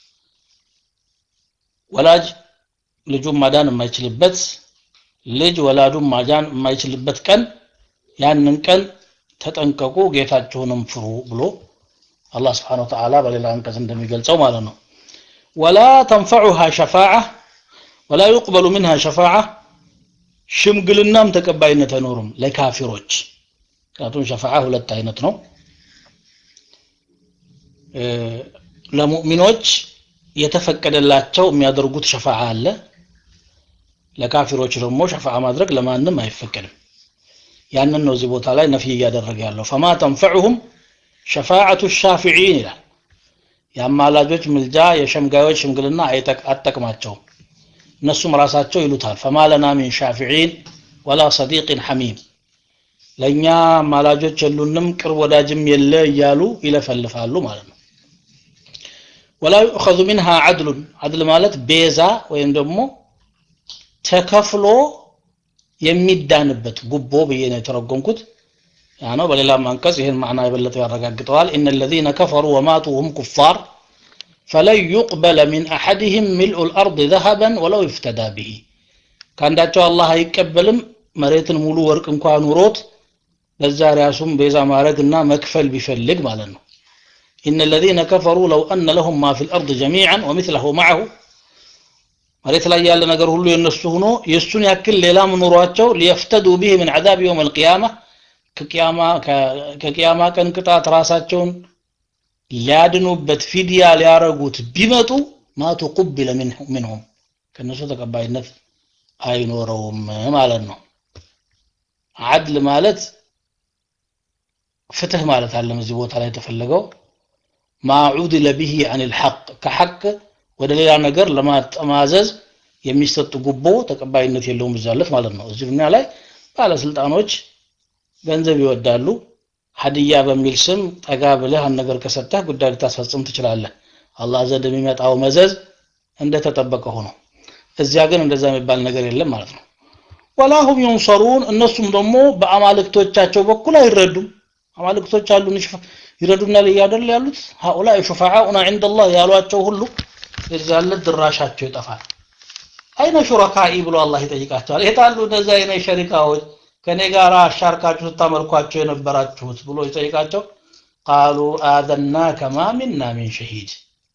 ወላጅ ልጁን ማዳን የማይችልበት ልጅ ወላዱን ማዳን የማይችልበት ቀን ያንን ቀን ተጠንቀቁ ጌታችሁንም ፍሩ ብሎ አላህ ስብሓን ወተዓላ በሌላ አንቀጽ እንደሚገልጸው ማለት ነው ወላ ተንፈዑሃ ሸፋዓ ወላ ዩቅበሉ ምንሃ ሸፋዓ ሽምግልናም ተቀባይነት አይኖርም ለካፊሮች ምክንያቱም ሸፋዓ ሁለት አይነት ነው ለሙእሚኖች የተፈቀደላቸው የሚያደርጉት ሸፋዓ አለ ለካፊሮች ደግሞ ሸፋዓ ማድረግ ለማንም አይፈቀድም ያንን ነው እዚህ ቦታ ላይ ነፍይ እያደረገ ያለው ፈማ ተንፈዑሁም ሸፋዓቱ ሻፊዒን ይላል የአማላጆች ምልጃ የሸምጋዮች ሽምግልና አጠቅማቸውም እነሱም ራሳቸው ይሉታል ፈማ ለና ሚን ሻፊዒን ወላ ሰዲቅን ሐሚም ለእኛ አማላጆች የሉንም ቅርብ ወዳጅም የለ እያሉ ይለፈልፋሉ ማለት ነው ወላ ዩእኸዙ ሚንሃ ዓድሉን ዓድል ማለት ቤዛ ወይም ደግሞ ተከፍሎ የሚዳንበት ጉቦ ብዬ ነው የተረጎምኩት ያ ነው በሌላም አንቀጽ ይህን ማዕና የበለጠ ያረጋግጠዋል እነ الذين كفروا وماتوا هم كفار فلن يقبل من أحدهم ملء الأرض ذهبا ولو افتدى به ከአንዳቸው አላህ አይቀበልም መሬትን ሙሉ ወርቅ እንኳን ኑሮት ለዛ ራሱም ቤዛ ማድረግና መክፈል ቢፈልግ ማለት ነው إن الذين كفروا لو أن لهم ما في الأرض جميعا ومثله معه መሬት ላይ ያለ ነገር ሁሉ የነሱ ሆኖ የሱን ያክል ሌላም ኑሯቸው ሊየፍተዱ ቢህ ምን عذاب يوم القيامة ከቂያማ ቀን ቅጣት ራሳቸውን ሊያድኑበት ፊድያ ሊያረጉት ቢመጡ ማቱ ቁቢለ ምንሁም ከነሱ ተቀባይነት አይኖረውም ማለት ነው አድል ማለት ፍትህ ማለት አለም እዚህ ቦታ ላይ የተፈለገው ማዑድለ ብሂ አን ልሐቅ ከሐቅ ወደ ሌላ ነገር ለማጠማዘዝ የሚሰጥ ጉቦ ተቀባይነት የለውም ይዛለት ማለት ነው እዚህ ዱኒያ ላይ ባለስልጣኖች ገንዘብ ይወዳሉ ሀዲያ በሚል ስም ጠጋ ብለህ አንድ ነገር ከሰጠህ ጉዳይ ልታስፈጽም ትችላለህ አላህ ዘንድ የሚመጣው መዘዝ እንደተጠበቀ ሆኖ እዚያ ግን እንደዛ የሚባል ነገር የለም ማለት ነው ወላሁም ዩንሰሩን እነሱም ደግሞ በአማልክቶቻቸው በኩል አይረዱም አማልክቶች አሉን ይረዱናል እያደል ያሉት ሀኡላ ሹፋዓኡና ዕንደ ላህ ያሏቸው ሁሉ የዛለት ድራሻቸው ይጠፋል አይነ ሹረካኢ ብሎ አላህ ይጠይቃቸዋል የታሉ እነዚህ አይነ ሸሪካዎች ከኔ ጋር አሻርካችሁ ስታመልኳቸው የነበራችሁት ብሎ ይጠይቃቸው ቃሉ አዘናከ ማ ሚና ሚን ሸሂድ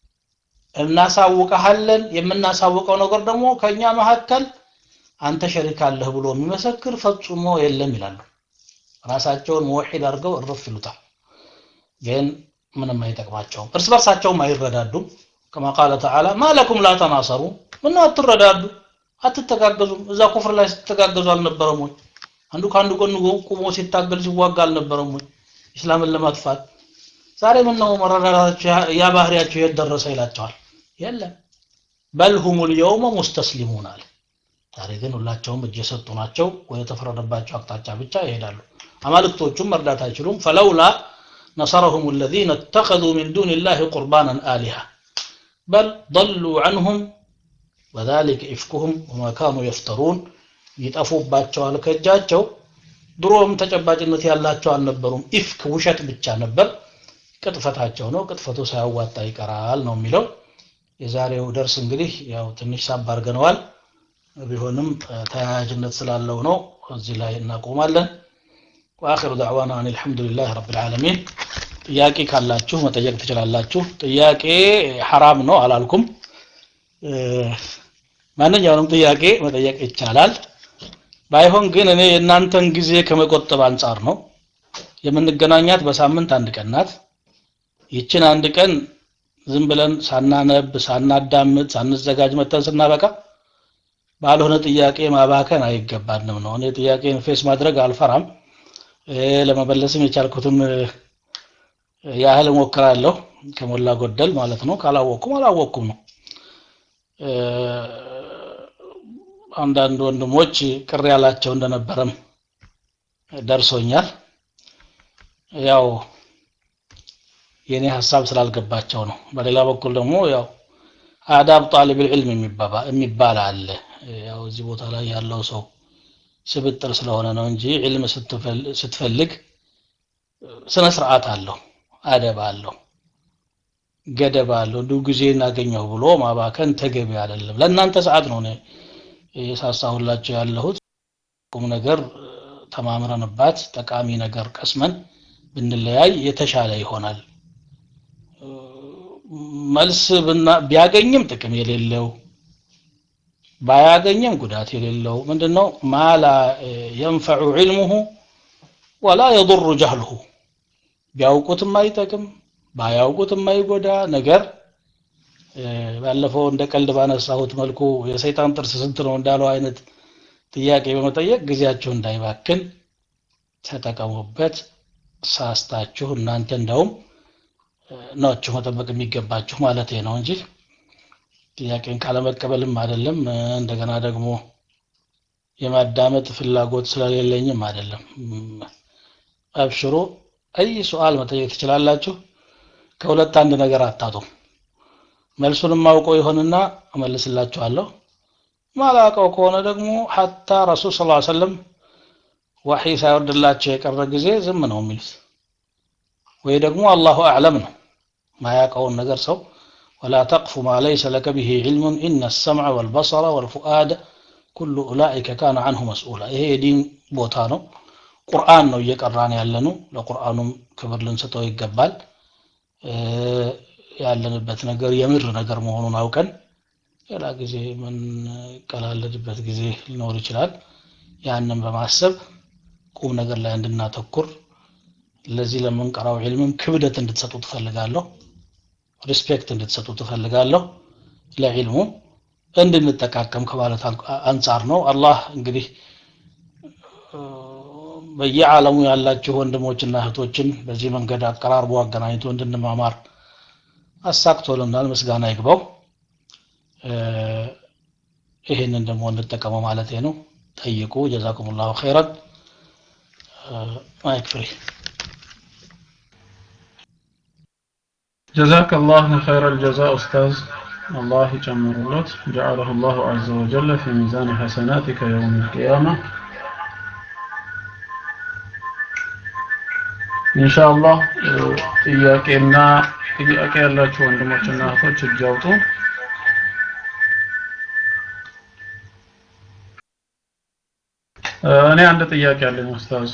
እናሳውቀሃለን የምናሳውቀው ነገር ደግሞ ከእኛ መካከል አንተ ሸሪክ አለህ ብሎ የሚመሰክር ፈጽሞ የለም ይላሉ ራሳቸውን መወሒድ አድርገው እርፍ ይሉታል ግን ምንም አይጠቅማቸውም እርስ በርሳቸውም አይረዳዱም ከማ ቃለ ተዓላ ማ ለኩም ላ ተናሰሩ ምነው አትረዳዱ አትተጋገዙም እዛ ኩፍር ላይ ስትተጋገዙ አልነበረም ወይ አንዱ ከአንዱ ጎን ቁሞ ሲታገል ሲዋጋ አልነበረም ወይ እስላምን ለማጥፋት ዛሬ ምን ነው መረዳዳታቸው ያ ባህሪያቸው የት ደረሰ ይላቸዋል የለም በል ሁም ልየውመ ሙስተስሊሙን አለ ዛሬ ግን ሁላቸውም እጅ የሰጡ ናቸው ወደ ተፈረደባቸው አቅጣጫ ብቻ ይሄዳሉ አማልክቶቹም መርዳት አይችሉም ፈለውላ نصرهم الذين اتخذوا من دون الله قربانا آلهة بل ضلوا عنهم وذلك إفكهم وما كانوا يفترون ይጠፉባቸዋል ከእጃቸው ድሮም ተጨባጭነት ያላቸው አልነበሩም ኢፍክ ውሸት ብቻ ነበር ቅጥፈታቸው ነው ቅጥፈቱ ሳያዋጣ ይቀራል ነው የሚለው የዛሬው ደርስ እንግዲህ ያው ትንሽ ሳብ አድርገነዋል ቢሆንም ተያያዥነት ስላለው ነው እዚህ ላይ እናቆማለን ወአኺሩ ዳዕዋና አን አልሐምዱሊላህ ረብል ዓለሚን ጥያቄ ካላችሁ መጠየቅ ትችላላችሁ ጥያቄ ሐራም ነው አላልኩም ማንኛውንም ጥያቄ መጠየቅ ይቻላል ባይሆን ግን እኔ የእናንተን ጊዜ ከመቆጠብ አንጻር ነው የምንገናኛት በሳምንት አንድ ቀን ናት ይችን አንድ ቀን ዝም ብለን ሳናነብ ሳናዳምጥ ሳንዘጋጅ መተን ስናበቃ ባልሆነ ጥያቄ ማባከን አይገባንም ነው እኔ ጥያቄን ፌስ ማድረግ አልፈራም ለመመለስም የቻልኩትን ያህል እሞክራለሁ ከሞላ ጎደል ማለት ነው ካላወቅኩም አላወቅኩም ነው አንዳንድ ወንድሞች ቅር ያላቸው እንደነበረም ደርሶኛል ያው የኔ ሀሳብ ስላልገባቸው ነው በሌላ በኩል ደግሞ ያው አዳብ ጣሊብ ልዕልም የሚባል አለ ያው እዚህ ቦታ ላይ ያለው ሰው ስብጥር ስለሆነ ነው እንጂ ዒልም ስትፈልግ ስነ ስርዓት አለው አደብ አለው ገደብ አለው እንዲሁ ጊዜ እናገኘሁ ብሎ ማባከን ተገቢ አይደለም ለእናንተ ሰዓት ነው የሳሳሁላቸው ያለሁት ቁም ነገር ተማምረንባት ጠቃሚ ነገር ቀስመን ብንለያይ የተሻለ ይሆናል መልስ ቢያገኝም ጥቅም የሌለው ባያገኝም ጉዳት የሌለው ምንድነው ማላ የንፈዑ ዒልሙሁ ወላ የضሩ ጀህልሁ ቢያውቁት የማይጠቅም ባያውቁት የማይጎዳ ነገር ባለፈው እንደ ቀልድ ባነሳሁት መልኩ የሰይጣን ጥርስ ስንት ነው እንዳለው አይነት ጥያቄ በመጠየቅ ጊዜያችሁ እንዳይባክን ተጠቀሙበት ሳስታችሁ እናንተ እንደውም ናችሁ መጠበቅ የሚገባችሁ ማለት ነው እንጂ ጥያቄን ካለመቀበልም አይደለም እንደገና ደግሞ የማዳመጥ ፍላጎት ስለሌለኝም አይደለም አብሽሮ አይ ሱአል መጠየቅ ትችላላችሁ ከሁለት አንድ ነገር አታጡም መልሱንም አውቀው ይሆንና እመልስላችኋለሁ ማላውቀው ከሆነ ደግሞ ሐታ ረሱል ስ ሰለም ዋሒ ሳይወርድላቸው የቀረ ጊዜ ዝም ነው የሚሉት ወይ ደግሞ አላሁ አዕለም ነው ማያውቀውን ነገር ሰው ولا تقف ما ليس لك به علم إن السمع والبصر والفؤاد كل أولئك كان عنه مسؤولا ይሄ የዲን ቦታ ነው ቁርአን ነው እየቀራን ያለነው ለቁርአኑም ክብር ልንሰጠው ይገባል ያለንበት ነገር የምር ነገር መሆኑን አውቀን ሌላ ጊዜ የምንቀላለድበት ጊዜ ሊኖር ይችላል ያንን በማሰብ ቁም ነገር ላይ እንድናተኩር ለዚህ ለምንቀራው ዒልምም ክብደት እንድትሰጡ ትፈልጋለሁ ሪስፔክት እንድትሰጡ ትፈልጋለሁ ለዒልሙ እንድንጠቃቀም ከማለት አንጻር ነው አላህ እንግዲህ በየዓለሙ ያላችሁ ወንድሞችና እህቶችን በዚህ መንገድ አቀራርቦ አገናኝቶ እንድንማማር አሳክቶልናል ምስጋና ይግባው ይህንን ደግሞ እንጠቀመው ማለት ነው ጠይቁ ጀዛኩም ላሁ ኸይረን ማይክ ፍሪ جزاك الله خير الجزاء أستاذ الله يجمر الله جعله الله عز وجل في ميزان حسناتك يوم القيامة إن شاء الله ጥያቄና ጥያቄ ያላችሁ ወንድሞችና እህቶች እጅ አውጡ እኔ አንድ ጥያቄ አለኝ ኡስታዝ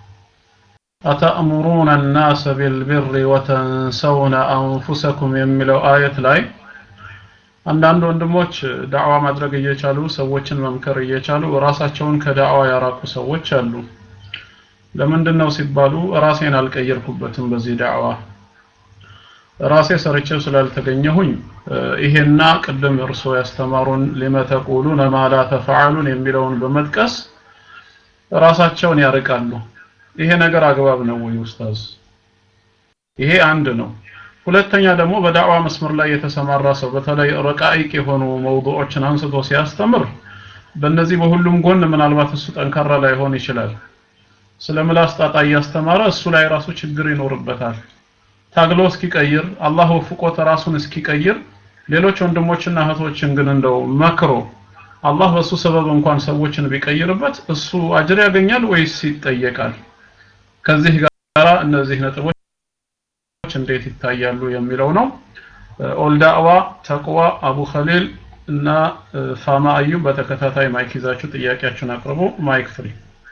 አተእሙሩነ الناس بالبر وتنسون أنفسكم የሚለው አየት ላይ አንዳንድ ወንድሞች ዳዕዋ ማድረግ እየቻሉ ሰዎችን መምከር እየቻሉ ራሳቸውን ከዳዕዋ ያራቁ ሰዎች አሉ ለምንድን ነው ሲባሉ ራሴን አልቀየርኩበትም በዚህ ዳዕዋ ራሴ ሰርቼው ስላልተገኘሁኝ ይሄና ቅድም እርሶ ያስተማሩን ሊመተቁሉነ ማላ ተፈዓሉን የሚለውን በመጥቀስ ራሳቸውን ያርቃሉ ይሄ ነገር አግባብ ነው ወይ ኡስታዝ ይሄ አንድ ነው ሁለተኛ ደግሞ በዳዕዋ መስመር ላይ የተሰማራ ሰው በተለይ ረቃይቅ የሆኑ መውዱዖችን አንስቶ ሲያስተምር በእነዚህ በሁሉም ጎን ምናልባት እሱ ጠንካራ ላይሆን ይችላል ስለ ምላስ ጣጣ እያስተማረ እሱ ላይ ራሱ ችግር ይኖርበታል ታግሎ እስኪቀይር አላህ ወፍቆት ራሱን እስኪቀይር ሌሎች ወንድሞችና እህቶችን ግን እንደው መክሮ አላህ በሱ ሰበብ እንኳን ሰዎችን ቢቀይርበት እሱ አጅር ያገኛል ወይስ ይጠየቃል ከዚህ ጋር እነዚህ ነጥቦች እንዴት ይታያሉ የሚለው ነው ኦልዳዋ ተቅዋ አቡ ኸሊል እና ፋማ አዩብ በተከታታይ ማይክ ይዛችሁ ጥያቄያችሁን አቅርቡ ማይክ ፍሪ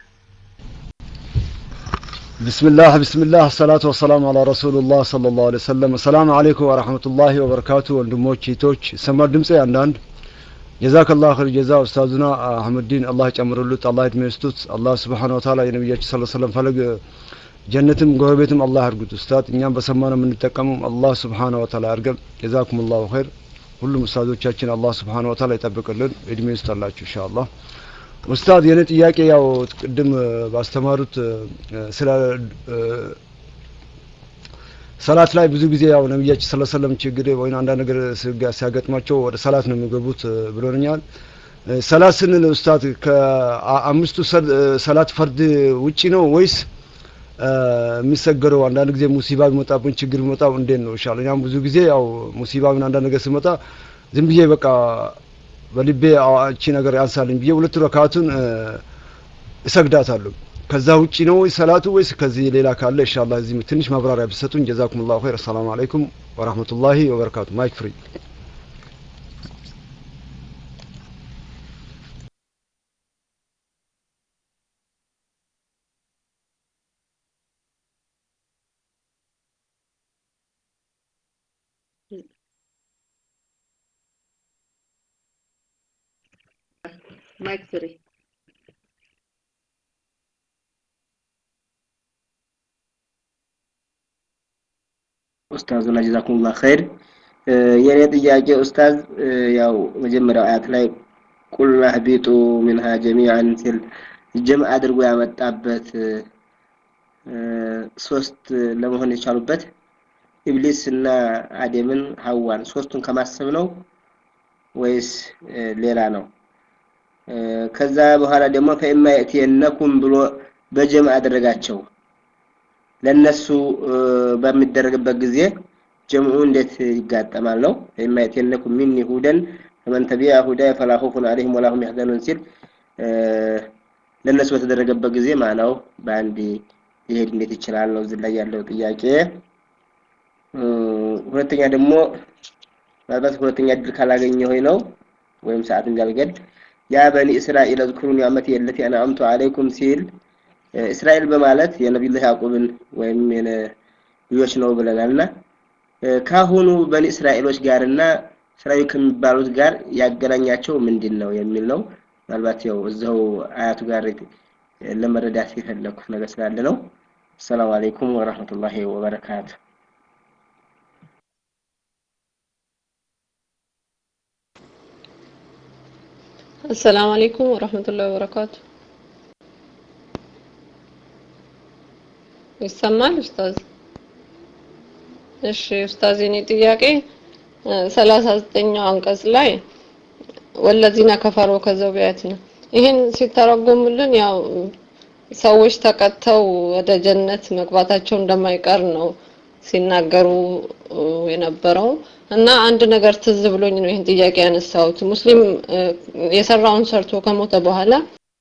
بسم الله بسم الله الصلاة والسلام على رسول الله صلى الله عليه وسلم السلام عليكم ورحمة الله وبركاته ወንድሞች እህቶች ሰማር ድምጼ አንዳንድ ጀዛክ አላህ ኸይር ጀዛ ኡስታዙና አህመዲን አላህ ጨምሩሉት አላህ እድሜ ይስጡት አላህ Subhanahu Wa Ta'ala የነብያችን ሰለላሁ ዐለይሂ ወሰለም ፈለግ ጀነትም ጎረቤትም አላህ ያርጉት ኡስታዝ እኛም በሰማነው የምንጠቀመው አላህ Subhanahu Wa Ta'ala ያርገን ጀዛኩም አላሁ ኸይር ሁሉም ኡስታዞቻችን አላህ Subhanahu Wa Ta'ala ይጠብቅልን እድሜ ይስጣላችሁ ኢንሻአላህ ኡስታዝ የኔ ጥያቄ ያው ቅድም ባስተማሩት ስለ ሰላት ላይ ብዙ ጊዜ ያው ነብያችን ሰለላሁ ዐለይሂ ወሰለም ችግር ወይ አንዳንድ ነገር ሲያገጥማቸው ወደ ሰላት ነው የሚገቡት ብሎኛል። ሰላት ስንል ኡስታዝ ከአምስቱ ሰላት ፈርድ ውጪ ነው ወይስ የሚሰገረው? አንዳንድ ጊዜ ሙሲባ ቢመጣብን ችግር ቢመጣው እንዴት ነው ይሻላል? እኛም ብዙ ጊዜ ያው ሙሲባ ምን አንዳንድ ነገር ሲመጣ ዝም ብዬ በቃ በልቤ እቺ ነገር ያንሳልኝ ብዬ ሁለት ረካቱን እሰግዳታለሁ። ከዛ ውጪ ነው ሰላቱ ወይስ ከዚህ ሌላ ካለ ኢንሻአላህ እዚህ ትንሽ ማብራሪያ ቢሰጡኝ ጀዛኩሙላሁ ኸይር። ሰላም አለይኩም ወራህመቱላሂ ወበረካቱ። ማይክ ፍሪ ማይክ ፍሪ ኡስታዙና ጀዛኩሙላህ ኸይር። የኔ ጥያቄ ኡስታዝ ያው መጀመሪያው አያት ላይ ቁልና ህቢጡ ሚንሃ ጀሚዓን ሲል ጀምዕ አድርጎ ያመጣበት ሶስት ለመሆን የቻሉበት ኢብሊስ እና አደምን ሀዋን ሶስቱን ከማሰብ ነው ወይስ ሌላ ነው? ከዛ በኋላ ደግሞ ፈኢማ የእትየነኩም ብሎ በጀምዕ አደረጋቸው። ለነሱ በሚደረግበት ጊዜ ጀምዑ እንዴት ይጋጠማል ነው? ፈኢማ የእትየነኩም ሚኒ ሁደን ፈመን ተቢዐ ሁዳየ ፈላ ኸውፉን ዐለይሂም ወላ ሁም የሕዘኑን ሲል ለነሱ በተደረገበት ጊዜ ማነው በአንድ ሊሄድ እንዴት ይችላል ነው እዚህ ላይ ያለው ጥያቄ። ሁለተኛ ደግሞ ምናልባት ሁለተኛ እድል ካላገኘ ሆይ ነው ወይም ሰዓት እንዳልገድ ያ በኒ እስራኤል እዝኩሩ ኒዕመቲ የለቲ አንዐምቱ ዐለይኩም ሲል እስራኤል በማለት የነቢዩላህ ያዕቁብን ወይም ልጆች ነው ብለናልና ካሁኑ በኒ እስራኤሎች ጋርና እስራኤል ከሚባሉት ጋር ያገናኛቸው ምንድን ነው የሚል ነው። ምናልባት ያው እዛው አያቱ ጋር ለመረዳት የፈለኩት ነገር ስላለ ነው። አሰላሙ አለይኩም ወራህመቱላሂ ወበረካቱ። አሰላሙ አለይኩም ወራህመቱላሂ ወበረካቱ። ይሰማል ኡስታዝ? እሺ ኡስታዝ፣ የኔ ጥያቄ ሰላሳ ዘጠኛው አንቀጽ ላይ ወለዚነ ከፈሩ ከዘው ነው ይህን ሲተረጎሙልን ያው ሰዎች ተቀጥተው ወደ ጀነት መግባታቸው እንደማይቀር ነው ሲናገሩ የነበረው እና አንድ ነገር ትዝ ብሎኝ ነው ይህን ጥያቄ ያነሳሁት። ሙስሊም የሰራውን ሰርቶ ከሞተ በኋላ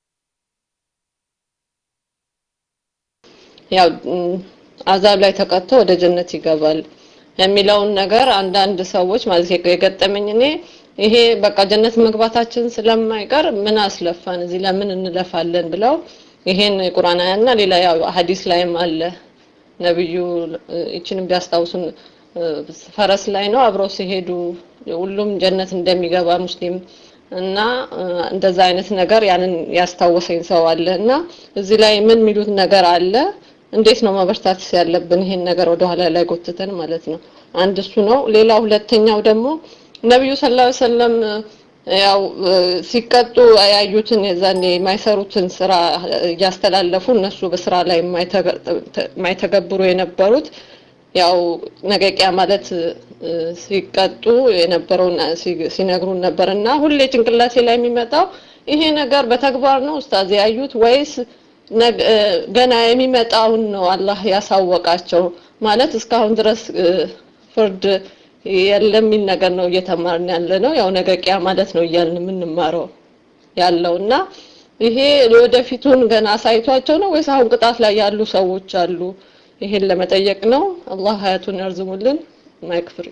ያው አዛብ ላይ ተቀጥቶ ወደ ጀነት ይገባል የሚለውን ነገር አንዳንድ ሰዎች ማለት የገጠመኝ እኔ ይሄ በቃ ጀነት መግባታችን ስለማይቀር ምን አስለፋን እዚህ ለምን እንለፋለን ብለው ይሄን የቁርአን አያና ሌላ ያው ሐዲስ ላይም አለ ነብዩ እቺንም ቢያስታውሱን ፈረስ ላይ ነው አብረው ሲሄዱ ሁሉም ጀነት እንደሚገባ ሙስሊም እና እንደዛ አይነት ነገር ያንን ያስታወሰኝ ሰው አለ እና እዚህ ላይ ምን የሚሉት ነገር አለ እንዴት ነው መበርታት ያለብን ይሄን ነገር ወደ ኋላ ላይ ጎትተን ማለት ነው አንድ እሱ ነው ሌላ ሁለተኛው ደግሞ ነብዩ ሰለላሁ ዐለይሂ ወሰለም ያው ሲቀጡ ያዩትን የዛኔ የማይሰሩትን ስራ እያስተላለፉ እነሱ በስራ ላይ የማይተገብሩ የነበሩት ያው ነገቂያ ማለት ሲቀጡ የነበረውን ሲነግሩን ነበር እና ሁሌ ጭንቅላቴ ላይ የሚመጣው ይሄ ነገር በተግባር ነው ኡስታዝ ያዩት ወይስ ገና የሚመጣውን ነው አላህ ያሳወቃቸው ማለት እስካሁን ድረስ ፍርድ የለም የሚል ነገር ነው እየተማርን ያለ ነው። ያው ነገ ቂያ ማለት ነው እያልን የምንማረው ያለው እና ይሄ ወደፊቱን ገና አሳይቷቸው ነው ወይስ አሁን ቅጣት ላይ ያሉ ሰዎች አሉ? ይሄን ለመጠየቅ ነው። አላህ ሀያቱን ያርዝሙልን። ማይክ ፍሪ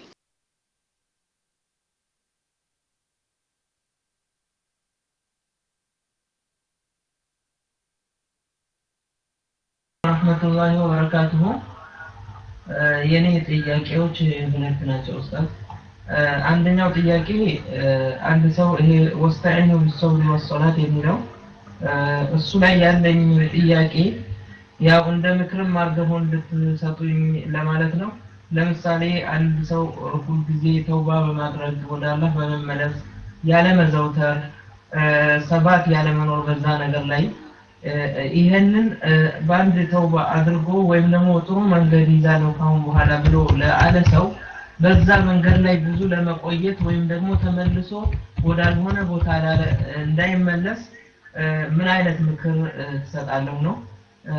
ረህመቱላሂ ወበረካቱሁ የኔ ጥያቄዎች ሁለት ናቸው ኡስታዝ። አንደኛው ጥያቄ አንድ ሰው ይሄ ወስተዒኑ ቢሰብሪ ወሰላት የሚለው እሱ ላይ ያለኝ ጥያቄ ያው እንደ ምክርም አድርገው እንድትሰጡኝ ለማለት ነው። ለምሳሌ አንድ ሰው ሁል ጊዜ ተውባ በማድረግ ወደ አላህ በመመለስ ያለ መዘውተር ሰባት ያለ መኖር በዛ ነገር ላይ ይሄንን በአንድ ተውባ አድርጎ ወይም ደግሞ ጥሩ መንገድ ይዛለው ካሁን በኋላ ብሎ ለአለ ሰው በዛ መንገድ ላይ ብዙ ለመቆየት ወይም ደግሞ ተመልሶ ወዳልሆነ ቦታ እንዳይመለስ ምን አይነት ምክር ትሰጣለሁ ነው።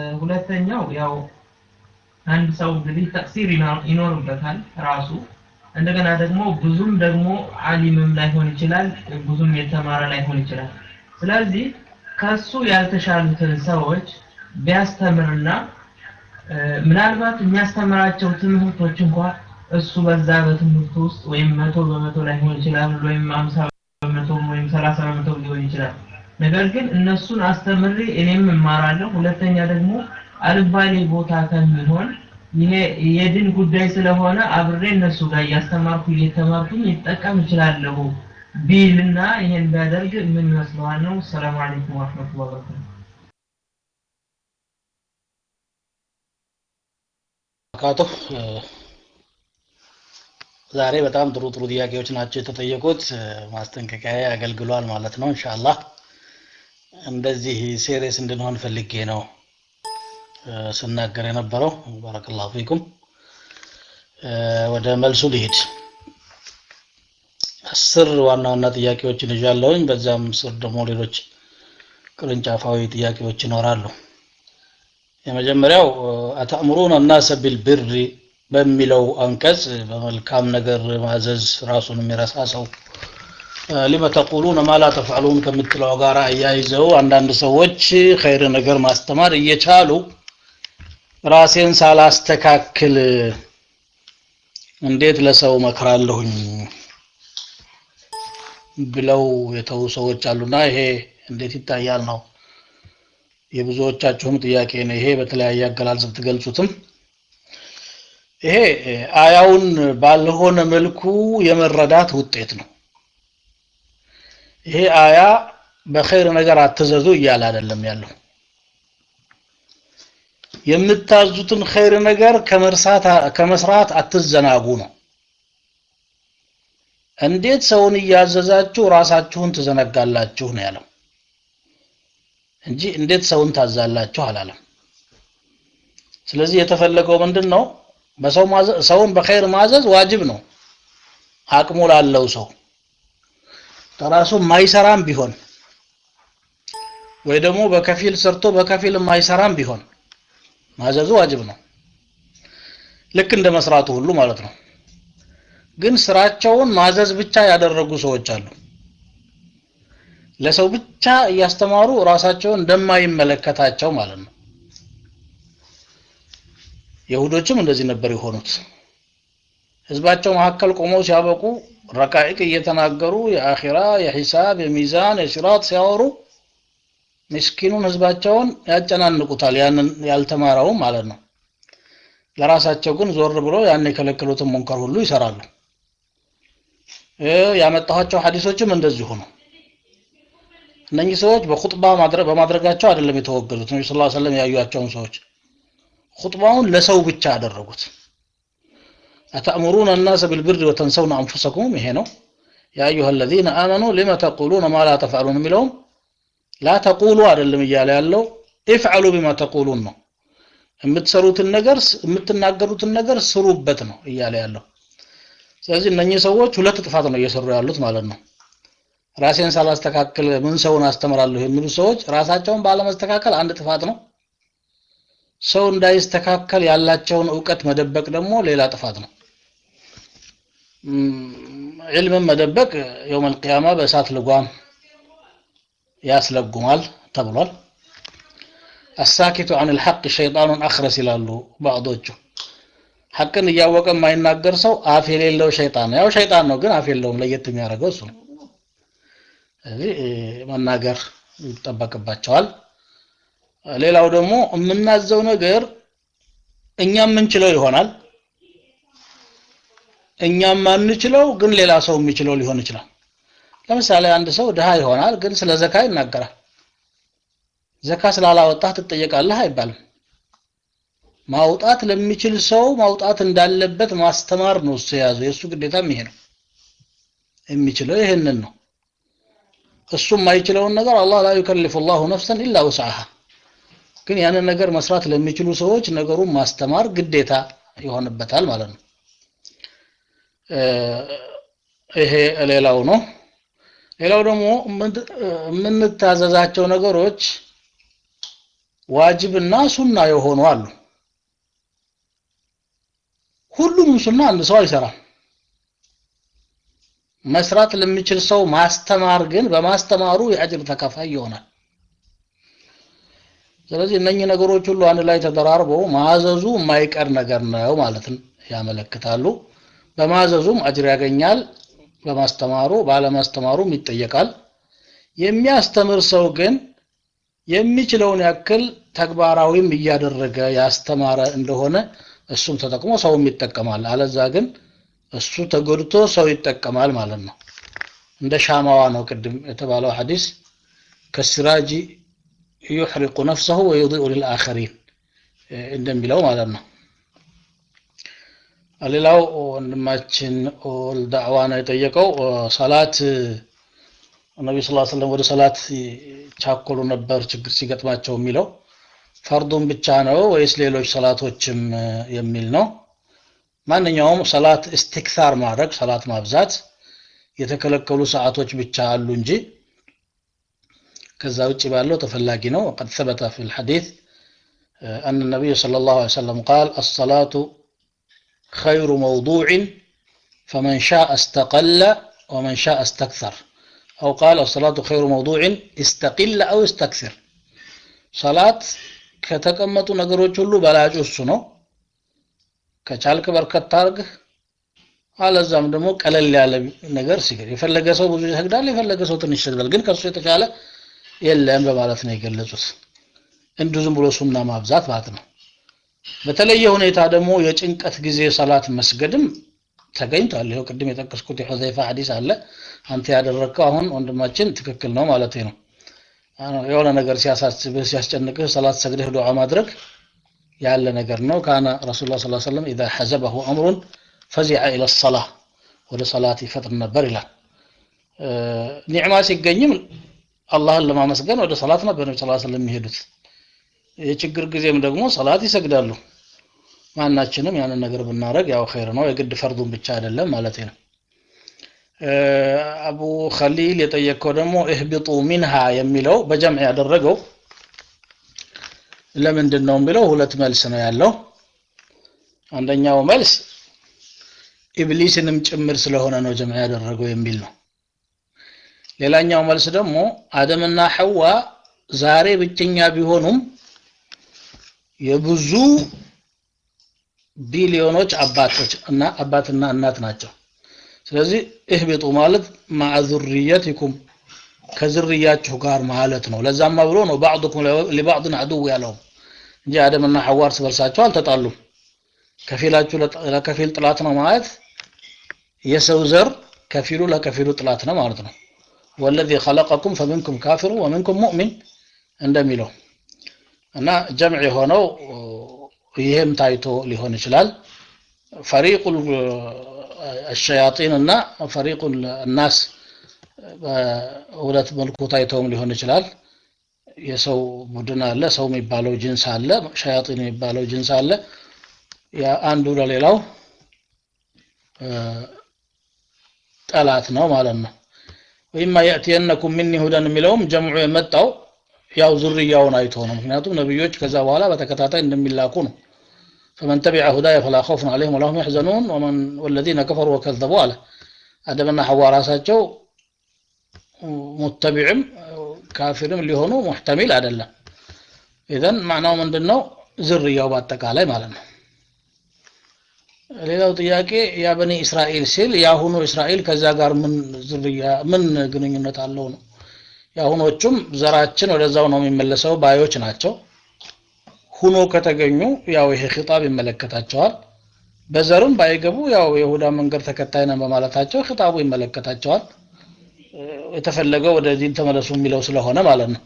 ሁለተኛው ያው አንድ ሰው እንግዲህ ተቅሲር ይኖርበታል ራሱ እንደገና ደግሞ ብዙም ደግሞ አሊምም ላይሆን ይችላል፣ ብዙም የተማረ ላይሆን ይችላል። ስለዚህ ከሱ ያልተሻሉትን ሰዎች ቢያስተምርና እ፣ ምናልባት የሚያስተምራቸው ትምህርቶች እንኳን እሱ በዛ በትምህርቱ ውስጥ ወይም መቶ በመቶ ላይሆን ይችላል ወይም አምሳ በመቶ ወይም ሰላሳ በመቶ ሊሆን ይችላል። ነገር ግን እነሱን አስተምሬ እኔም እማራለሁ። ሁለተኛ ደግሞ አልባሌ ቦታ ከሚሆን ይሄ የድን ጉዳይ ስለሆነ አብሬ እነሱ ጋር እያስተማርኩ እየተማርኩኝ ይጠቀም እችላለሁ ቢልና ይሄን ቢያደርግ ምን ይመስለዋል ነው? ሰላም አለይኩም ወረህመቱላሂ ወበረካቱ። ካቶ ዛሬ በጣም ጥሩ ጥሩ ጥያቄዎች ናቸው የተጠየቁት። እ፣ ማስጠንቀቂያ አገልግሏል ማለት ነው። ኢንሻአላህ እንደዚህ ሴሪየስ እንድንሆን ፈልጌ ነው እ፣ ስናገር የነበረው። ባረከላሁ ፊኩም። እ፣ ወደ መልሱ ልሂድ። አስር ዋና ዋና ጥያቄዎችን ይዣለሁኝ። በዛም ስር ደግሞ ሌሎች ቅርንጫፋዊ ጥያቄዎች ይኖራሉ። የመጀመሪያው አተእምሩን እናሰ ቢልብሪ በሚለው አንቀጽ በመልካም ነገር ማዘዝ ራሱን የሚረሳ ሰው እ፣ ሊመ ተቁሉነ ማ ላ ተፍዐሉን ከምትለው ጋር አያይዘው አንዳንድ ሰዎች ኸይር ነገር ማስተማር እየቻሉ ራሴን ሳላስተካክል እንዴት ለሰው መክራለሁኝ ብለው የተዉ ሰዎች አሉና ይሄ እንዴት ይታያል ነው የብዙዎቻችሁም ጥያቄ ነው። ይሄ በተለያየ አገላለጽ ብትገልጹትም ይሄ እ፣ አያውን ባልሆነ መልኩ የመረዳት ውጤት ነው። ይሄ አያ በኸይር ነገር አትዘዙ እያለ አይደለም ያለው። የምታዙትን ኸይር ነገር ከመርሳት ከመስራት አትዘናጉ ነው። እንዴት ሰውን እያዘዛችሁ ራሳችሁን ትዘነጋላችሁ ነው ያለው እንጂ እንዴት ሰውን ታዛላችሁ አላለም። ስለዚህ የተፈለገው ምንድን ነው? በሰው ማዘዝ ሰውን በኸይር ማዘዝ ዋጅብ ነው። አቅሙ ላለው ሰው ከራሱ የማይሰራም ቢሆን ወይ ደግሞ በከፊል ሰርቶ በከፊል የማይሰራም ቢሆን ማዘዙ ዋጅብ ነው። ልክ እንደ መስራቱ ሁሉ ማለት ነው። ግን ስራቸውን ማዘዝ ብቻ ያደረጉ ሰዎች አሉ። ለሰው ብቻ እያስተማሩ ራሳቸውን እንደማይመለከታቸው ማለት ነው። የሁዶችም እንደዚህ ነበር የሆኑት። ህዝባቸው መካከል ቆመው ሲያበቁ ረቃኢቅ እየተናገሩ የአኺራ፣ የሂሳብ፣ የሚዛን፣ የሲራጥ ሲያወሩ ምስኪኑን ህዝባቸውን ያጨናንቁታል። ያንን ያልተማረውም ማለት ነው። ለራሳቸው ግን ዞር ብሎ ያን የከለከሉትን ሙንከር ሁሉ ይሰራሉ። እ ያመጣኋቸው ሐዲሶችም እንደዚሁ ነው። እነኚህ ሰዎች በኹጥባ ማድረግ በማድረጋቸው አይደለም የተወገዙት። ነብዩ ሰለላሁ ዐለይሂ ወሰለም ያዩአቸውን ሰዎች ኹጥባውን ለሰው ብቻ አደረጉት። አተእሙሩነ الناس بالبر وتنسون انفسكم ይሄ ነው። ያ አዩሃ الذين آمنوا لم تقولون ما لا تفعلون የሚለውም ላ ተቁሉ አይደለም እያለ ያለው ኢፍዐሉ ቢማ ተቁሉን ነው። የምትሰሩትን ነገር የምትናገሩትን ነገር ስሩበት ነው እያለ ያለው። ስለዚህ እነኚህ ሰዎች ሁለት ጥፋት ነው እየሰሩ ያሉት ማለት ነው። ራሴን ሳላስተካክል ምን ሰውን አስተምራለሁ የሚሉ ሰዎች ራሳቸውን ባለመስተካከል አንድ ጥፋት ነው። ሰው እንዳይስተካከል ያላቸውን እውቀት መደበቅ ደግሞ ሌላ ጥፋት ነው። ዒልምን መደበቅ የውመል ቂያማ በእሳት ልጓም ያስለጉማል ተብሏል። አሳኪቱ አን ልሐቅ ሸይጣኑን አክረስ ይላሉ ባዕዶቹ። ሐቅን እያወቀ የማይናገር ሰው አፍ የሌለው ሸይጣን ነው። ያው ሸይጣን ነው፣ ግን አፍ የለውም። ለየት የሚያደርገው እሱ ነው። ስለዚህ መናገር ይጠበቅባቸዋል። ሌላው ደግሞ የምናዘው ነገር እኛ የምንችለው ይሆናል፣ እኛም ማንችለው ግን ሌላ ሰው የሚችለው ሊሆን ይችላል። ለምሳሌ አንድ ሰው ድሃ ይሆናል፣ ግን ስለ ዘካ ይናገራል። ዘካ ስላላወጣህ ትጠየቃለህ አይባልም። ማውጣት ለሚችል ሰው ማውጣት እንዳለበት ማስተማር ነው እሱ የያዘው። የእሱ ግዴታም ይሄ ነው። የሚችለው ይሄንን ነው። እሱ የማይችለውን ነገር አላህ ላ ዩከልፍ ላሁ ነፍሰን ኢላ ውስዓሃ። ግን ያንን ነገር መስራት ለሚችሉ ሰዎች ነገሩን ማስተማር ግዴታ ይሆንበታል ማለት ነው። ይሄ ሌላው ነው። ሌላው ደግሞ የምንታዘዛቸው ነገሮች ዋጅብና ሱና የሆኑ አሉ። ሁሉንም ሱና አንድ ሰው አይሰራም። መስራት ለሚችል ሰው ማስተማር ግን በማስተማሩ የአጅር ተካፋይ ይሆናል ስለዚህ እነኚህ ነገሮች ሁሉ አንድ ላይ ተደራርበው ማዘዙ የማይቀር ነገር ነው ማለትን ያመለክታሉ በማዘዙም አጅር ያገኛል በማስተማሩ ባለማስተማሩም ይጠየቃል የሚያስተምር ሰው ግን የሚችለውን ያክል ተግባራዊም እያደረገ ያስተማረ እንደሆነ እሱም ተጠቅሞ ሰውም ይጠቀማል አለዛ ግን እሱ ተጎድቶ ሰው ይጠቀማል ማለት ነው እንደ ሻማዋ ነው ቅድም የተባለው ሐዲስ ከሲራጂ ዩሕሪቁ ነፍሰሁ ወዩዲኡ ልልአኸሪን እንደሚለው ማለት ነው ሌላው ወንድማችን ዳዕዋ ነው የጠየቀው ሰላት ነቢ ስ ሰለም ወደ ሰላት ቻኮሉ ነበር ችግር ሲገጥማቸው የሚለው ፈርዱን ብቻ ነው ወይስ ሌሎች ሰላቶችም የሚል ነው ማንኛውም ሰላት እስትክታር ማድረግ ሰላት ማብዛት የተከለከሉ ሰዓቶች ብቻ አሉ እንጂ ከዛ ውጭ ባለው ተፈላጊ ነው وقد ثبت في الحديث أن النبي صلى الله عليه وسلم قال الصلاة خير موضوع فمن شاء استقل ومن شاء استكثر أو قال الصلاة خير موضوع استقل أو استكثر صلاة ከተቀመጡ ነገሮች ሁሉ በላጩ እሱ ነው ከቻልክ በርከት ታርግ አለዛም ደግሞ ቀለል ያለ ነገር ሲገድ የፈለገ ሰው ብዙ ይሰግዳል የፈለገ ሰው ትንሽ ይሰግዳል ግን ከሱ የተሻለ የለም በማለት ነው የገለጹት እንዱ ዝም ብሎ ሱና ማብዛት ማለት ነው በተለየ ሁኔታ ደግሞ የጭንቀት ጊዜ ሰላት መስገድም ተገኝቷል ይኸው ቅድም የጠቀስኩት የሑዘይፋ ሐዲስ አለ አንተ ያደረግከው አሁን ወንድማችን ትክክል ነው ማለት ነው የሆነ ነገር ሲያሳስብህ ሲያስጨንቅህ ሰላት ሰግደህ ዱዓ ማድረግ ያለ ነገር ነው ካነ ረሱል ላ ስ ሰለም ኢዛ ሐዘበሁ አምሩን ፈዚዐ ኢለ ሰላ ወደ ሰላት ይፈጥን ነበር ይላል ኒዕማ ሲገኝም አላህን ለማመስገን ወደ ሰላት ነበር ነቢ ስ ስለም የሚሄዱት የችግር ጊዜም ደግሞ ሰላት ይሰግዳሉ ማናችንም ያንን ነገር ብናደረግ ያው ኸይር ነው የግድ ፈርዱን ብቻ አይደለም ማለት ነው አቡ ኸሊል የጠየቀው ደግሞ እህቢጡ ሚንሃ የሚለው በጀምዕ ያደረገው ለምንድን ነው የሚለው ሁለት መልስ ነው ያለው አንደኛው መልስ ኢብሊስንም ጭምር ስለሆነ ነው ጀምዕ ያደረገው የሚል ነው ሌላኛው መልስ ደግሞ አደምና ሐዋ ዛሬ ብቸኛ ቢሆኑም የብዙ ቢሊዮኖች አባቶች እና አባትና እናት ናቸው ስለዚህ እህቢጡ ማለት ማዓ ዙርየቲኩም ከዝርያችሁ ጋር ማለት ነው ለዛማ ብሎ ነው ባዕዱኩም ሊባዕድን አድው ያለው እንጂ አደምና ሐዋ እርስ በርሳቸው አልተጣሉም ከፊላችሁ ለከፊል ጥላት ነው ማለት የሰው ዘር ከፊሉ ለከፊሉ ጥላት ነው ማለት ነው ወለዚ ኸለቀኩም ፈሚንኩም ካፊሩ ወሚንኩም ሙእሚን እንደሚለው እና ጀምዕ የሆነው ይህም ታይቶ ሊሆን ይችላል ፈሪቁ الشياطين እና ፈሪቁ الناس በሁለት መልኩ ታይተውም ሊሆን ይችላል የሰው ቡድን አለ ሰው የሚባለው ጅንስ አለ ሸያጢን የሚባለው ጅንስ አለ አንዱ ለሌላው ጠላት ነው ማለት ነው ወይማ የእትየነኩም ሚኒ ሁደን የሚለውም ጀምዑ የመጣው ያው ዝርያውን አይቶ ነው ምክንያቱም ነብዮች ከዛ በኋላ በተከታታይ እንደሚላኩ ነው فمن تبع هداي فلا خوف عليهم ولا هم يحزنون ومن والذين كفروا وكذبوا على አደምና ሐዋ ራሳቸው ሙተቢዕም ካፊርም ሊሆኑ ሙሕተሚል አይደለም ኢዘን ማዕናው ምንድን ነው ዝርያው በአጠቃላይ ማለት ነው ሌላው ጥያቄ ያ በኒ እስራኤል ሲል የአሁኑ እስራኤል ከዛ ጋር ምን ዝርያ ምን ግንኙነት አለው ነው የአሁኖቹም ዘራችን ወደዛው ነው የሚመለሰው ባዮች ናቸው ሁኖ ከተገኙ ያው ይሄ ኺጣብ ይመለከታቸዋል በዘርም ባይገቡ ያው የሁዳ መንገድ ተከታይ ነን በማለታቸው ኺጣቡ ይመለከታቸዋል የተፈለገው ወደ ዲን ተመለሱ የሚለው ስለሆነ ማለት ነው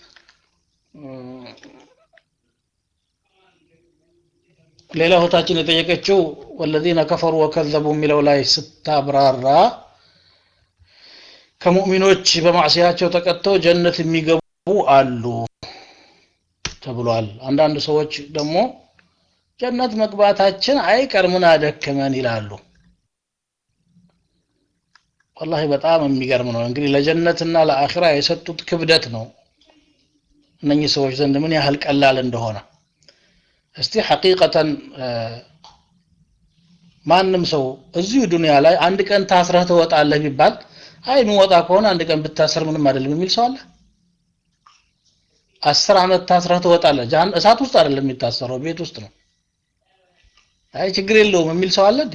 ሌላ እህታችን የጠየቀችው ወለዚነ ከፈሩ ወከዘቡ የሚለው ላይ ስታብራራ ከሙእሚኖች በማዕሲያቸው ተቀጥተው ጀነት የሚገቡ አሉ ተብሏል አንዳንድ ሰዎች ደግሞ ጀነት መግባታችን አይቀር ምን አደከመን ይላሉ ወላሂ በጣም የሚገርም ነው እንግዲህ ለጀነትና ለአኺራ የሰጡት ክብደት ነው እነኚህ ሰዎች ዘንድ ምን ያህል ቀላል እንደሆነ እስቲ ሐቂቀተን ማንም ሰው እዚሁ ዱንያ ላይ አንድ ቀን ታስረህ ትወጣለህ ቢባል አይ የሚወጣ ከሆነ አንድ ቀን ብታሰር ምንም አይደለም የሚል ሰው አለ? አስር ዓመት ታስረህ ትወጣለህ። ጃን እሳት ውስጥ አይደለም የሚታሰረው ቤት ውስጥ ነው። አይ ችግር የለውም የሚል ሰው አለ እንዴ?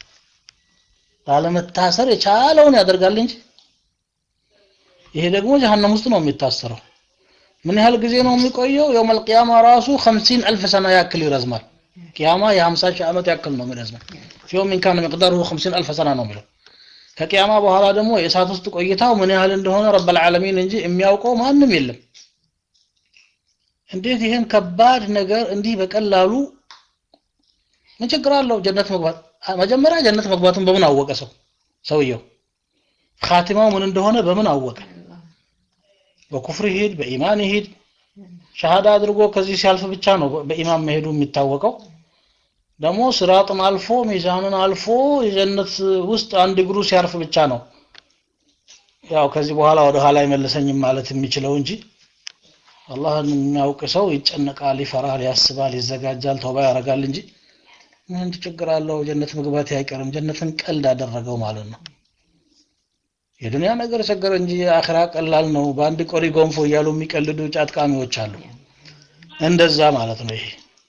ላለመታሰር የቻለውን ያደርጋል እንጂ ይሄ ደግሞ ጀሀነም ውስጥ ነው የሚታሰረው። ምን ያህል ጊዜ ነው የሚቆየው? የውመል ቂያማ ራሱ 50 አልፍ ሰና ያክል ይረዝማል። ቂያማ የ50 ሺህ ዓመት ያክል ነው የሚረዝመው። ፊውም ኢን ካነ ሚቅዳሩሁ 50 አልፍ ሰና ነው የሚለው። ከቂያማ በኋላ ደግሞ የእሳት ውስጥ ቆይታው ምን ያህል እንደሆነ ረበል ዓለሚን እንጂ የሚያውቀው ማንም የለም። እንዴት ይህን ከባድ ነገር እንዲህ በቀላሉ ምን ችግር አለው ጀነት መግባት? መጀመሪያ ጀነት መግባቱን በምን አወቀ ሰው ሰውየው? ኻቲማው ምን እንደሆነ በምን አወቀ? በኩፍር ይሄድ በኢማን ይሄድ ሸሃዳ አድርጎ ከዚህ ሲያልፍ ብቻ ነው በኢማን መሄዱ የሚታወቀው። ደግሞ ስራጥን አልፎ ሚዛንን አልፎ የጀነት ውስጥ አንድ እግሩ ሲያርፍ ብቻ ነው ያው ከዚህ በኋላ ወደ ኋላ አይመልሰኝም ማለት የሚችለው እንጂ አላህን የሚያውቅ ሰው ይጨነቃል፣ ይፈራል፣ ያስባል፣ ይዘጋጃል፣ ተውባ ያደርጋል እንጂ ምን ችግር አለው ጀነት መግባት አይቀርም። ጀነትን ቀልድ አደረገው ማለት ነው። የዱንያ ነገር ቸገረ እንጂ የአኺራ ቀላል ነው። በአንድ ቆሪ ጎንፎ እያሉ የሚቀልዱ ጫጥቃሚዎች አሉ። እንደዛ ማለት ነው። ይሄ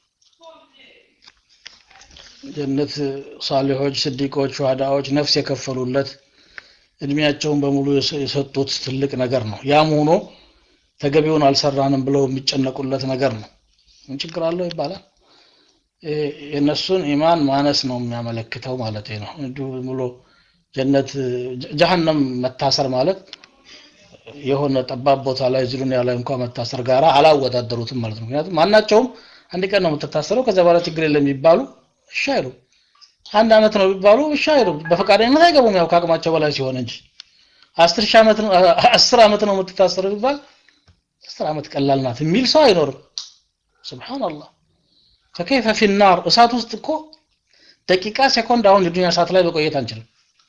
ጀነት ሳሊሖች፣ ስዲቆች፣ ሸሃዳዎች ነፍስ የከፈሉለት እድሜያቸውን በሙሉ የሰጡት ትልቅ ነገር ነው። ያም ሆኖ ተገቢውን አልሰራንም ብለው የሚጨነቁለት ነገር ነው። ምን ችግር አለው ይባላል። የእነሱን ኢማን ማነስ ነው የሚያመለክተው ማለት ነው። እንዲሁ ብሎ ጀነት ጀሀነም መታሰር ማለት የሆነ ጠባብ ቦታ ላይ እዚህ ዱንያ ላይ እንኳን መታሰር ጋር አላወዳደሩትም ማለት ነው። ምክንያቱም ማናቸውም አንድ ቀን ነው የምትታሰረው፣ ከዚያ በኋላ ችግር የለም የሚባሉ እሺ አይሉም። አንድ አመት ነው ቢባሉ እሺ አይሉም። በፈቃደኝነት አይገቡም፣ ያው ከአቅማቸው በላይ ሲሆን እንጂ አስር ሺህ ዓመት ነው አስር ዓመት ነው የምትታሰረው ቢባል አስር ዓመት ቀላል ናት የሚል ሰው አይኖርም። ሱብሃንአላህ ፈከይፈ ፊናር እሳት ውስጥ እኮ ደቂቃ ሴኮንድ አሁን የዱንያ እሳት ላይ መቆየት አንችልም።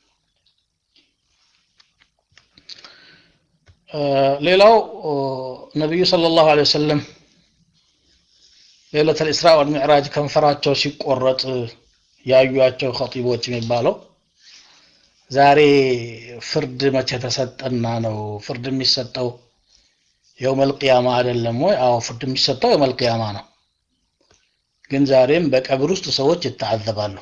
ሌላው ነቢዩ ሰለላሁ ዐለይሂ ወሰለም ሌለተል ኢስራ ወል ሚዕራጅ ከንፈራቸው ሲቆረጥ ያዩቸው ኸጢቦች የሚባለው ዛሬ ፍርድ መቼ ተሰጠና ነው? ፍርድ የሚሰጠው የውመል ቂያማ አይደለም ወይ? አዎ ፍርድ የሚሰጠው የውመል ቂያማ ነው። ግን ዛሬም በቀብር ውስጥ ሰዎች ይተዓዘባሉ።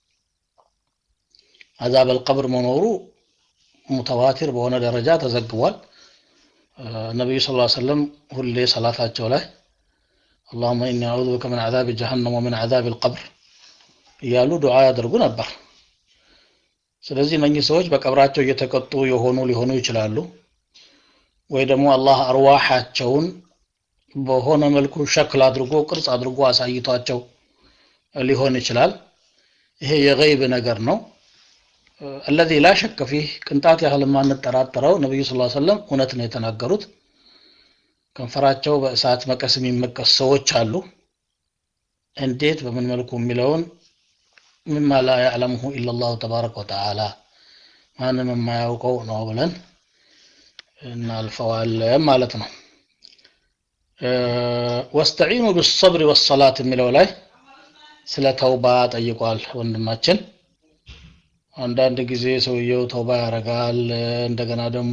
አዛበል ቀብር መኖሩ ሙተዋቲር በሆነ ደረጃ ተዘግቧል። ነቢዩ ሰለላሁ ዐለይሂ ወሰለም ሁሌ ሰላታቸው ላይ አላሁመ ኢኒ አዑዙ ቢከ ምን ዐዛቢ ጀሀነም ወምን ዐዛቢ አልቀብር እያሉ ዱዓ ያደርጉ ነበር። ስለዚህ እነኚህ ሰዎች በቀብራቸው እየተቀጡ የሆኑ ሊሆኑ ይችላሉ። ወይ ደግሞ አላህ አርዋሓቸውን በሆነ መልኩ ሸክል አድርጎ ቅርጽ አድርጎ አሳይቷቸው ሊሆን ይችላል። ይሄ የገይብ ነገር ነው። አለዚ ላ ሸከ ፊህ ቅንጣት ያህል የማንጠራጠረው ነቢዩ ስ ሰለም እውነት ነው የተናገሩት። ከንፈራቸው በእሳት መቀስ የሚመቀስ ሰዎች አሉ። እንዴት በምን መልኩ የሚለውን ሚማ ላ ያዕለምሁ ኢላላሁ ተባረከ ወተዓላ ማንም የማያውቀው ነው ብለን እናልፈዋለን ማለት ነው። ወስተዒኑ ብሰብሪ ወሰላት የሚለው ላይ ስለ ተውባ ጠይቋል ወንድማችን። አንዳንድ ጊዜ ሰውየው ተውባ ያደርጋል። እንደገና ደግሞ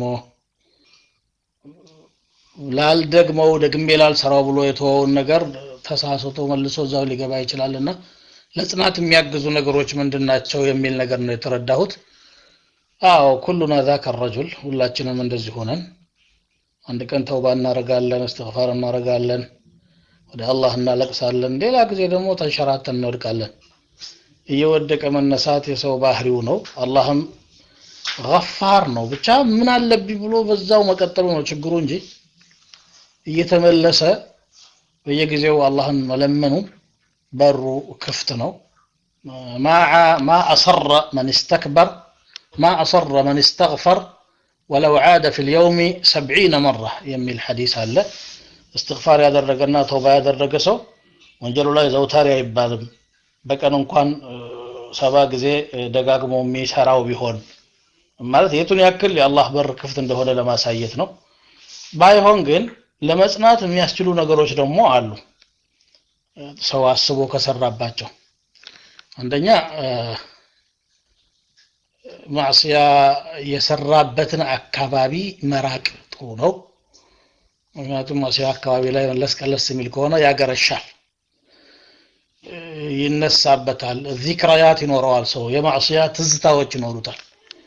ላልደግመው ደግሜ ላልሰራው ብሎ የተወውን ነገር ተሳስቶ መልሶ እዛው ሊገባ ይችላል እና ለጽናት የሚያግዙ ነገሮች ምንድን ናቸው የሚል ነገር ነው የተረዳሁት። አዎ ኩሉና ዛከ ረጁል ሁላችንም እንደዚህ ሆነን አንድ ቀን ተውባ እናደርጋለን፣ እስትግፋር እናደርጋለን፣ ወደ አላህ እናለቅሳለን። ሌላ ጊዜ ደግሞ ተንሸራተን እንወድቃለን። እየወደቀ መነሳት የሰው ባህሪው ነው። አላህም ገፋር ነው። ብቻ ምን አለብኝ ብሎ በዛው መቀጠሉ ነው ችግሩ እንጂ እየተመለሰ በየጊዜው አላህን መለመኑ በሩ ክፍት ነው። ማ አሰረ መን እስተክበር ማ አሰረ መን እስተግፈር ወለው ዓደ ፊ ልየውሚ ሰብዒነ መራ የሚል ሐዲስ አለ። እስትግፋር ያደረገና ተውባ ያደረገ ሰው ወንጀሉ ላይ ዘውታሪ አይባልም። በቀን እንኳን ሰባ ጊዜ ደጋግሞ የሚሰራው ቢሆን ማለት የቱን ያክል የአላህ በር ክፍት እንደሆነ ለማሳየት ነው። ባይሆን ግን ለመጽናት የሚያስችሉ ነገሮች ደግሞ አሉ። ሰው አስቦ ከሰራባቸው አንደኛ ማዕስያ የሰራበትን አካባቢ መራቅ ጥሩ ነው ምክንያቱም ማዕስያ አካባቢ ላይ መለስ ቀለስ የሚል ከሆነ ያገረሻል ይነሳበታል ዚክራያት ይኖረዋል ሰው የማዕስያ ትዝታዎች ይኖሩታል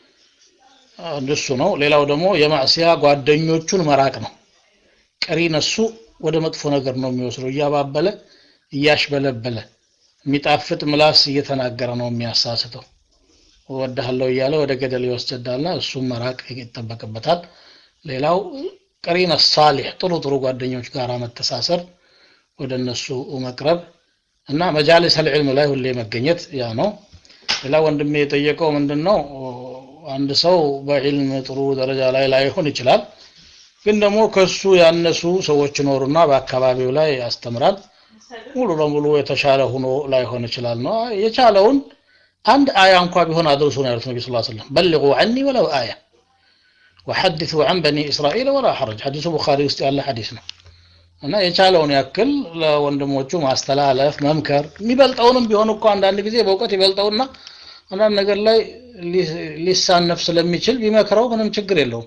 እንደሱ ነው ሌላው ደግሞ የማዕስያ ጓደኞቹን መራቅ ነው ቀሪ ነሱ ወደ መጥፎ ነገር ነው የሚወስደው እያባበለ እያሽበለበለ የሚጣፍጥ ምላስ እየተናገረ ነው የሚያሳስተው እወድሃለሁ እያለ ወደ ገደል ይወስዳልና እሱም መራቅ ይጠበቅበታል ሌላው ቀሪነ ሳሊሕ ጥሩ ጥሩ ጓደኞች ጋር መተሳሰር ወደ እነሱ መቅረብ እና መጃሊስ አልዕልም ላይ ሁሌ መገኘት ያ ነው ሌላ ወንድሜ የጠየቀው ምንድን ነው አንድ ሰው በዕልም ጥሩ ደረጃ ላይ ላይሆን ይችላል ግን ደግሞ ከሱ ያነሱ ሰዎች ይኖሩና በአካባቢው ላይ ያስተምራል ሙሉ ለሙሉ የተሻለ ሆኖ ላይሆን ይችላል ነው የቻለውን አንድ አያ እንኳ ቢሆን አድርሱ ነው ያሉት ነቢ ስ ስለም በልጉ ዐኒ ወለው አያ ወሐድሱ ዐን በኒ እስራኤል ወላ ሐረጅ ሐዲሱ ቡኻሪ ውስጥ ያለ ሐዲስ ነው እና የቻለውን ያክል ለወንድሞቹ ማስተላለፍ መምከር የሚበልጠውንም ቢሆን እኮ አንዳንድ ጊዜ በእውቀት ይበልጠውና አንዳንድ ነገር ላይ ሊሳነፍ ስለሚችል ቢመክረው ምንም ችግር የለውም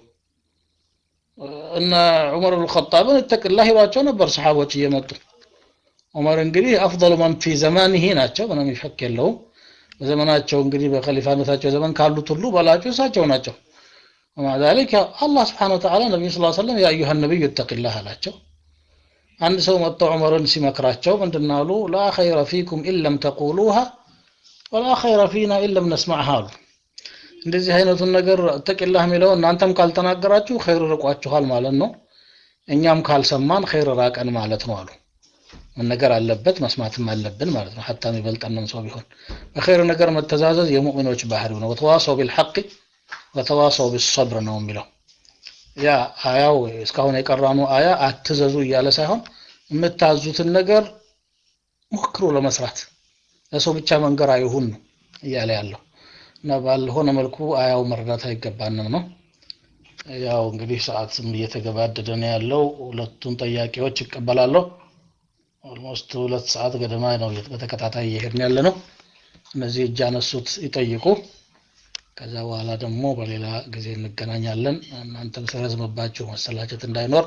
እነ ዑመር ብን ኸጣብን እተቅላህ ይሏቸው ነበር ሰሓቦች እየመጡ ዑመር እንግዲህ አፍضሉ መን ፊ ዘማኒሂ ናቸው ምንም ይፈክ የለውም በዘመናቸው እንግዲህ በኸሊፋነታቸው ዘመን ካሉት ሁሉ በላጩ እሳቸው ናቸው ومع ذلك الله سبحانه وتعالى نبي صلى الله عليه وسلم يا أيها النبي اتق الله አላቸው አንድ ሰው መጥቶ ዑመርን ሲመክራቸው ምንድን አሉ ላ ኸይረ ፊኩም ኢለም ተቁሉሃ ወላ ኸይረ ፊና ኢለም ነስማዕሃ አሉ እንደዚህ አይነቱን ነገር እተቂላህ የሚለው እናንተም ካልተናገራችሁ ኸይር ርቋችኋል ማለት ነው እኛም ካልሰማን ኸይር ራቀን ማለት ነው አሉ መነገር አለበት መስማትም አለብን ማለት ነው ሀታ የሚበልጠንም ሰው ቢሆን በኸይር ነገር መተዛዘዝ የሙእሚኖች ባህሪው ነው ወተዋሰው ቢልሐቅ ወተዋሰው ቢሰብር ነው የሚለው ያ አያው እስካሁን የቀራኑ አያ አትዘዙ እያለ ሳይሆን የምታዙትን ነገር ሞክሩ ለመስራት ለሰው ብቻ መንገር አይሁን ነው እያለ ያለው እና ባልሆነ መልኩ አያው መረዳት አይገባንም ነው ያው እንግዲህ ሰዓትም እየተገባደደ ነው ያለው ሁለቱን ጥያቄዎች ይቀበላለሁ ኦልሞስት ሁለት ሰዓት ገደማ ነው በተከታታይ እየሄድን ያለ ነው እነዚህ እጅ አነሱት ይጠይቁ ከዛ በኋላ ደግሞ በሌላ ጊዜ እንገናኛለን እናንተም ሲረዝምባችሁ መሰላቸት እንዳይኖር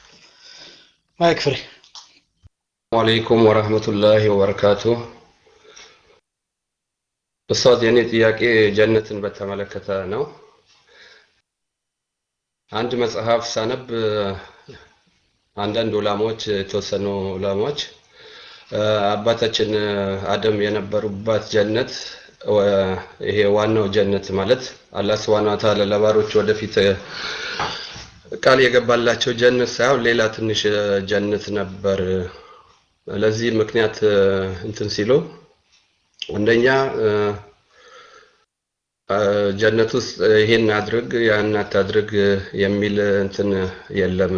ማይክ ፍሬ አለይኩም ወረህመቱላሂ ወበረካቱ ኡስታዝ የኔ ጥያቄ ጀነትን በተመለከተ ነው አንድ መጽሐፍ ሳነብ አንዳንድ ዑላማዎች የተወሰኑ ዑላማዎች አባታችን አደም የነበሩባት ጀነት ይሄ ዋናው ጀነት ማለት አላህ ስብሐነ ወተዓላ ለባሮች ወደፊት ቃል የገባላቸው ጀነት ሳይሆን ሌላ ትንሽ ጀነት ነበር ለዚህ ምክንያት እንትን ሲሉ አንደኛ ጀነት ውስጥ ይሄን አድርግ ያን አታድርግ የሚል እንትን የለም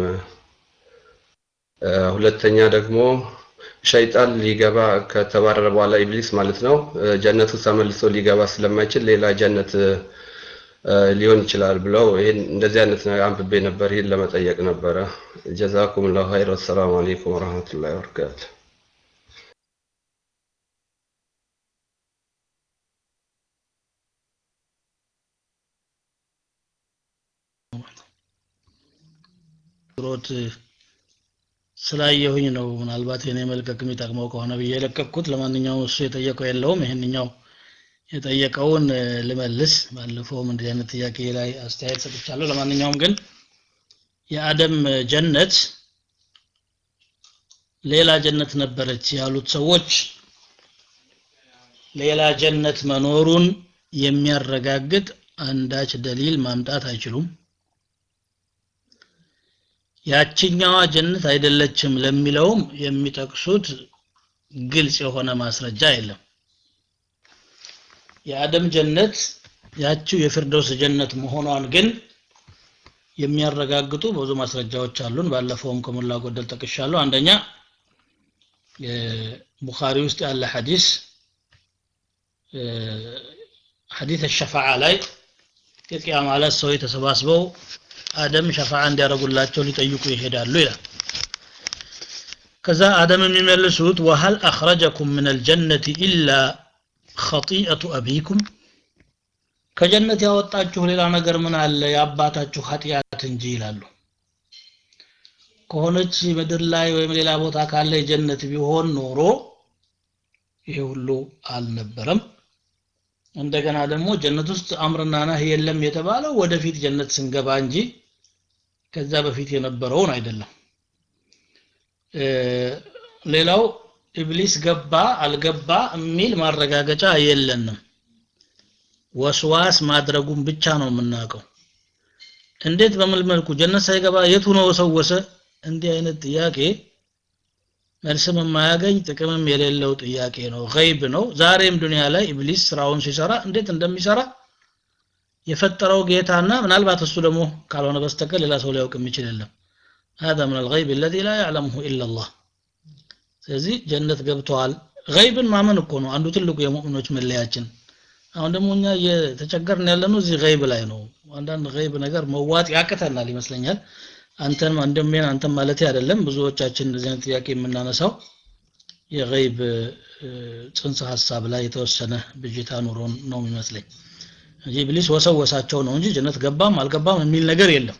ሁለተኛ ደግሞ ሸይጣን ሊገባ ከተባረረ በኋላ ኢብሊስ ማለት ነው ጀነት ውስጥ ተመልሶ ሊገባ ስለማይችል ሌላ ጀነት ሊሆን ይችላል ብለው ይሄን እንደዚህ አይነት አንብቤ ነበር ይሄን ለመጠየቅ ነበረ ጀዛኩም ላሁ ኸይር ወሰላሙ አለይኩም ወረህመቱላሂ ወበረካቱ ሮት ስላየሁኝ ነው ምናልባት የኔ መልቀቅ የሚጠቅመው ከሆነ ብዬ የለቀቅኩት ለማንኛውም እሱ የጠየቀው የለውም ይህንኛው የጠየቀውን ልመልስ ባለፈውም እንዲህ አይነት ጥያቄ ላይ አስተያየት ሰጥቻለሁ ለማንኛውም ግን የአደም ጀነት ሌላ ጀነት ነበረች ያሉት ሰዎች ሌላ ጀነት መኖሩን የሚያረጋግጥ አንዳች ደሊል ማምጣት አይችሉም ያችኛዋ ጀነት አይደለችም ለሚለውም የሚጠቅሱት ግልጽ የሆነ ማስረጃ የለም የአደም ጀነት ያችው የፊርደውስ ጀነት መሆኗን ግን የሚያረጋግጡ ብዙ ማስረጃዎች አሉን ባለፈውም ከሞላ ጎደል ጠቅሻለሁ አንደኛ ቡኻሪ ውስጥ ያለ ሐዲስ ሐዲስ ሸፋዓ ላይ የቅያ ማለት ሰዎች ተሰባስበው አደም ሸፋዓ እንዲያደርጉላቸው ሊጠይቁ ይሄዳሉ ይላል ከዛ አደም የሚመልሱት ወሀል አኽረጀኩም ምን አልጀነት ኢላ ኸጢአቱ አቢኩም ከጀነት ያወጣችሁ ሌላ ነገር ምን አለ የአባታችሁ ኃጢአት እንጂ ይላሉ ከሆነች ምድር ላይ ወይም ሌላ ቦታ ካለ የጀነት ቢሆን ኖሮ ይሄ ሁሉ አልነበረም እንደገና ደግሞ ጀነት ውስጥ አምርና ነህ የለም የተባለው ወደፊት ጀነት ስንገባ እንጂ ከዛ በፊት የነበረውን አይደለም ሌላው ኢብሊስ ገባ አልገባ የሚል ማረጋገጫ የለንም ወስዋስ ማድረጉን ብቻ ነው የምናውቀው እንዴት በምን መልኩ ጀነት ሳይገባ የቱ ነው ወሰወሰ እንዲህ አይነት ጥያቄ መልስም የማያገኝ ጥቅምም የሌለው ጥያቄ ነው ገይብ ነው ዛሬም ዱንያ ላይ ኢብሊስ ስራውን ሲሰራ እንዴት እንደሚሰራ የፈጠረው ጌታና ምናልባት እሱ ደግሞ ካልሆነ በስተቀር ሌላ ሰው ሊያውቅ የሚችል የለም هذا من الغيب الذي لا يعلمه إلا الله ስለዚህ ጀነት ገብተዋል ገይብን ማመን እኮ ነው አንዱ ትልቁ የሙእሚኖች መለያችን አሁን ደግሞ እኛ እየተቸገርን ያለነው እዚህ ገይብ ላይ ነው አንዳንድ ገይብ ነገር መዋጥ ያቅተናል ይመስለኛል አንተን ወንድሜን አንተን ማለት አይደለም ብዙዎቻችን እንደዚህ አይነት ጥያቄ የምናነሳው የገይብ ጽንሰ ሀሳብ ላይ የተወሰነ ብጅታ ኑሮን ነው የሚመስለኝ እንጂ ኢብሊስ ወሰወሳቸው ነው እንጂ ጀነት ገባም አልገባም የሚል ነገር የለም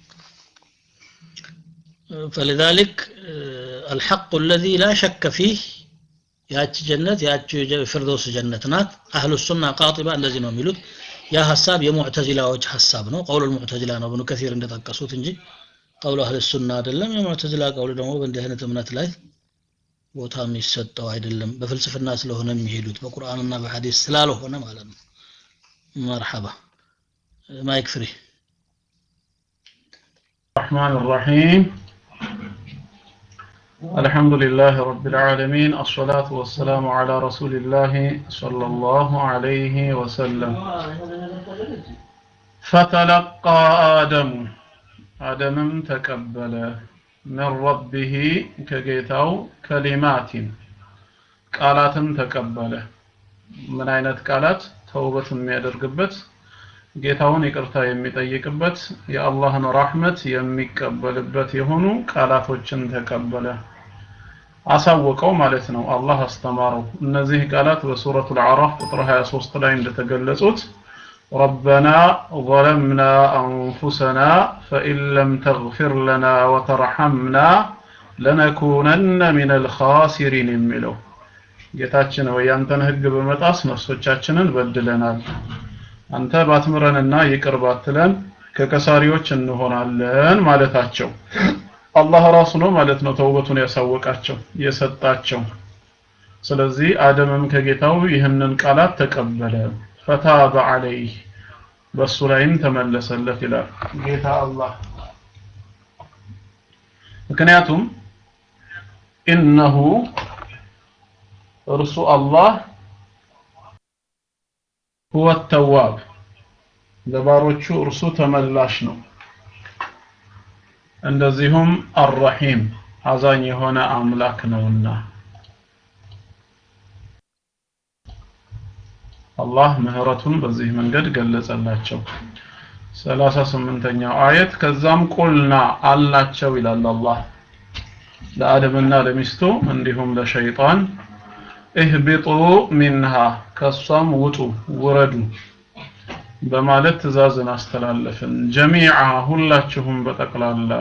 فلذلك الحق الذي لا شك فيه ያቺ ጀነት ያቺ ፍርዶስ ጀነት ናት አህሉ ሱና ቃጢባ እንደዚህ ነው የሚሉት ያ ሐሳብ የሙዕተዚላዎች ሐሳብ ነው ቀውሉ ሙዕተዚላ ነው ብኑ ከሲር እንደጠቀሱት እንጂ ቀውሉ አህል ሱና አይደለም የሙዕተዚላ ቀውሉ ደግሞ በእንዲህ አይነት እምነት ላይ ቦታ የሚሰጠው አይደለም በፍልስፍና ስለሆነ የሚሄዱት በቁርአንና በሐዲስ ስላልሆነ ማለት ነው መርሐባ ማይክ ፍሪ الرحمن الرحيم الحمد لله رب العالمين الصلاة والسلام على رسول الله صلى الله عليه وسلم فتلقى آدم آدم تقبل من ربه كجيتاو كلمات قالات تقبل من አይነት ቃላት ተውበት የሚያደርግበት ጌታውን ይቅርታ የሚጠይቅበት የአላህን ራህመት የሚቀበልበት የሆኑ ቃላቶችን ተቀበለ አሳወቀው ማለት ነው አላህ አስተማረው እነዚህ ቃላት በሱረቱ አዕራፍ ቁጥር 23 ላይ እንደተገለጹት ربنا ظلمنا أنفسنا فإن لم تغفر لنا وترحمنا لنكونن من الخاسرين የሚለው ጌታችን ወይ ያንተን ህግ በመጣስ ነፍሶቻችንን በድለናል አንተ ባትምረንና ይቅር ባትለን ከከሳሪዎች እንሆናለን ማለታቸው አላህ ራሱ ነው ማለት ነው ተውበቱን ያሳወቃቸው የሰጣቸው ስለዚህ አደምም ከጌታው ይህንን ቃላት ተቀበለ ፈታበ አለይህ በሱ ላይም ተመለሰለት ይላል ጌታ አላህ ምክንያቱም ኢነሁ እርሱ አላህ ሁወ ተዋብ ለባሮቹ እርሱ ተመላሽ ነው እንደዚሁም አርረሂም አዛኝ የሆነ አምላክ ነውና አላህ ምህረቱን በዚህ መንገድ ገለጸላቸው 38ኛው አየት ከዛም ቁልና አልናቸው ይላል አላህ ለአደምና ለሚስቱ እንዲሁም ለሸይጣን እህቢጡ ሚንሃ ከሷም ውጡ ውረዱ በማለት ትእዛዝን አስተላለፍን ጀሚዓ ሁላችሁም በጠቅላላ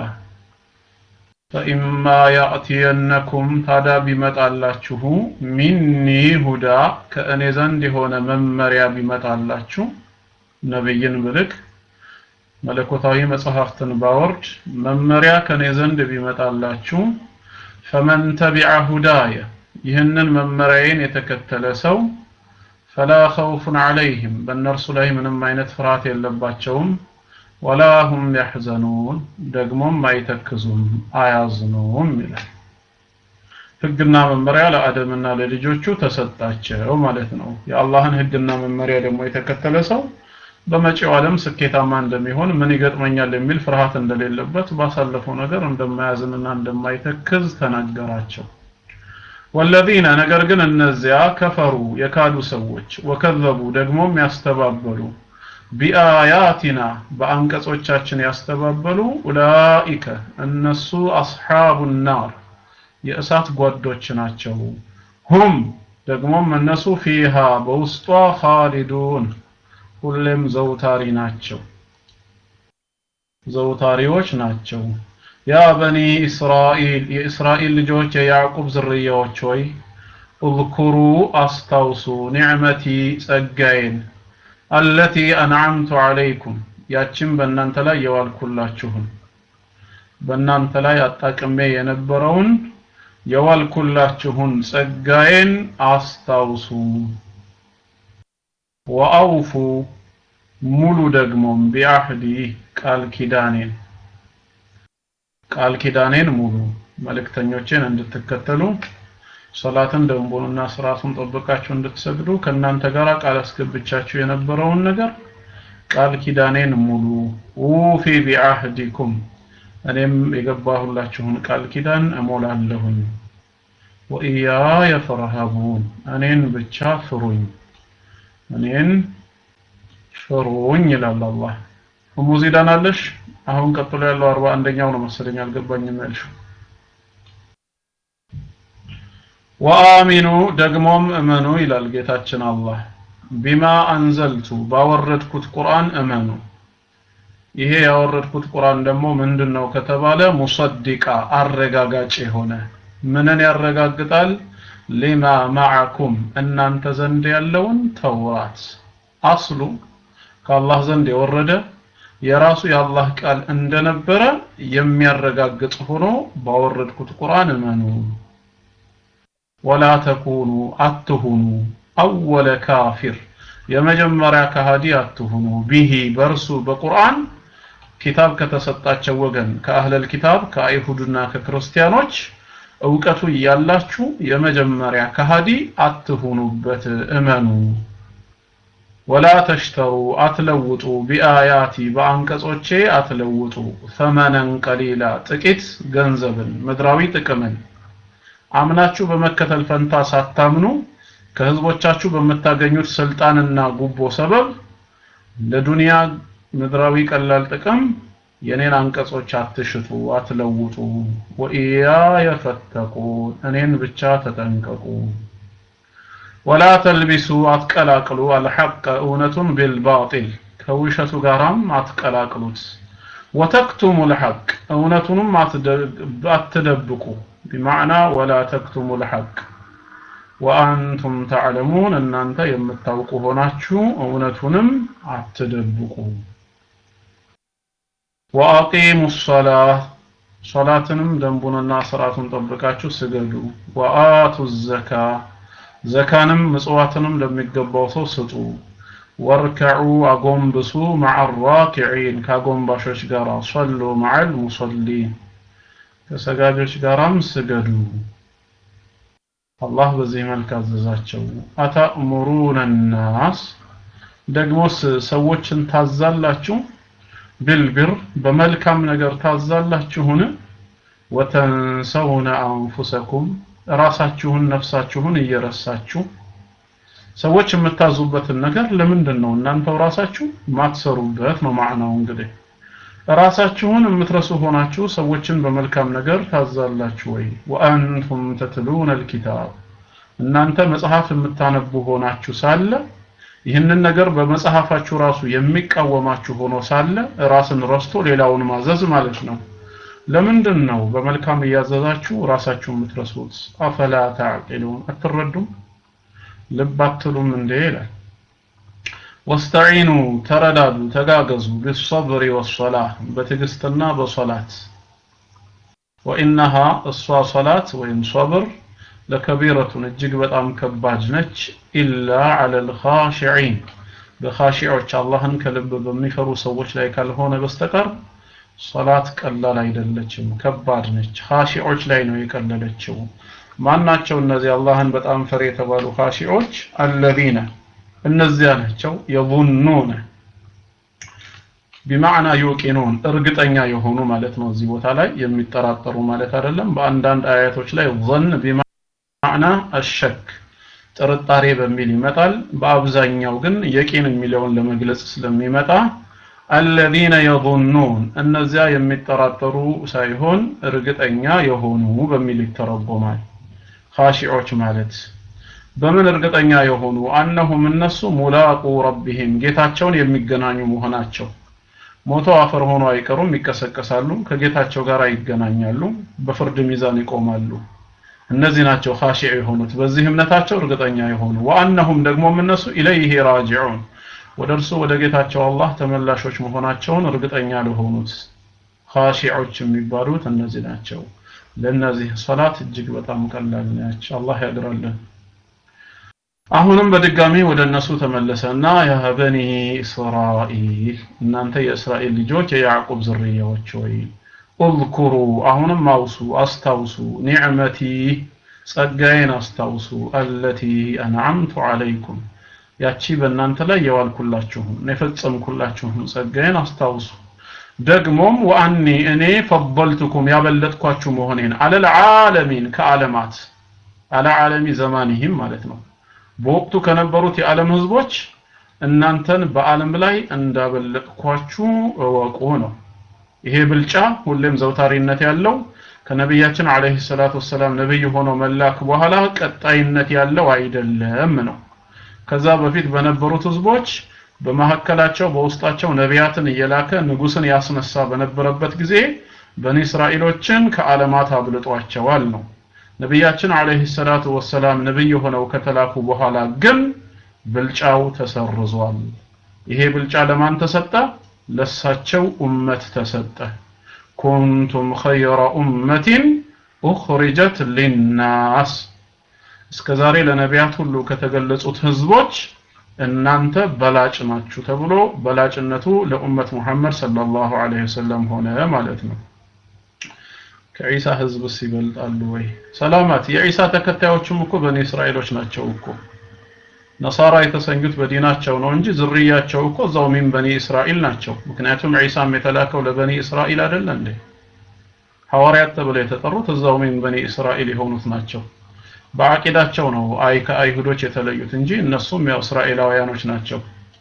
ፈኢማ ያእትየነኩም ታዳ ቢመጣላችሁ ሚኒ ሁዳ ከእኔ ዘንድ የሆነ መመሪያ ቢመጣላችሁ ነብይን ብልክ መለኮታዊ መጽሐፍትን ባወርድ መመሪያ ከእኔ ዘንድ ቢመጣላችሁ ፈመን ተቢዐ ሁዳየ ይህንን መመሪያዬን የተከተለ ሰው ፈላ ኸውፉን ዐለይህም በእነርሱ ላይ ምንም አይነት ፍርሃት የለባቸውም ወላ ሁም ያሕዘኑን ደግሞም አይተክዙም አያዝኑም ይላል ህግና መመሪያ ለአደምና ለልጆቹ ተሰጣቸው ማለት ነው የአላህን ህግና መመሪያ ደግሞ የተከተለ ሰው በመጪው ዓለም ስኬታማ እንደሚሆን ምን ይገጥመኛል የሚል ፍርሃት እንደሌለበት ባሳለፈው ነገር እንደማያዝንና እንደማይተክዝ ተናገራቸው ወለዚነ ነገር ግን እነዚያ ከፈሩ የካዱ ሰዎች ወከዘቡ ደግሞም ያስተባበሉ ቢአያቲና በአንቀጾቻችን ያስተባበሉ ኡላኢከ እነሱ አስሓቡ ናር የእሳት ጓዶች ናቸው ሁም ደግሞም እነሱ ፊሃ በውስጧ ኻሊዱን ሁሌም ዘውታሪ ናቸው ዘውታሪዎች ናቸው ያ በኒ እስራኤል የእስራኤል ልጆች የያዕቁብ ዝርያዎች ሆይ እዝኩሩ አስታውሱ ኒዕመቲ ጸጋዬን አለቲ አንዓምቱ ዐለይኩም ያችን በእናንተ ላይ የዋልኩላችሁን በእናንተ ላይ አጣቅሜ የነበረውን የዋልኩላችሁን ጸጋዬን አስታውሱ ወአውፉ ሙሉ ደግሞም ቢአህዲ ቃል ኪዳኔን ቃል ኪዳኔን ሙሉ መልእክተኞቼን እንድትከተሉ ሶላትን ደንቡንና ስርዓቱን ጠብቃችሁ እንድትሰግዱ ከእናንተ ጋር ቃል አስገብቻችሁ የነበረውን ነገር ቃል ኪዳኔን ሙሉ ኡፊ ቢአህዲኩም እኔም የገባሁላችሁን ቃል ኪዳን እሞላለሁኝ ወኢያየ ፈርሀቡን እኔን ብቻ ፍሩኝ እኔን ፍሩኝ ይላል አላህ እሙ ዚዳን አለሽ አሁን ቀጥሎ ያለው አርባ አንደኛው ነው መሰለኝ አልገባኝም ያልሽው ወአሚኑ ደግሞም እመኑ ይላል ጌታችን አላህ ቢማ አንዘልቱ ባወረድኩት ቁርአን እመኑ ይሄ ያወረድኩት ቁርአን ደግሞ ምንድነው ከተባለ ሙሰዲቃ አረጋጋጭ የሆነ ምንን ያረጋግጣል ሊማ ማዓኩም እናንተ ዘንድ ያለውን ተውራት አስሉ ከአላህ ዘንድ የወረደ የራሱ የአላህ ቃል እንደነበረ የሚያረጋግጥ ሆኖ ባወረድኩት ቁርአን እመኑ ወላ ተኩኑ አትሁኑ አወለ ካፊር የመጀመሪያ ከሃዲ አትሁኑ ቢሂ በርሱ በቁርአን ኪታብ ከተሰጣቸው ወገን ከአህለል ኪታብ ከአይሁድና ከክርስቲያኖች እውቀቱ እያላችሁ የመጀመሪያ ከሃዲ አትሁኑበት እመኑ ወላ ተሽተሩ አትለውጡ ቢአያቲ በአንቀጾቼ አትለውጡ ተመነን ቀሊላ ጥቂት ገንዘብን ምድራዊ ጥቅምን አምናችሁ በመከተል ፈንታ ሳታምኑ ከህዝቦቻችሁ በምታገኙት ስልጣንና ጉቦ ሰበብ ለዱንያ ምድራዊ ቀላል ጥቅም የኔን አንቀጾች አትሽጡ አትለውጡ ወኢያየ ፈተቁን እኔን ብቻ ተጠንቀቁ ወላ ተልቢሱ አትቀላቅሉ አልሐቅ እውነቱን ቢልባጢል ከውሸቱ ጋራም አትቀላቅሉት ወተክቱሙ ልሐቅ እውነቱንም አትደብቁ ቢማዕና ወላ ተክቱሙ ልሐቅ ወአንቱም ተዕለሙን እናንተ የምታውቁ ሆናችሁ እውነቱንም አትደብቁ ወአቂሙ ሰላህ ሶላትንም ደንቡንና ስርዓቱን ጠብቃችሁ ስገዱ ወአቱ ዘካ ዘካንም ምጽዋትንም ለሚገባው ሰው ስጡ ወርከዑ አጎንብሱ መዓ ራኪዒን ከአጎንባሾች ጋር ሰሉ መዓል ሙሰሊን ከሰጋጆች ጋራም ስገዱ አላህ በዚህ መልክ አዘዛቸው አታእሙሩነ ናስ ደግሞስ ሰዎችን ታዛላችሁ ቢልቢር በመልካም ነገር ታዛላችሁን ወተንሰውነ አንፉሰኩም ራሳችሁን ነፍሳችሁን እየረሳችሁ ሰዎች የምታዙበትን ነገር ለምንድን ነው እናንተው ራሳችሁ ማትሰሩበት ነው ማዕናው እንግዲህ ራሳችሁን የምትረሱ ሆናችሁ ሰዎችን በመልካም ነገር ታዛላችሁ ወይ ወአንቱም ተትሉነ አልኪታብ እናንተ መጽሐፍ የምታነቡ ሆናችሁ ሳለ ይህንን ነገር በመጽሐፋችሁ ራሱ የሚቃወማችሁ ሆኖ ሳለ ራስን ረስቶ ሌላውን ማዘዝ ማለት ነው ለምንድን ነው በመልካም እያዘዛችሁ ራሳችሁ የምትረሱት አፈላ ተዕቂሉን አትረዱም ልብ አትሉም እንዴ ይላል ወስተዒኑ ተረዳዱ ተጋገዙ ቢሰብሪ ወሰላህ በትዕግስትና በሶላት ወኢነሃ እሷ ሶላት ወይም ሶብር ለከቢረቱን እጅግ በጣም ከባድ ነች ኢላ ዐለ ልኻሽዒን በኻሺዖች አላህን ከልብ በሚፈሩ ሰዎች ላይ ካልሆነ በስተቀር ሶላት ቀላል አይደለችም ከባድ ነች ኻሺዖች ላይ ነው የቀለለችው ማናቸው እነዚህ አላህን በጣም ፈሪ የተባሉ ኻሺዖች አለዚነ እነዚያ ናቸው የظنون ቢማዕና ዩቂኑን እርግጠኛ የሆኑ ማለት ነው እዚህ ቦታ ላይ የሚጠራጠሩ ማለት አይደለም በአንዳንድ አያቶች ላይ ظن ቢማዕና አሸክ ጥርጣሬ በሚል ይመጣል በአብዛኛው ግን የቂን የሚለውን ለመግለጽ ስለሚመጣ አለዚነ የظنون እነዚያ የሚጠራጠሩ ሳይሆን እርግጠኛ የሆኑ በሚል ይተረጎማል ኻሺዖች ማለት በምን እርግጠኛ የሆኑ አነሁም እነሱ ሙላቁ ረቢሂም ጌታቸውን የሚገናኙ መሆናቸው ሞተው አፈር ሆኖ አይቀሩም ይቀሰቀሳሉ ከጌታቸው ጋር ይገናኛሉ በፍርድ ሚዛን ይቆማሉ እነዚህ ናቸው ኻሺዕ የሆኑት በዚህ እምነታቸው እርግጠኛ የሆኑ ወአነሁም ደግሞም እነሱ ኢለይሂ ራጂዑን ወደ እርሱ ወደ ጌታቸው አላህ ተመላሾች መሆናቸውን እርግጠኛ ለሆኑት ኻሺዖች የሚባሉት እነዚህ ናቸው ለእነዚህ ሶላት እጅግ በጣም ቀላል ነች አላህ ያግራልን አሁንም በድጋሚ ወደ እነሱ ተመለሰና ያ በኒ እስራኤል እናንተ የእስራኤል ልጆች የያዕቁብ ዝርያዎች ሆይ እዝኩሩ አሁንም አውሱ አስታውሱ ኒዕመቲ ጸጋዬን አስታውሱ አለቲ አንዓምቱ አለይኩም ያቺ በእናንተ ላይ የዋልኩላችሁን የፈጸምኩላችሁን ጸጋዬን አስታውሱ ደግሞም ወአኒ እኔ ፈضልቱኩም ያበለጥኳችሁ መሆኔን አለል ዓለሚን ከዓለማት አለ ዓለሚ ዘማኒህም ማለት ነው በወቅቱ ከነበሩት የዓለም ህዝቦች እናንተን በዓለም ላይ እንዳበለጥኳችሁ እወቁ ነው ይሄ ብልጫ ሁሌም ዘውታሪነት ያለው ከነቢያችን አለይሂ ሰላቱ ወሰላም ነብይ ሆኖ መላክ በኋላ ቀጣይነት ያለው አይደለም ነው ከዛ በፊት በነበሩት ህዝቦች በመካከላቸው በውስጣቸው ነቢያትን እየላከ ንጉስን ያስነሳ በነበረበት ጊዜ በኒ እስራኤሎችን ከዓለማት አብልጧቸዋል ነው ነቢያችን አለይሂ ሰላቱ ወሰላም ነብይ ሆነው ከተላኩ በኋላ ግን ብልጫው ተሰርዟል ይሄ ብልጫ ለማን ተሰጠ ለሳቸው ኡመት ተሰጠ ኩንቱም ኸይረ ኡመቲን ኡኽሪጀት ሊናስ እስከ ዛሬ ለነቢያት ሁሉ ከተገለጹት ህዝቦች እናንተ በላጭ ናችሁ ተብሎ በላጭነቱ ለኡመት ሙሐመድ ሰለላሁ ዐለይሂ ወሰለም ሆነ ማለት ነው ከዒሳ ህዝብስ ይበልጣሉ ወይ ሰላማት የዒሳ ተከታዮችም እኮ በኒ እስራኤሎች ናቸው እኮ ነሳራ የተሰኙት በዲናቸው ነው እንጂ ዝርያቸው እኮ እዛው ሚን በኒ እስራኤል ናቸው ምክንያቱም ዒሳም የተላከው ለበኒ እስራኤል አይደለ እንዴ ሐዋርያት ተብለው የተጠሩት እዛው ሚን በኒ እስራኤል የሆኑት ናቸው በአቂዳቸው ነው አይ ከአይሁዶች የተለዩት እንጂ እነሱም ያው እስራኤላውያኖች ናቸው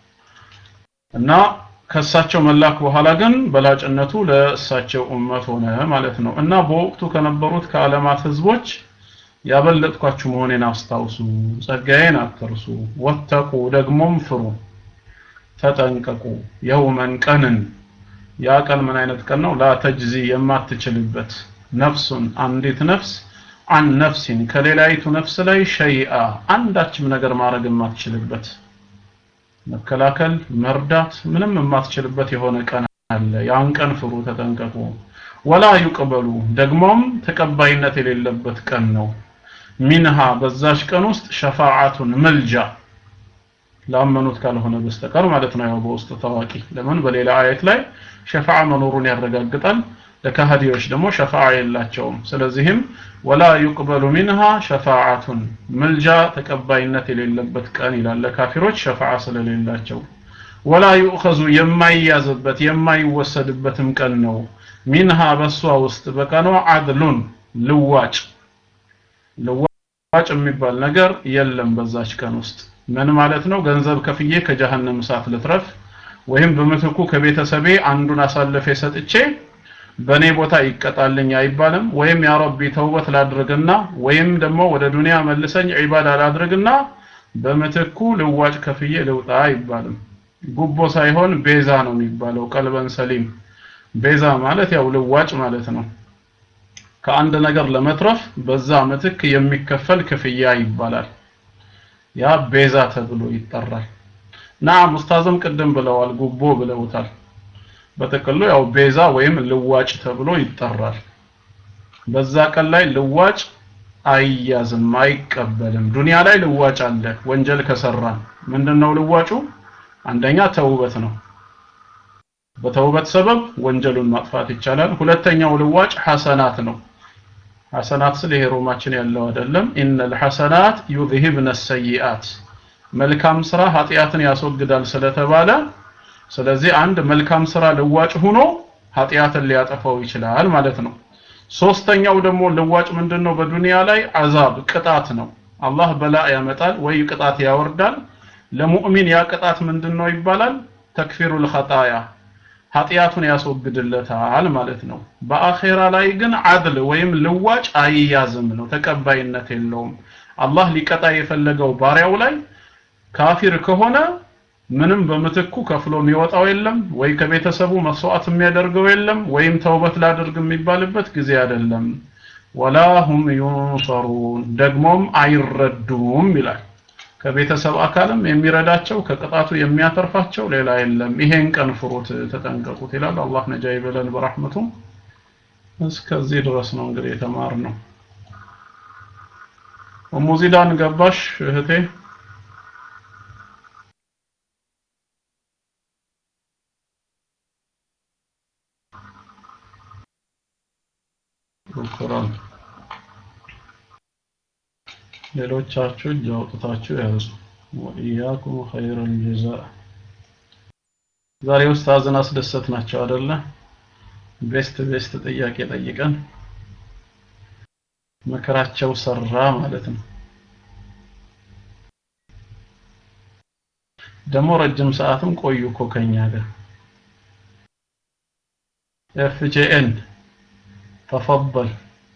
እና ከእሳቸው መላክ በኋላ ግን በላጭነቱ ለእሳቸው ኡመት ሆነ ማለት ነው እና በወቅቱ ከነበሩት ከዓለማት ህዝቦች ያበለጥኳችሁ መሆኔን አስታውሱ ጸጋዬን አትርሱ ወተቁ ደግሞም ፍሩ ተጠንቀቁ የውመን ቀንን ያ ቀን ምን አይነት ቀን ነው ላ ተጅዚ የማትችልበት ነፍሱን አንዲት ነፍስ አን ነፍሲን ከሌላይቱ ነፍስ ላይ ሸይአ አንዳችም ነገር ማድረግ የማትችልበት መከላከል መርዳት ምንም የማትችልበት የሆነ ቀን አለ ያን ቀን ፍሩ ተጠንቀቁ ወላ ዩቅበሉ ደግሞም ተቀባይነት የሌለበት ቀን ነው ሚንሃ በዛሽ ቀን ውስጥ ሸፋዓቱን መልጃ ላመኑት ካልሆነ በስተቀር ማለት ነው ያው በውስጥ ታዋቂ ለምን በሌላ አየት ላይ ሸፋዓ መኖሩን ያረጋግጣል ለካህዲዎች ደግሞ ሸፋዓ የላቸውም ስለዚህም ወላ ዩቅበሉ ሚንሃ ሸፋዓቱን ምልጃ ተቀባይነት የሌለበት ቀን ይላል ለካፊሮች ሸፋዓ ስለሌላቸው ወላ ዩእኸዙ የማይያዝበት የማይወሰድበትም ቀን ነው ሚንሃ በሷ ውስጥ በቀኗ አድሉን ልዋጭ ልዋጭ የሚባል ነገር የለም በዛች ቀን ውስጥ ምን ማለት ነው ገንዘብ ከፍዬ ከጀሃነም እሳት ልትረፍ ወይም በምትኩ ከቤተሰቤ አንዱን አሳልፌ ሰጥቼ በኔ ቦታ ይቀጣልኝ አይባልም ወይም ያ ረቢ ተውበት ላድርግና ወይም ደግሞ ወደ ዱንያ መልሰኝ ዒባዳ ላድርግና በምትኩ ልዋጭ ከፍዬ ልውጣ አይባልም ጉቦ ሳይሆን ቤዛ ነው የሚባለው ቀልበን ሰሊም ቤዛ ማለት ያው ልዋጭ ማለት ነው ከአንድ ነገር ለመትረፍ በዛ ምትክ የሚከፈል ክፍያ ይባላል ያ ቤዛ ተብሎ ይጠራል ናም ኡስታዝም ቅድም ብለዋል ጉቦ ብለውታል በጥቅሉ ያው ቤዛ ወይም ልዋጭ ተብሎ ይጠራል በዛ ቀን ላይ ልዋጭ አይያዝም አይቀበልም ዱንያ ላይ ልዋጭ አለ ወንጀል ከሰራን ምንድነው ልዋጩ አንደኛ ተውበት ነው በተውበት ሰበብ ወንጀሉን ማጥፋት ይቻላል ሁለተኛው ልዋጭ ሐሰናት ነው ሐሰናት ስለ ይሄ ሮማችን ያለው አይደለም ኢነል ሐሰናት ዩዝሂብነ ሰይአት መልካም ስራ ኃጢአትን ያስወግዳል ስለተባለ ስለዚህ አንድ መልካም ስራ ልዋጭ ሆኖ ኃጢአትን ሊያጠፋው ይችላል ማለት ነው ሶስተኛው ደግሞ ልዋጭ ምንድነው በዱንያ ላይ አዛብ ቅጣት ነው አላህ በላ ያመጣል ወይ ቅጣት ያወርዳል ለሙእሚን ያ ቅጣት ምንድነው ይባላል ተክፊሩል ኸጣያ ኃጢአቱን ያስወግድለታል ማለት ነው። በአኼራ ላይ ግን አድል ወይም ልዋጭ አይያዝም ነው፣ ተቀባይነት የለውም። አላህ ሊቀጣ የፈለገው ባሪያው ላይ ካፊር ከሆነ ምንም በምትኩ ከፍሎ የሚወጣው የለም፣ ወይ ከቤተሰቡ መስዋዕት የሚያደርገው የለም፣ ወይም ተውበት ላድርግ የሚባልበት ጊዜ አይደለም። ወላ ሁም ዩንሰሩን ደግሞም አይረዱም ይላል። ከቤተሰብ አካልም የሚረዳቸው ከቅጣቱ የሚያተርፋቸው ሌላ የለም። ይሄን ቀን ፍሩት፣ ተጠንቀቁት ይላል። አላህ ነጃ ይበለን በረሕመቱ። እስከዚህ ድረስ ነው እንግዲህ የተማርነው። ኡሙ ዚዳን ገባሽ እህቴ? ሹክራን። ሌሎቻችሁ እጅ አውጥታችሁ ያዙ። ወኢያኩም ኸይረል ጀዛ። ዛሬ ኡስታዝን አስደሰት ናቸው አይደለ? ቤስት ቤስት ጥያቄ ጠይቀን መከራቸው ሰራ ማለት ነው። ደግሞ ረጅም ሰዓትም ቆዩ እኮ ከኛ ጋር ኤፍጄኤን ተፈضل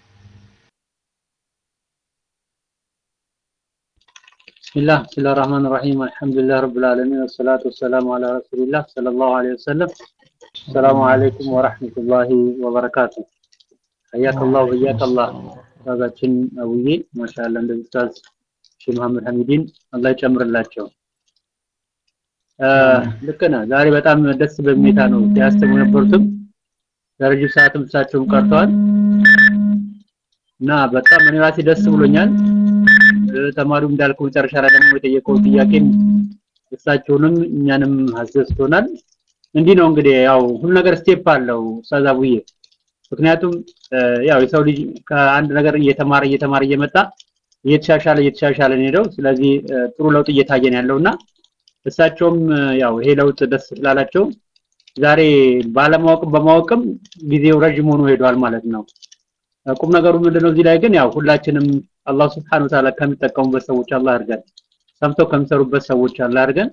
بسم الله بسم الله الرحمن الرحيم الحمد لله رب العالمين والصلاة والسلام على رسول الله صلى الله عليه وسلم السلام عليكم ورحمة الله وبركاته حياك الله وحياك الله ኡስታዛችን አቡዬ ማሻአላ እንደ ኡስታዝ ሼህ መሐመድ ሐሚዲን አላህ ይጨምርላቸው። ልክ ነህ። ዛሬ በጣም ደስ በሚታ ነው ሲያስተምሩ የነበሩትም ለረጅም ሰዓትም እሳቸውም ቀርተዋል እና በጣም እኔ ራሴ ደስ ብሎኛል። ተማሪው እንዳልከው መጨረሻ ላይ ደግሞ የጠየቀው ጥያቄም እሳቸውንም እኛንም አስደስቶናል። እንዲህ ነው እንግዲህ ያው ሁሉ ነገር ስቴፕ አለው ኡስታዝ አቡዬ። ምክንያቱም ያው የሰው ልጅ ከአንድ ነገር እየተማረ እየተማረ እየመጣ እየተሻሻለ እየተሻሻለ ነው ሄደው። ስለዚህ ጥሩ ለውጥ እየታየ ነው ያለውና እሳቸውም ያው ይሄ ለውጥ ደስ ስላላቸው ዛሬ ባለማወቅም በማወቅም ጊዜው ረጅም ሆኖ ሄዷል ማለት ነው። ቁም ነገሩ ምንድነው? እዚህ ላይ ግን ያው ሁላችንም አላህ Subhanahu Ta'ala ከሚጠቀሙበት ሰዎች አላህ አድርገን፣ ሰምተው ከሚሰሩበት ሰዎች አላህ አድርገን።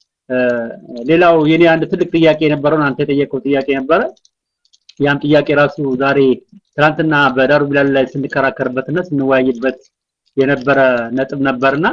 ሌላው የኔ አንድ ትልቅ ጥያቄ የነበረውን አንተ የጠየቀው ጥያቄ ነበረ። ያም ጥያቄ ራሱ ዛሬ ትናንትና በዳሩ ቢላል ላይ ስንከራከርበትና ስንወያይበት የነበረ ነጥብ ነበርና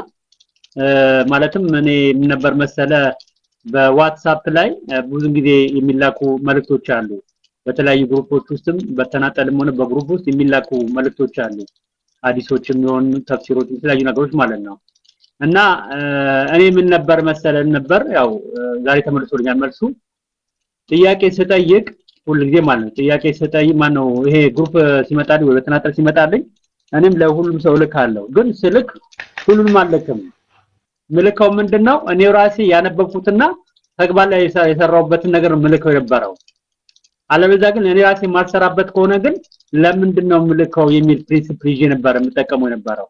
ማለትም እኔ ምን ነበር መሰለ በዋትሳፕ ላይ ብዙ ጊዜ የሚላኩ መልእክቶች አሉ። በተለያዩ ግሩፖች ውስጥም በተናጠልም ሆነ በግሩፕ ውስጥ የሚላኩ መልእክቶች አሉ። ሀዲሶችም ይሆን ተፍሲሮች፣ የተለያዩ ነገሮች ማለት ነው። እና እኔ ምን ነበር መሰለን ነበር ያው ዛሬ ተመልሶልኛል መልሱ። ጥያቄ ስጠይቅ ሁል ጊዜ ማለት ነው ጥያቄ ስጠይቅ ማን ነው ይሄ ግሩፕ ሲመጣልኝ ወይ በተናጠል ሲመጣልኝ እኔም ለሁሉም ሰው ልካለሁ። ግን ስልክ ሁሉንም አልልክም። ምልከው ምንድነው እኔ ራሴ ያነበብኩትና ተግባር ላይ የሰራሁበትን ነገር ምልከው የነበረው። አለበዛ ግን እኔ ራሴ የማልሰራበት ከሆነ ግን ለምንድን ነው ምልከው የሚል ፕሪንሲፕል ይዤ ነበር የምጠቀመው የነበረው።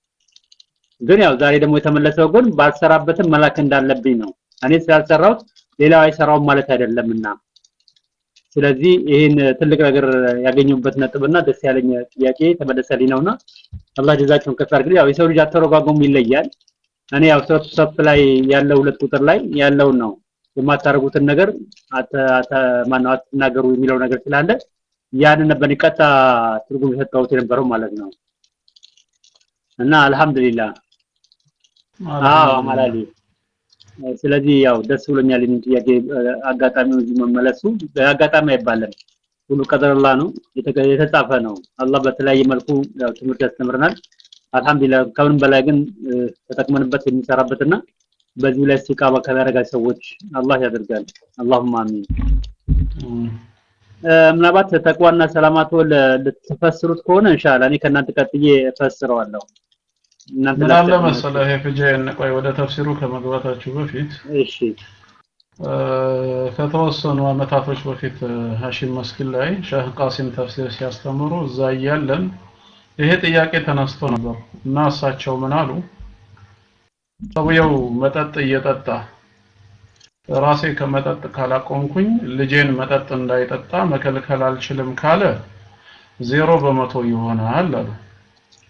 ግን ያው ዛሬ ደግሞ የተመለሰው ግን ባልሰራበትም መላክ እንዳለብኝ ነው። እኔ ስላልሰራሁት ሌላው አይሰራውም ማለት አይደለምና ስለዚህ ይህን ትልቅ ነገር ያገኘሁበት ነጥብና ደስ ያለኝ ጥያቄ ተመለሰልኝ ነውና አላህ ጀዛቸውን ከፍ ያድርግልኝ። ያው የሰው ልጅ አተረጓጎሙ ይለያል። እኔ ያው ሶፍ ሶፍ ላይ ያለው ሁለት ቁጥር ላይ ያለውን ነው የማታረጉትን ነገር ማነው አትናገሩ የሚለው ነገር ስላለ ያንን ነበር ቀጥታ ትርጉም የሰጠሁት የነበረው ማለት ነው። እና አልহামዱሊላህ አዎ አማላሊ ስለዚህ ያው ደስ ብሎኛል የምን ጥያቄ አጋጣሚው እዚህ መመለሱ አጋጣሚ አይባልም። ሁሉ ቀደረላ ነው የተጻፈ ነው። አላህ በተለያየ መልኩ ያው ትምህርት ያስተምረናል። አልহামዱሊላህ ከምንም በላይ ግን ተጠቅመንበት የሚሰራበትና በዚህ ላይ ኢስቲቃማ ከሚያደርጋ ሰዎች አላህ ያደርጋል። አላሁማ አሚን። ምናልባት ተቅዋና ሰላማቶ ልትፈስሩት ከሆነ ኢንሻአላህ እኔ ከእናንተ ቀጥዬ እፈስረዋለሁ። እናንተ ምን አለ መሰለህ የፍጄን ቆይ ወደ ተፍሲሩ ከመግባታችሁ በፊት እሺ ከተወሰኑ አመታቶች በፊት ሀሺም መስጊድ ላይ ሼህ ቃሲም ተፍሲር ሲያስተምሩ እዛ እያለን ይሄ ጥያቄ ተነስቶ ነበር እና እሳቸው ምን አሉ ሰውየው መጠጥ እየጠጣ ራሴ ከመጠጥ ካላቆምኩኝ ልጄን መጠጥ እንዳይጠጣ መከልከል አልችልም ካለ ዜሮ በመቶ ይሆናል አሉ።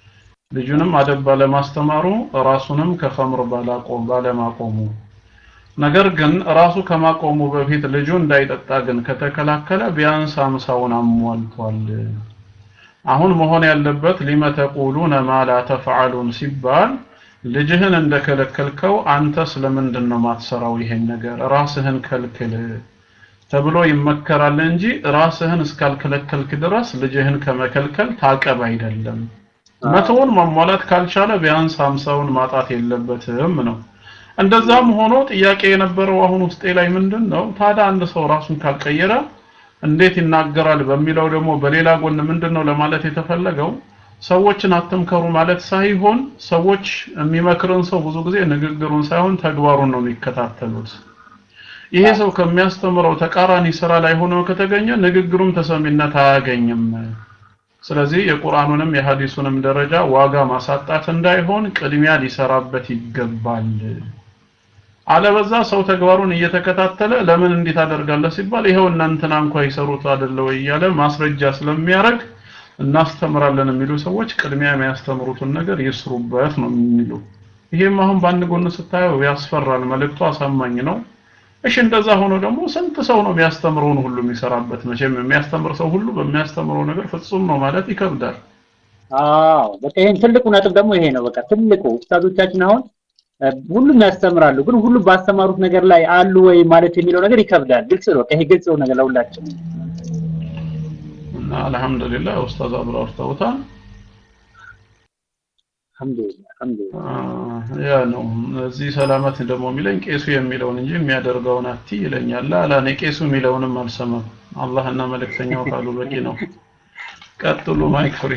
ልጁንም አደብ ባለማስተማሩ ራሱንም ከኸምር ባላቆም ባለማቆሙ ነገር ግን ራሱ ከማቆሙ በፊት ልጁ እንዳይጠጣ ግን ከተከላከለ ቢያንስ አምሳውን አሟልቷል። አሁን መሆን ያለበት ሊመ ተቁሉነ ማ ላ ተፍዓሉን ሲባል ልጅህን እንደከለከልከው አንተ ስለምንድን ነው ማትሰራው ይሄን ነገር ራስህን ከልክል ተብሎ ይመከራል እንጂ ራስህን እስካልከለከልክ ድረስ ልጅህን ከመከልከል ታቀብ አይደለም። መቶውን ማሟላት ካልቻለ ቢያንስ ሀምሳውን ማጣት የለበትም ነው። እንደዛም ሆኖ ጥያቄ የነበረው አሁን ውስጤ ላይ ምንድን ነው ታዲያ አንድ ሰው ራሱን ካልቀየረ እንዴት ይናገራል በሚለው ደግሞ በሌላ ጎን ምንድን ነው ለማለት የተፈለገው ሰዎችን አትምከሩ ማለት ሳይሆን ሰዎች የሚመክርን ሰው ብዙ ጊዜ ንግግሩን ሳይሆን ተግባሩን ነው የሚከታተሉት። ይሄ ሰው ከሚያስተምረው ተቃራኒ ስራ ላይ ሆኖ ከተገኘ ንግግሩም ተሰሚነት አያገኝም። ስለዚህ የቁርአኑንም የሐዲሱንም ደረጃ ዋጋ ማሳጣት እንዳይሆን ቅድሚያ ሊሰራበት ይገባል። አለበዛ ሰው ተግባሩን እየተከታተለ ለምን እንዴት አደርጋለህ ሲባል ይሄው እናንተና እንኳ ይሰሩት አይደለ ወይ እያለ ማስረጃ ስለሚያደርግ እናስተምራለን የሚሉ ሰዎች ቅድሚያ የሚያስተምሩትን ነገር ይስሩበት ነው የሚሉ። ይሄም አሁን በአንድ ጎን ስታየው ያስፈራል። መልእክቱ አሳማኝ ነው። እሺ እንደዛ ሆኖ ደግሞ ስንት ሰው ነው የሚያስተምረውን ሁሉ የሚሰራበት? መቼም የሚያስተምር ሰው ሁሉ በሚያስተምረው ነገር ፍጹም ነው ማለት ይከብዳል። አዎ በቃ ይሄን ትልቁ ነጥብ ደግሞ ይሄ ነው። በቃ ትልቁ ኡስታዞቻችን አሁን ሁሉም ያስተምራሉ፣ ግን ሁሉም ባስተማሩት ነገር ላይ አሉ ወይ ማለት የሚለው ነገር ይከብዳል። ግልጽ ነው። ይሄ ግልጽ ነው ነገር ለሁላችን እና አልহামዱሊላህ ኡስታዝ አብሮ አውርተውታል። አልহামዱሊላህ አልহামዱሊላህ ያ ነው። እዚህ ሰላመት ደግሞ የሚለኝ ቄሱ የሚለውን እንጂ የሚያደርገውን አቲ ይለኛል። አላ እኔ ቄሱ የሚለውንም አልሰማም። አላህና መልእክተኛው ካሉ በቂ ነው። ቀጥሉ። ማይክ ፍሪ።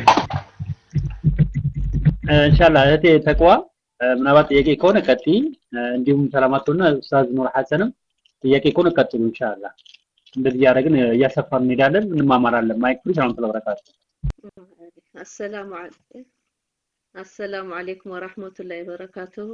ኢንሻአላህ እህቴ ተቅዋ ምናልባት ጥያቄ ከሆነ ቀጥይ፣ እንዲሁም ሰላማቶና ኡስታዝ ኑር ሐሰንም ጥያቄ ከሆነ ቀጥሉ። ኢንሻአላህ እንደዚህ እያደረግን እያሰፋን እንሄዳለን፣ እንማማራለን። ማይክ ፍሪ። ሰላም ተበረካቱ። አሰላሙ አሰላሙ አለይኩም ወራህመቱላሂ ወበረካቱሁ።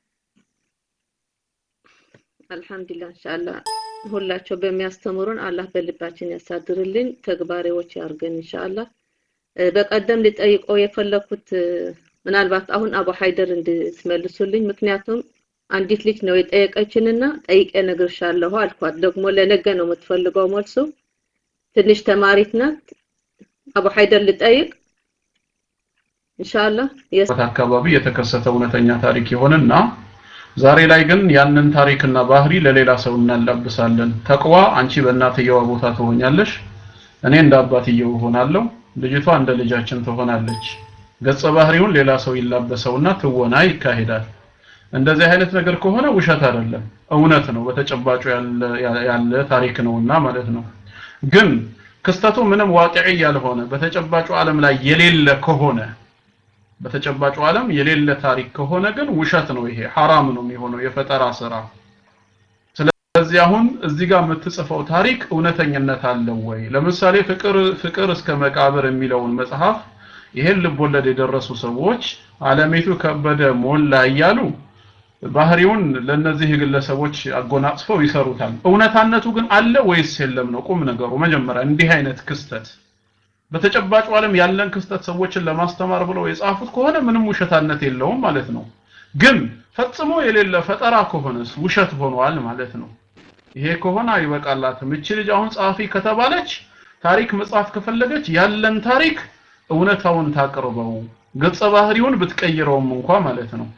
አልሐምዱሊላህ ኢንሻአላህ ሁላቸው በሚያስተምሩን አላህ በልባችን ያሳድርልን፣ ተግባሪዎች ያርገን ኢንሻአላህ። በቀደም ሊጠይቀው የፈለኩት ምናልባት አሁን አቡ ሀይደር እንድትመልሱልኝ፣ ምክንያቱም አንዲት ልጅ ነው የጠየቀችንና ጠይቄ እነግርሻለሁ አልኳት። ደግሞ ለነገ ነው የምትፈልገው መልሱ። ትንሽ ተማሪት ናት። አቡ ሀይደር ልጠይቅ ኢንሻአላህ አካባቢ የተከሰተ እውነተኛ ታሪክ ይሆንና ዛሬ ላይ ግን ያንን ታሪክና ባህሪ ለሌላ ሰው እናላብሳለን። ተቅዋ አንቺ በእናትየዋ ቦታ ትሆኛለሽ፣ እኔ እንደ አባትየው እሆናለሁ፣ ልጅቷ እንደ ልጃችን ትሆናለች። ገጸ ባህሪውን ሌላ ሰው ይላበሰውና ትወና ይካሄዳል። እንደዚህ አይነት ነገር ከሆነ ውሸት አይደለም፣ እውነት ነው፣ በተጨባጩ ያለ ያለ ታሪክ ነውና ማለት ነው። ግን ክስተቱ ምንም ዋቂዒ ያልሆነ በተጨባጩ ዓለም ላይ የሌለ ከሆነ በተጨባጩ ዓለም የሌለ ታሪክ ከሆነ ግን ውሸት ነው። ይሄ ሐራም ነው የሚሆነው የፈጠራ ስራ። ስለዚህ አሁን እዚህ ጋር የምትጽፈው ታሪክ እውነተኝነት አለው ወይ? ለምሳሌ ፍቅር ፍቅር እስከ መቃብር የሚለውን መጽሐፍ ይሄን ልቦለድ የደረሱ ሰዎች አለሜቱ ከበደ ሞላ እያሉ ባህሪውን ለነዚህ ግለሰቦች አጎናጽፈው ይሰሩታል። እውነታነቱ ግን አለ ወይስ የለም ነው ቁም ነገሩ። መጀመሪያ እንዲህ አይነት ክስተት በተጨባጩ ዓለም ያለን ክስተት ሰዎችን ለማስተማር ብለው የጻፉት ከሆነ ምንም ውሸታነት የለውም ማለት ነው። ግን ፈጽሞ የሌለ ፈጠራ ከሆነስ ውሸት ሆኗል ማለት ነው። ይሄ ከሆነ አይበቃላትም። እቺ ልጅ አሁን ጸሐፊ ከተባለች ታሪክ መጻፍ ከፈለገች ያለን ታሪክ እውነታውን ታቅርበው፣ ገጸ ባህሪውን ብትቀይረውም እንኳ ማለት ነው።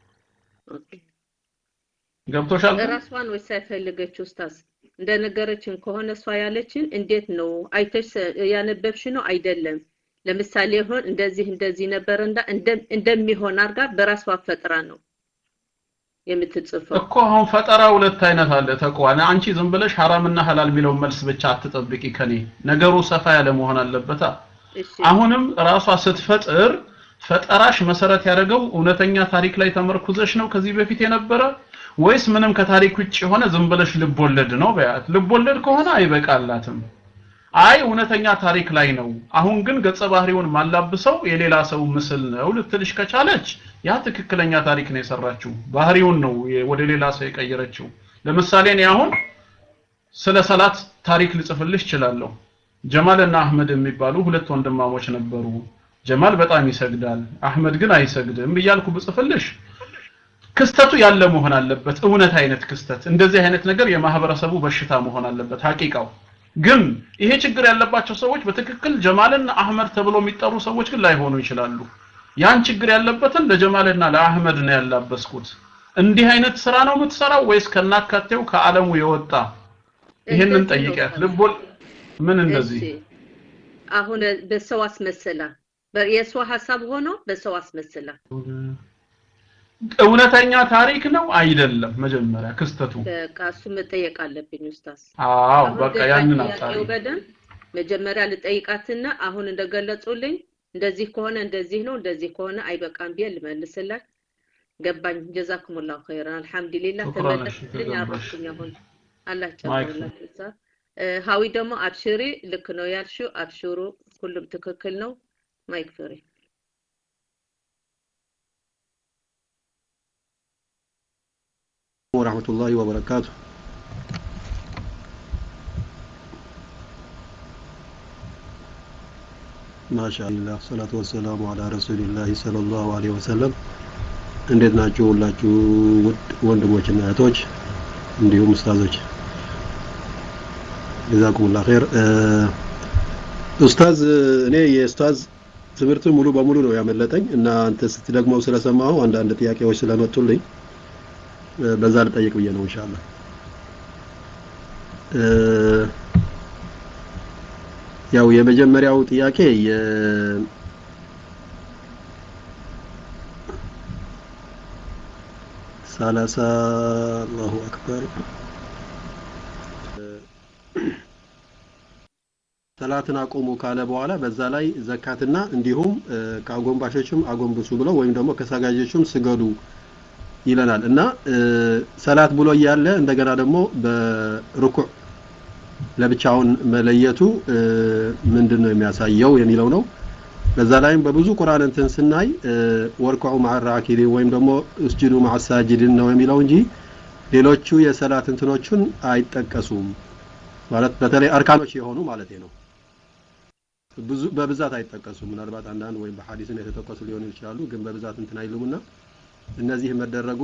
ገብቶሻል? ራሷን ወይስ ሳይፈልገች ኡስታዝ እንደነገረችን ከሆነ እሷ ያለችን እንዴት ነው አይተሽ ያነበብሽ ነው አይደለም ለምሳሌ ይሆን እንደዚህ እንደዚህ ነበር እንዳ እንደሚሆን አድርጋ በራሷ ፈጥራ ነው የምትጽፈው እኮ አሁን ፈጠራ ሁለት አይነት አለ ተቋና አንቺ ዝም ብለሽ ሐራምና ሐላል የሚለውን መልስ ብቻ አትጠብቂ ከኔ ነገሩ ሰፋ ያለ መሆን አለበታ አሁንም ራሷ ስትፈጥር ፈጠራሽ መሰረት ያደረገው እውነተኛ ታሪክ ላይ ተመርኩዘሽ ነው ከዚህ በፊት የነበረ ወይስ ምንም ከታሪክ ውጭ የሆነ ዝም ብለሽ ልቦለድ ነው በያት ልቦለድ ከሆነ አይበቃላትም አይ እውነተኛ ታሪክ ላይ ነው አሁን ግን ገጸ ባህሪውን ማላብሰው የሌላ ሰው ምስል ነው ልትልሽ ከቻለች ያ ትክክለኛ ታሪክ ነው የሰራችው ባህሪውን ነው ወደ ሌላ ሰው የቀየረችው ለምሳሌ እኔ አሁን ስለ ሰላት ታሪክ ልጽፍልሽ እችላለሁ ጀማልና አህመድ የሚባሉ ሁለት ወንድማሞች ነበሩ ጀማል በጣም ይሰግዳል አህመድ ግን አይሰግድም እያልኩ ብጽፍልሽ ክስተቱ ያለ መሆን አለበት እውነት አይነት ክስተት እንደዚህ አይነት ነገር የማህበረሰቡ በሽታ መሆን አለበት ሀቂቃው ግን ይሄ ችግር ያለባቸው ሰዎች በትክክል ጀማልና አህመድ ተብሎ የሚጠሩ ሰዎች ግን ላይሆኑ ይችላሉ ያን ችግር ያለበትን ለጀማልና ለአህመድ ነው ያላበስኩት እንዲህ አይነት ስራ ነው የምትሰራው ወይስ ከናካቴው ከዓለሙ የወጣ ይሄንን እንደዚህ ነው ጠይቂያት እኮ ልቦል ምን እንደዚህ እሺ አሁን በሰው አስመስላ በ- የእሷ ሀሳብ ሆኖ በሰው አስመስላ እውነተኛ ታሪክ ነው አይደለም መጀመሪያ ክስተቱ በቃ እሱ መጠየቅ አለብኝ ኡስታዝ አዎ አሁን በቃ ገባኝ ያንን አጣሪ ጥያቄው በደንብ መጀመሪያ ልጠይቃትና አሁን እንደገለጹልኝ እንደዚህ ከሆነ እንደዚህ ነው እንደዚህ ከሆነ አይበቃም ብዬ ልመልስላት ገባኝ ጀዛኩሙላሁ ኸይራን አልሐምዱሊላህ ሹክራን እሺ ተመለስልኝ ተገባሽ አረፍኩኝ አሁን አላህ ማይክ ጨምርላት እዛ ሀዊ ደግሞ አብሽሪ ልክ ነው ያልሽው አብሽሩ ሁሉም ትክክል ነው ማይክ ፍሪ ورحمة الله وبركاته ما شاء الله الصلاة والسلام على رسول الله صلى الله عليه وسلم እንዴት ናችሁ ሁላችሁ ውድ ወንድሞችና እህቶች እንዲሁም ኡስታዞች ጀዛኩሙላህ ኸይር ኡስታዝ እኔ የኡስታዝ ትምህርት ሙሉ በሙሉ ነው ያመለጠኝ እና አንተ ስትደግመው ስለሰማሁ አንዳንድ ጥያቄዎች ስለመጡልኝ በዛ ልጠይቅ ብዬ ነው ኢንሻአላህ ያው የመጀመሪያው ጥያቄ የ ሰላሳ አላሁ አክበር ሰላትን አቁሙ ካለ በኋላ በዛ ላይ ዘካትና እንዲሁም ከአጎንባሾችም አጎንብሱ ብለው ወይም ደግሞ ከሰጋጆችም ስገዱ ይለናል እና ሰላት ብሎ እያለ እንደገና ደግሞ በርኩዕ ለብቻውን መለየቱ ምንድን ነው የሚያሳየው የሚለው ነው በዛ ላይም በብዙ ቁርአን እንትን ስናይ ወርኩዑ መዓ ራኪዲን ወይም ደግሞ እስጁዱ መዓ ሳጅዲን ነው የሚለው እንጂ ሌሎቹ የሰላት እንትኖቹን አይጠቀሱም ማለት በተለይ አርካኖች የሆኑ ማለት ነው ብዙ በብዛት አይጠቀሱም ምናልባት አንዳንድ ወይም በሐዲስም የተጠቀሱ ሊሆኑ ይችላሉ ግን በብዛት እንትን አይሉምና እነዚህ መደረጉ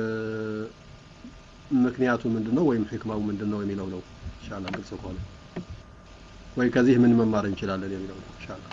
ምክንያቱ ምንድነው ወይም ህክማው ምንድነው የሚለው ነው ኢንሻአላህ ግልጽ ከሆነ ወይ ከዚህ ምን መማር እንችላለን የሚለው ነው ኢንሻአላህ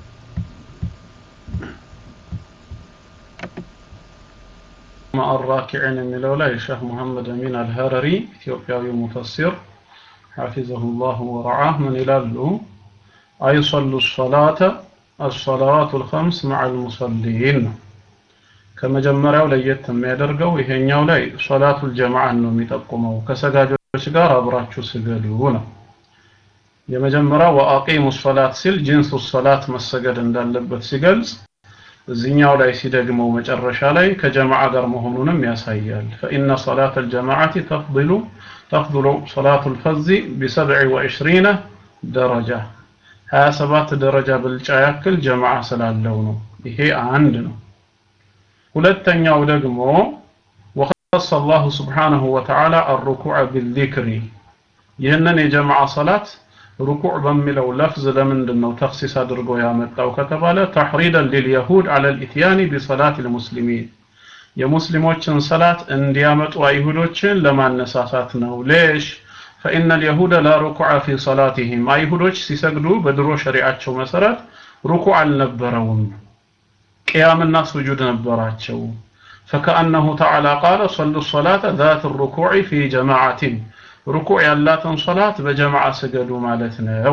مع الراكعين የሚለው ላይ ሸህ መሐመድ አሚን አልሀረሪ ኢትዮጵያዊ ሙፈሲር حفظه الله ورعاه من ይላሉ አይصሉ الصلاة الصلوات الخمس مع المصلين ነው ከመጀመሪያው ለየት የሚያደርገው ይሄኛው ላይ ሶላቱል ጀማዓን ነው የሚጠቁመው ከሰጋጆች ጋር አብራችሁ ስገዱ ነው የመጀመሪያው ወአቂሙ ሶላት ሲል ጂንሱ ሶላት መሰገድ እንዳለበት ሲገልጽ እዚህኛው ላይ ሲደግመው መጨረሻ ላይ ከጀማዓ ጋር መሆኑንም ያሳያል ፈኢነ ሶላት አልጀማዓቲ ተፍضሉ ተፍضሉ ሶላቱ ልፈዚ ቢሰብዕ ወዕሽሪነ ደረጃ 27 ደረጃ ብልጫ ያክል ጀማዓ ስላለው ነው ይሄ አንድ ነው ሁለተኛው ደግሞ ወኸሰ አላሁ ስብሓነሁ ወተዓላ አርኩዕ ቢልዚክሪ ይህንን የጀማዓ ሰላት ሩኩዕ በሚለው ለፍዝ ለምንድን ነው ተክሲስ አድርጎ ያመጣው ከተባለ ተሕሪደን ሊልየሁድ አለ ልኢትያኒ ቢሰላት ልሙስሊሚን የሙስሊሞችን ሰላት እንዲያመጡ አይሁዶችን ለማነሳሳት ነው ሌሽ ፈኢነ ልየሁደ ላ ሩኩዐ ፊ ሰላትህም አይሁዶች ሲሰግዱ በድሮ ሸሪዓቸው መሰረት ሩኩዕ አልነበረውም ቅያምና ስጁድ ነበራቸው فكأنه تعالى قال صلوا الصلاة ذات الركوع في جماعة ركوع ያላትን ሶላት በጀማዓ ስገዱ ማለት ነው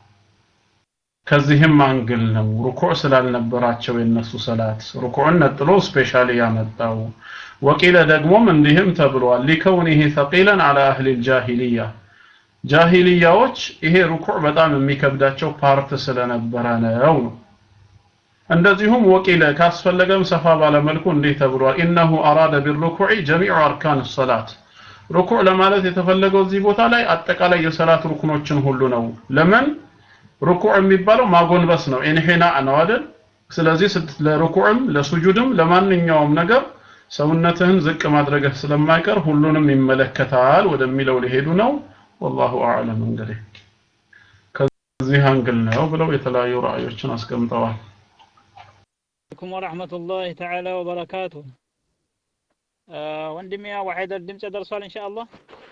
ከዚህም አንግል ነው ሩኩዕ ስላልነበራቸው የነሱ ሰላት ሩኩዕን ነጥሎ ስፔሻሊ ያመጣው ወቂለ ደግሞም እንዲህም ተብሏል ሊከውኒህ ተቂለን አላ አህሊ ልጃሂልያ ጃሂልያዎች ይሄ ሩኩዕ በጣም የሚከብዳቸው ፓርት ስለነበረ ነው ነው እንደዚሁም ወቂለ ካስፈለገም ሰፋ ባለመልኩ እንዲህ ተብሏል ኢነሁ አራደ ቢሩኩዕ ጀሚዑ አርካን ሰላት ሩኩዕ ለማለት የተፈለገው እዚህ ቦታ ላይ አጠቃላይ የሰላት ሩክኖችን ሁሉ ነው ለምን ሩኩዕ የሚባለው ማጎንበስ ነው ኢንሂና ነው አይደል ስለዚህ ለሩኩዕም ለሱጁድም ለማንኛውም ነገር ሰውነትህን ዝቅ ማድረግህ ስለማይቀር ሁሉንም ይመለከታል ወደሚለው ሊሄዱ ነው ወላሁ አዕለም እንግዲህ ከዚህ አንግል ነው ብለው የተለያዩ ራእዮችን አስቀምጠዋል عليكم ورحمة الله تعالى وبركاته ወንድሜ አቡ ሀይደር ድምጽ ደርሷል ኢንሻአላህ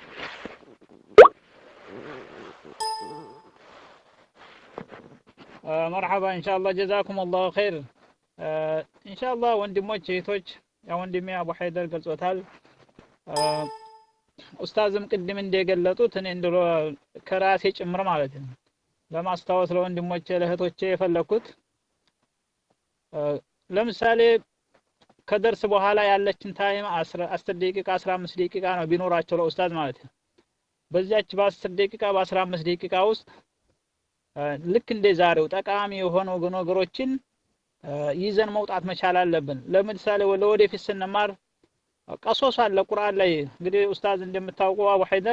መርሐባ ኢንሻአላህ ጀዛኩም አላሁ ኸይር ኢንሻአላህ ወንድሞች እህቶች ያ ወንድሜ አቡ ሀይደር ገልጾታል ኡስታዝም ቅድም እንደገለጡት እኔ እንደሎ ከራሴ ጭምር ማለት ነው ለማስታወስ ለወንድሞቼ ለእህቶቼ የፈለኩት ለምሳሌ ከደርስ በኋላ ያለችን ታይም 10 ደቂቃ 15 ደቂቃ ነው ቢኖራቸው ለኡስታዝ ማለት ነው በዚያች በ10 ደቂቃ በ15 ደቂቃ ውስጥ ልክ እንደ ዛሬው ጠቃሚ የሆኑ ነገሮችን ይዘን መውጣት መቻል አለብን ለምሳሌ ለወደፊት ስንማር ቀሶስ አለ ቁርአን ላይ እንግዲህ ኡስታዝ እንደምታውቁ አቡ ሀይደር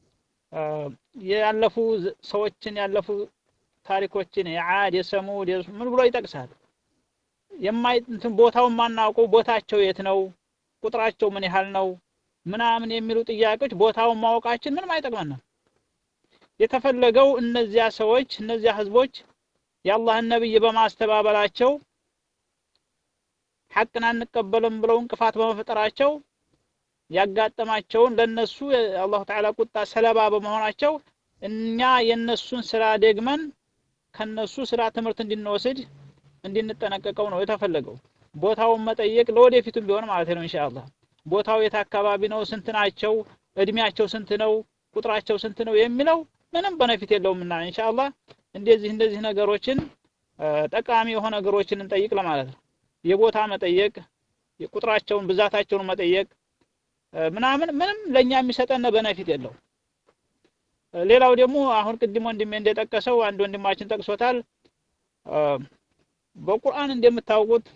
ያለፉ ሰዎችን ያለፉ ታሪኮችን የዓድ የሰሙድ ምን ብሎ ይጠቅሳል የማይ እንትን ቦታውን ማናውቀው ቦታቸው የት ነው ቁጥራቸው ምን ያህል ነው ምናምን የሚሉ ጥያቄዎች ቦታውን ማወቃችን ምንም አይጠቅመንም የተፈለገው እነዚያ ሰዎች እነዚያ ህዝቦች የአላህን ነብይ በማስተባበላቸው ሐቅን አንቀበልም ብለው እንቅፋት በመፍጠራቸው ያጋጠማቸውን ለነሱ የአላሁ ተዓላ ቁጣ ሰለባ በመሆናቸው እኛ የነሱን ስራ ደግመን ከነሱ ስራ ትምህርት እንድንወስድ እንድንጠነቀቀው ነው የተፈለገው ቦታውን መጠየቅ ለወደፊቱም ቢሆን ማለት ነው ኢንሻአላህ ቦታው የት አካባቢ ነው ስንት ናቸው እድሜያቸው ስንት ነው ቁጥራቸው ስንት ነው የሚለው ምንም በነፊት የለውምና ኢንሻአላህ እንደዚህ እንደዚህ ነገሮችን ጠቃሚ የሆነ ነገሮችን እንጠይቅ ለማለት ነው የቦታ መጠየቅ የቁጥራቸውን ብዛታቸውን መጠየቅ ምናምን ምንም ለኛ የሚሰጠን በነፊት የለው ሌላው ደግሞ አሁን ቅድም ወንድሜ እንደጠቀሰው አንድ ወንድማችን ጠቅሶታል በቁርአን እንደምታውቁት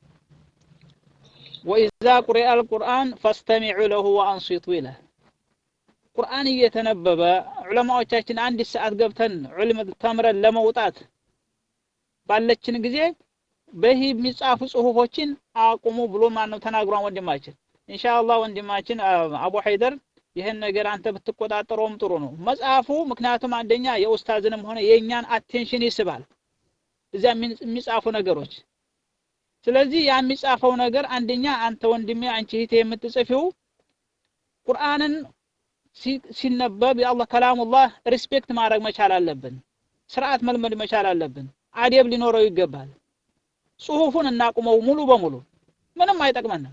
ወኢዛ ቁሪአ አልቁርአን ፈስተሚዑ ለሁ ወአንሲቱ ይላል ቁርአን እየተነበበ ዑለማዎቻችን አንድ ሰዓት ገብተን ዑልም ተምረን ለመውጣት ባለችን ጊዜ በህ የሚጻፉ ጽሁፎችን አቁሙ ብሎ ማን ነው ተናግሯን ወንድማችን ኢንሻአላህ ወንድማችን አቡ ሀይደር ይህን ነገር አንተ ብትቆጣጠረውም ጥሩ ነው መጽሐፉ ምክንያቱም አንደኛ የኡስታዝንም ሆነ የእኛን አቴንሽን ይስባል እዚያ የሚጻፉ ነገሮች ስለዚህ ያ የሚጻፈው ነገር አንደኛ አንተ ወንድሜ አንቺ እህቴ የምትጽፊው ቁርአንን ሲነበብ የአላህ ከላሙላህ ሪስፔክት ማድረግ መቻል አለብን ስርዓት መልመድ መቻል አለብን አደብ ሊኖረው ይገባል ጽሁፉን እናቁመው ሙሉ በሙሉ ምንም አይጠቅመንም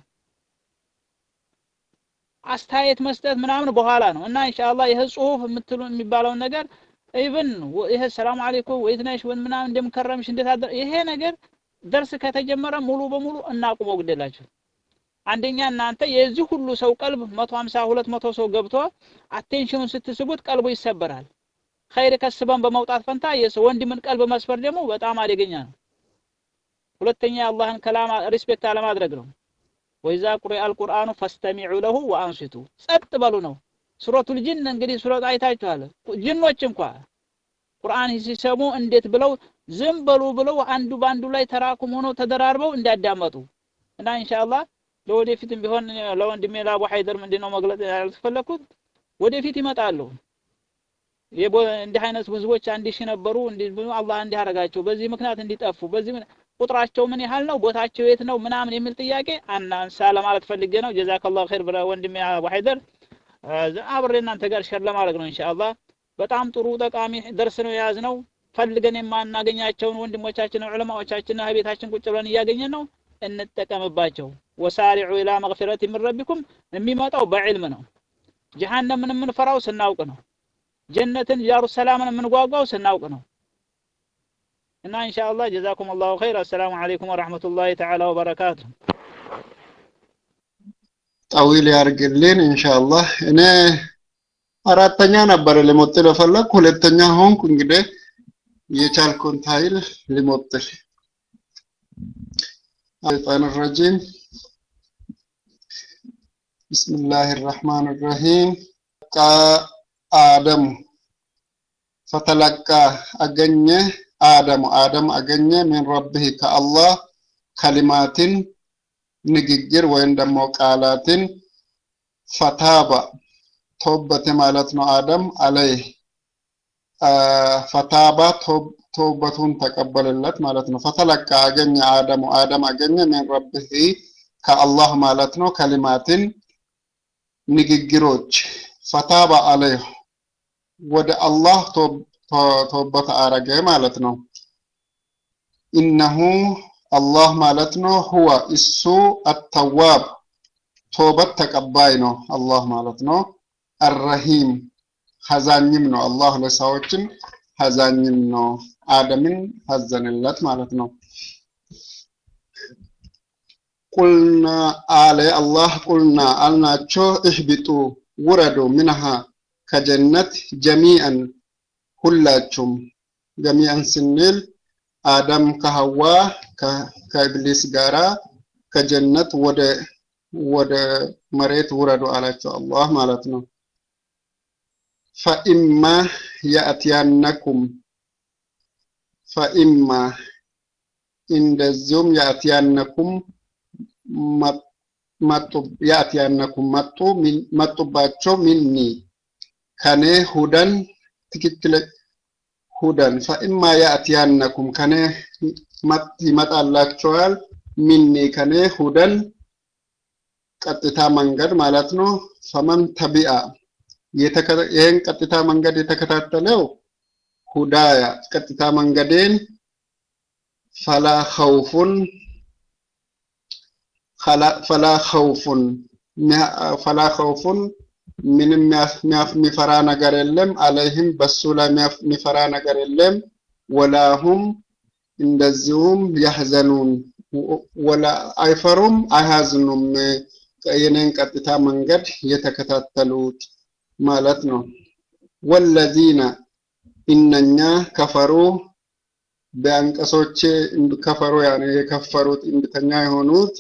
አስተያየት መስጠት ምናምን በኋላ ነው እና ኢንሻአላህ ይህ ጽሁፍ የምትሉ የሚባለውን ነገር ኢቭን ይሄ ሰላም አለይኩም ወይት ነሽ ወይ ምናምን እንደምከረምሽ እንዴት አደረ ይሄ ነገር ደርስ ከተጀመረ ሙሉ በሙሉ እናቁመው ግደላችሁ አንደኛ እናንተ የዚህ ሁሉ ሰው ቀልብ 150 200 ሰው ገብቶ አቴንሽኑን ስትስቡት ቀልቡ ይሰበራል ኸይር ከስበን በመውጣት ፈንታ የሰው ወንድምን ቀልብ መስፈር ደግሞ በጣም አደገኛ ነው ሁለተኛ የአላህን ከላም ሪስፔክት አለማድረግ ነው ወይዛ ቁሪ አልቁርአኑ ፈስተሚዑ ለሁ ወአንሲቱ ጸጥ በሉ ነው ሱረቱል ጅን እንግዲህ ሱረት አይታችኋል ጅኖች እንኳ ቁርአን ሲሰሙ እንዴት ብለው ዝም በሉ ብለው አንዱ በአንዱ ላይ ተራኩም ሆኖ ተደራርበው እንዲያዳመጡ እና ኢንሻአላህ ለወደፊትም ቢሆን ለወንድሜ ለአቡ ሀይደር ምንድነው መግለጽ ያልፈለኩት ወደፊት ይመጣሉ እንዲህ አይነት ህዝቦች አንድ ሺህ ነበሩ እንዲህ አላህ እንዲህ አረጋቸው በዚህ ምክንያት እንዲጠፉ በዚህ ቁጥራቸው ምን ያህል ነው ቦታቸው የት ነው ምናምን የሚል ጥያቄ አናንሳ ለማለት ፈልጌ ነው ጀዛከላሁ ኸይር ብለ ወንድሜ አቡ ሀይደር አብሬ እናንተ ጋር ሸር ለማድረግ ነው ኢንሻአላህ በጣም ጥሩ ጠቃሚ ደርስ ነው የያዝነው ፈልገን የማናገኛቸውን ወንድሞቻችንን ዑለማዎቻችንን ቤታችን ቁጭ ብለን እያገኘን ነው እንጠቀምባቸው ወሳሪዑ ኢላ መግፊረት ምን ረቢኩም የሚመጣው በዕልም ነው ጀሃነምን የምንፈራው ስናውቅ ነው ጀነትን ጃሩ ሰላምን የምንጓጓው ስናውቅ ነው እና ኢንሻአላህ ጀዛኩም አላሁ ኸይር አሰላሙ አለይኩም ወራህመቱላሂ ተዓላ ወበረካቱ ጠዊል ያርግልን ኢንሻአላህ እኔ አራተኛ ነበር ልሞጥል የፈለግኩ ሁለተኛ ሆንኩ እንግዲህ የቻልኩን ታይል ልሞጥል الشيطان الرجيم بسم الله الرحمن الرحيم آدم فتلقى أجنة آدم آدم أجنة من ربه كالله كلمات ንግግር ወይም ደግሞ ቃላትን ፈታባ ተውበት ማለት ነው አደም አለይህ ፈታባ ተውበቱን ተቀበለለት ማለት ነው ፈተለቃ አገኘ አደሙ አደም አገኘ ምን ረብህ ከአላህ ማለት ነው ከሊማትን ንግግሮች ፈታባ አለይህ ወደ አላህ ተውበት አረገ ማለት ነው። ኢነሁ አላህ ማለት ነው ሁወ እሱ አተዋብ ቶበት ተቀባይ ነው አላህ ማለት ነው። አረሂም ሀዛኝም ነው አላህ ለሰዎችን ሀዛኝም ነው። አደምን ሀዘንለት ማለት ነው። ቁልና አለ አላህ ቁልና አልናቸው እህቢጡ ውረዱ ምንሃ ከጀነት ጀሚአን ሁላችሁም ጀሚአን ስንል አደም ከሐዋ ከኢብሊስ ጋራ ከጀነት ወደ ወደ መሬት ውረዱ አላቸው አላህ ማለት ነው። ፈኢማ ያእትያነኩም ፈኢማ እንደዚሁም ያእትያነኩም መጡ ያእትያነኩም መጡ መጡባቸው ሚኒ ከኔ ሁደን ትክክል ሁደን ፈኢማ ያእትያነኩም ከኔ ይመጣላቸዋል ሚኒ ከኔ ሁደን ቀጥታ መንገድ ማለት ነው። ፈመን ተቢአ ይህን ቀጥታ መንገድ የተከታተለው ሁዳያ ቀጥታ መንገዴን ፈላ ኸውፉን ፈላ ኸውፉን ፈላ ኸውፉን ምንም የሚፈራ ነገር የለም። አለይህም በሱ ላይ የሚፈራ ነገር የለም። ወላሁም እንደዚሁም ያህዘኑን ወላ አይፈሩም አይሃዝኑም። የኔን ቀጥታ መንገድ የተከታተሉት ማለት ነው። ወለዚነ እነኛ ከፈሩ በአንቀሶቼ ከፈሩ ያኔ የከፈሩት እንድተኛ የሆኑት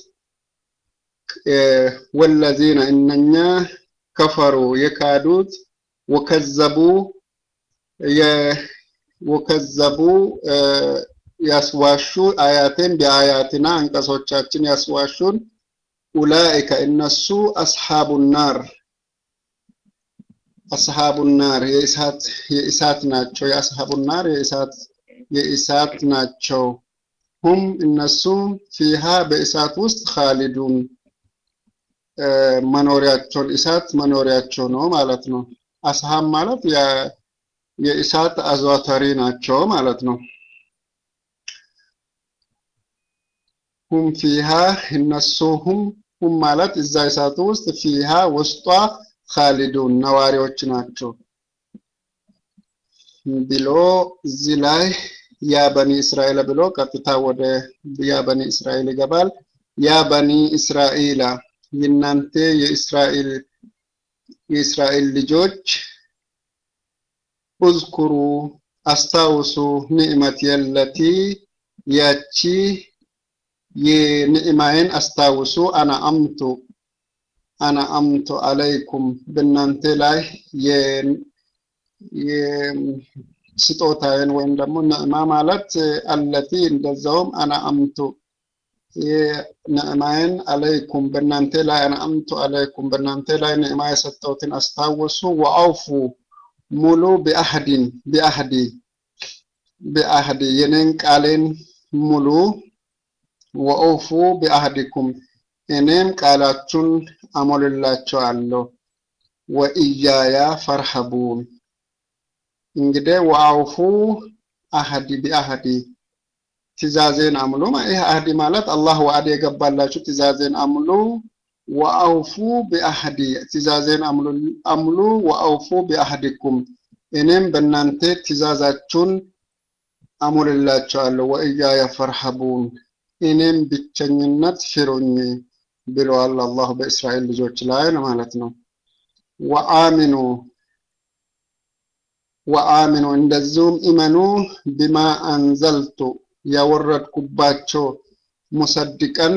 ወለዚነ እነኛ ከፈሩ የካዱት ወከዘቡ ወከዘቡ ያስዋሹ አያቴን በአያትና አንቀሶቻችን ያስዋሹን ኡላኢከ እነሱ አስሓቡ ናር አስሓቡ ናር የእሳት የእሳት ናቸው። የአስሓቡ ናር የእሳት የእሳት ናቸው። ሁም እነሱ ፊሃ በእሳት ውስጥ ካሊዱን መኖሪያቸውን እሳት መኖሪያቸው ነው ማለት ነው። አስሃብ ማለት የእሳት አዘዋታሪ ናቸው ማለት ነው። ሁም ፊሃ እነሱ ሁም ሁም ማለት እዛ እሳቱ ውስጥ ፊሃ ውስጧ ካሊዱን ነዋሪዎች ናቸው ብሎ እዚህ ላይ ያ በኒ እስራኤል ብሎ ቀጥታ ወደ ያ በኒ እስራኤል ይገባል። ያ በኒ እስራኤላ የእናንተ የእስራኤል የእስራኤል ልጆች እዝኩሩ አስታውሱ ንዕመት የለቲ ያቺ የንዕማዬን አስታውሱ አና አምቱ አና አምቱ አለይኩም በእናንተ ላይ ስጦታዬን ወይም ደግሞ ንዕማ ማለት አለቲ እንደዛውም አና አምቱ ንዕማዬን አለይኩም በእናንተ ላይ አና አምቱ አለይኩም በእናንተ ላይ ንዕማ የሰጠሁትን አስታውሱ ወአውፉ ሙሉ ቢአህዲን ቢአህዲ ቢአህዲ የኔን ቃሌን ሙሉ ወአውፉ ቢአህዲኩም እኔም ቃላችሁን አሞልላቸዋለሁ ወኢያያ ፈርሀቡን እንግዲህ ወአውፉ አህዲ ቢአህዲ ትእዛዜን አምሉ ይህ አህዲ ማለት አላህ ወአድ የገባላችሁ ትእዛዜን አምሉ ወአውፉ ቢአህዲ ትእዛዜን አምሉ ወአውፉ ቢአህዲኩም እኔም በእናንተ ትእዛዛችሁን አሙልላቸዋለሁ ወእያየ ፈርሀቡን እኔም ብቸኝነት ፍሩኝ ብለዋል አላህ በእስራኤል ልጆች ላይ ማለት ነው። ወአሚኑ ወአሚኑ እንደዚሁም እመኑ ቢማ አንዘልቱ ያወረድኩባቸው ሙሰድቀን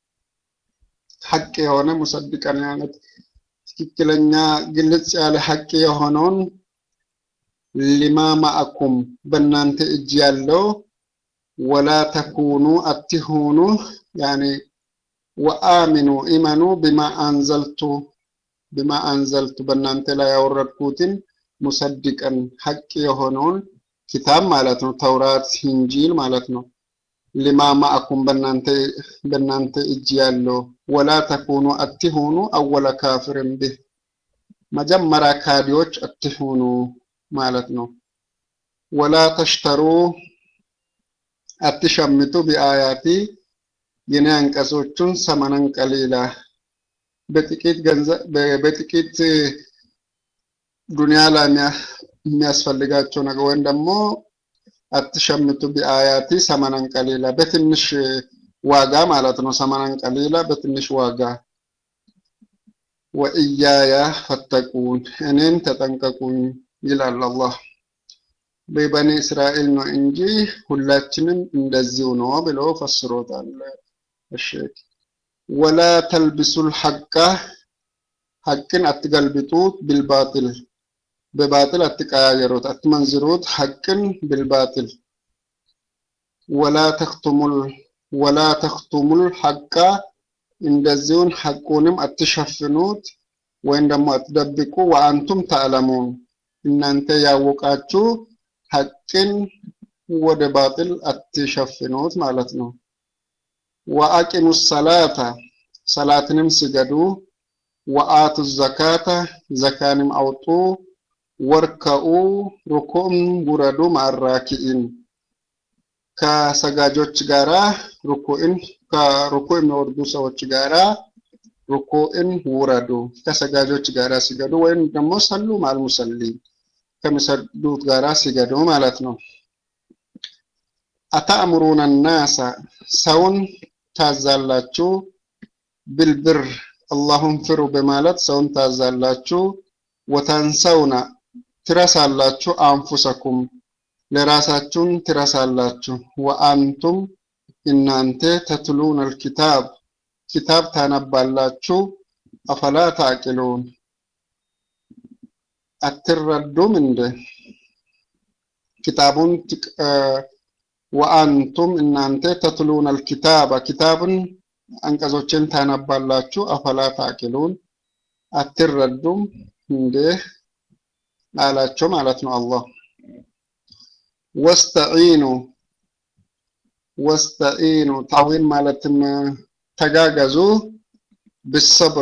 ሐቅ የሆነ ሙሰድቀን ማለት ትክክለኛ ግልጽ ያለ ሐቅ የሆነውን ሊማ ማአኩም በእናንተ እጅ ያለው ወላ ተኩኑ አትሁኑ ያኒ ወአሚኑ ኢመኑ ቢማ አንዘልቱ ቢማ አንዘልቱ በእናንተ ላይ ያወረድኩትን ሙሰድቀን ሐቅ የሆነውን ኪታብ ማለት ነው። ተውራት፣ ኢንጂል ማለት ነው። ሊማ ማአኩም በእናንተ እጅ ያለው ወላ ተኩኑ አትሁኑ አወለ ካፍርን ብህ መጀመሪያ ካዲዎች አትሁኑ ማለት ነው። ወላ ተሽተሩ አትሸምቱ ቢአያቲ የኔ አንቀጾቹን ሰመነን ቀሊላ በጥቂት ገንዘብ በጥቂት ዱንያ ላይ የሚያስፈልጋቸው ነገር ወይም ደግሞ አትሸምቱ ቢአያቲ ሰመነን ቀሊላ በትንሽ ዋጋ ማለት ነው። ሰመነን ቀሊላ በትንሽ ዋጋ ወእያያ ፈተቁን እኔን ተጠንቀቁኝ ይላል አላህ። በበኒ እስራኤል ነው እንጂ ሁላችንም እንደዚሁ ነው ብሎ ፈስሮታል። እሺ ወላ ተልብሱል ሐቃ ሐቅን አትገልብጡት ቢልባጥል በባጥል አትቀያየሩት፣ አትመንዝሩት ሐቅን ቢልባጥል ወላ ተክቱሙል ወላ ተክቱሙል ሐቃ እንደዚሁን ሐቁንም አትሸፍኑት ወይም ደግሞ አትደብቁ። ወአንቱም ተዕለሙን እናንተ ያወቃችሁ ሐቅን ወደ ባጥል አትሸፍኑት ማለት ነው። ወአቂሙ ሰላታ ሰላትንም ስገዱ፣ ወአቱ ዘካታ ዘካንም አውጡ፣ ወርከኡ ሩኩዕም ውረዱ ማራኪኢን ከሰጋጆች ጋራ ሩኩዕን ከሩኩዕ የሚወርዱ ሰዎች ጋራ ሩኩዕን ውረዱ፣ ከሰጋጆች ጋራ ሲገዱ ወይም ደግሞ ሰሉ ማልሙሰሊ ከሚሰግዱት ጋራ ሲገዱ ማለት ነው። አታእምሩነ ናሳ ሰውን ታዛላችሁ፣ ብልብር አላሁን ፍሩ በማለት ሰውን ታዛላችሁ። ወተንሰውና ትረሳላችሁ፣ አንፉሰኩም ለራሳችሁን ትረሳላችሁ። ወአንቱም እናንተ ተትሉን አልኪታብ ኪታብ ታነባላችሁ። አፈላ ታቂሉን አትረዱም እንደ ኪታቡን ወአንቱም እናንተ ተትሉን አልኪታብ ኪታብን አንቀጾችን ታነባላችሁ። አፈላ ታቂሉን አትረዱም እንደ አላቸው ማለት ነው አላህ ወስተዒኑ ወስተዒኑ ታዊን ማለትም ተጋገዙ ብሰብር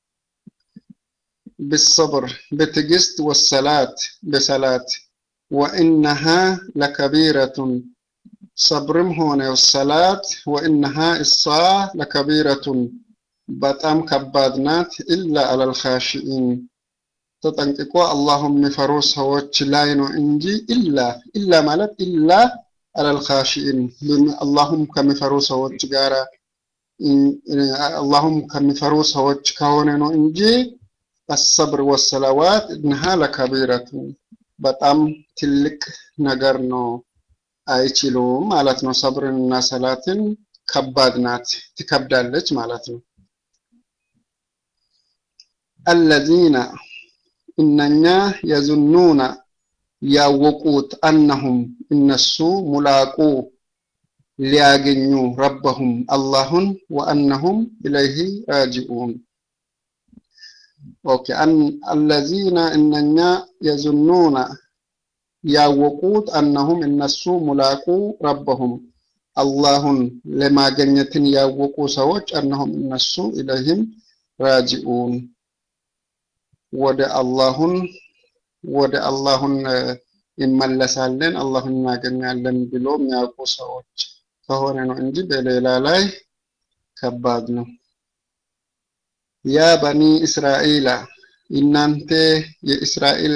ብሰብር በትዕግስት ወሰላት በሰላት ወኢነሃ ለከቢረቱን ሰብርም ሆነ ሰላት ወኢነሃ እሷ ለከቢረቱን በጣም ከባድ ናት ኢላ አለል ኻሺኢን ተጠንቅቆ አላሁም የሚፈሩ ሰዎች ላይ ነው እንጂ ኢላ ኢላ ማለት ኢላ አለል ኻሺኢን አላሁም ከሚፈሩ ሰዎች ጋራ አላሁም ከሚፈሩ ሰዎች ከሆነ ነው እንጂ አሰብር ወሰላዋት እነሃ ለከቢረቱ በጣም ትልቅ ነገር ነው፣ አይችሉም ማለት ነው። ሰብርንና ሰላትን ከባድ ናት፣ ትከብዳለች ማለት ነው። አለዚነ እነኛ የዙኑና ያወቁት አነሁም እነሱ ሙላቁ ሊያገኙ ረበሁም አላሁን ወአነሁም ኢለይሂ ራጂኡን ኦኬ አለዚነ እነኛ የዙኑና ያወቁት አነሁም እነሱ ሙላቁ ረበሁም አላሁን ለማገኘትን ያወቁ ሰዎች አነሁም እነሱ ኢለይህም ራጂኡን ወደ አላሁን ወደ አላሁን ይመለሳለን አላሁን እናገኛለን ብሎ የሚያውቁ ሰዎች ከሆነ ነው እንጂ በሌላ ላይ ከባድ ነው። ያ በኒ እስራኤላ እናንተ የእስራኤል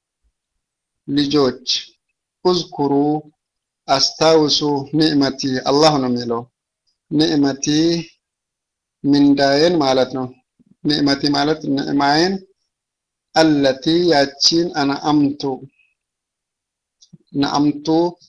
ልጆች እዝኩሩ አስታውሱ ኒዕመቲ አላህ ነው የሚለው ኒዕመቲ ምንዳዬን ማለት ነው። ኒዕመቲ ማለት ንዕማዬን አለቲ ያቺን አነአምቱ ነአምቱ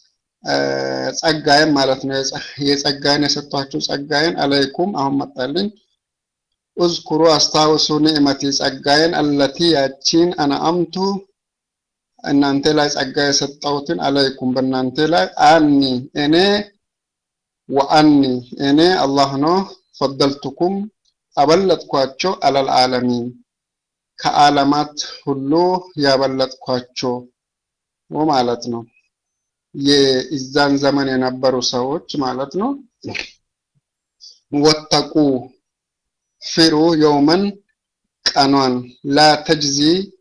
ጸጋዬን ማለት ነው። የጸጋዬን የሰጧችሁ ጸጋዬን አለይኩም አሁን መጣልኝ። እዝኩሩ አስታውሱ ኒዕመቲ ጸጋዬን አለቲ ያቺን አነአምቱ እናንተ ላይ ጸጋ የሰጠሁትን አለይኩም በእናንተ ላይ አኒ እኔ ወአኒ እኔ አላህ ነው ፈደልቱኩም አበለጥኳቸው አለል ዓለሚን ከዓለማት ሁሉ ያበለጥኳቸው ማለት ነው። የኢዛን ዘመን የነበሩ ሰዎች ማለት ነው። ወተቁ ፍሩ የውመን ቀኗን ላ ተጅዚ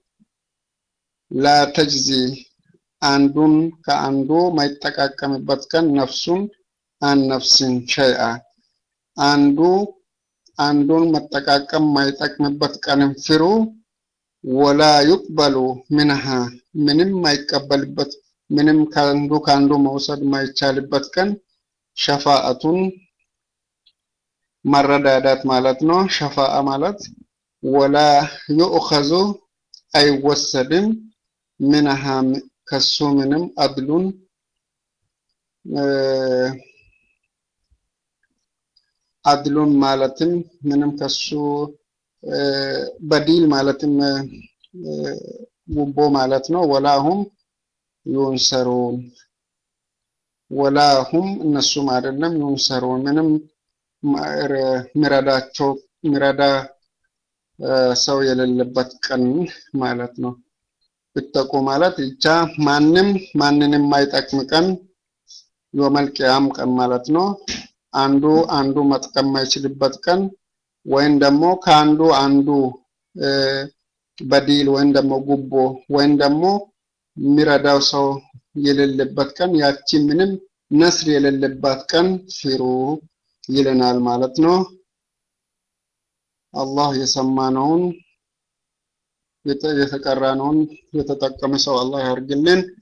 ላ ተጅዚ አንዱን ከአንዱ ማይጠቃቀምበት ቀን ነፍሱን አን ነፍስን ሸይአ አንዱ አንዱን መጠቃቀም ማይጠቅምበት ቀንን ፍሩ። ወላ ዩቅበሉ ምንሃ ምንም ማይቀበልበት ምንም ከአንዱ ከአንዱ መውሰድ ማይቻልበት ቀን ሸፋአቱን መረዳዳት ማለት ነው። ሸፋአ ማለት ወላ ዩእኸዙ አይወሰድም ምንሃ ከሱ ምንም አድሉን አድሉን ማለትም ምንም ከሱ በዲል ማለትም ጉቦ ማለት ነው። ወላሁም ዩንሰሩን ወላሁም እነሱም አይደለም ዩንሰሩን ምንም ሚረዳቸው ሚረዳ ሰው የሌለበት ቀን ማለት ነው። ብተቁ ማለት ብቻ ማንም ማንንም የማይጠቅም ቀን የውመል ቂያም ቀን ማለት ነው። አንዱ አንዱ መጥቀም የማይችልበት ቀን ወይም ደግሞ ከአንዱ አንዱ በዲል ወይም ደግሞ ጉቦ ወይም ደግሞ የሚረዳው ሰው የሌለበት ቀን ያቺ ምንም ነስር የሌለባት ቀን ፍሩ ይለናል ማለት ነው። አላህ የሰማነውን የተቀራነውን የተጠቀመ ሰው አላህ ያርግልን።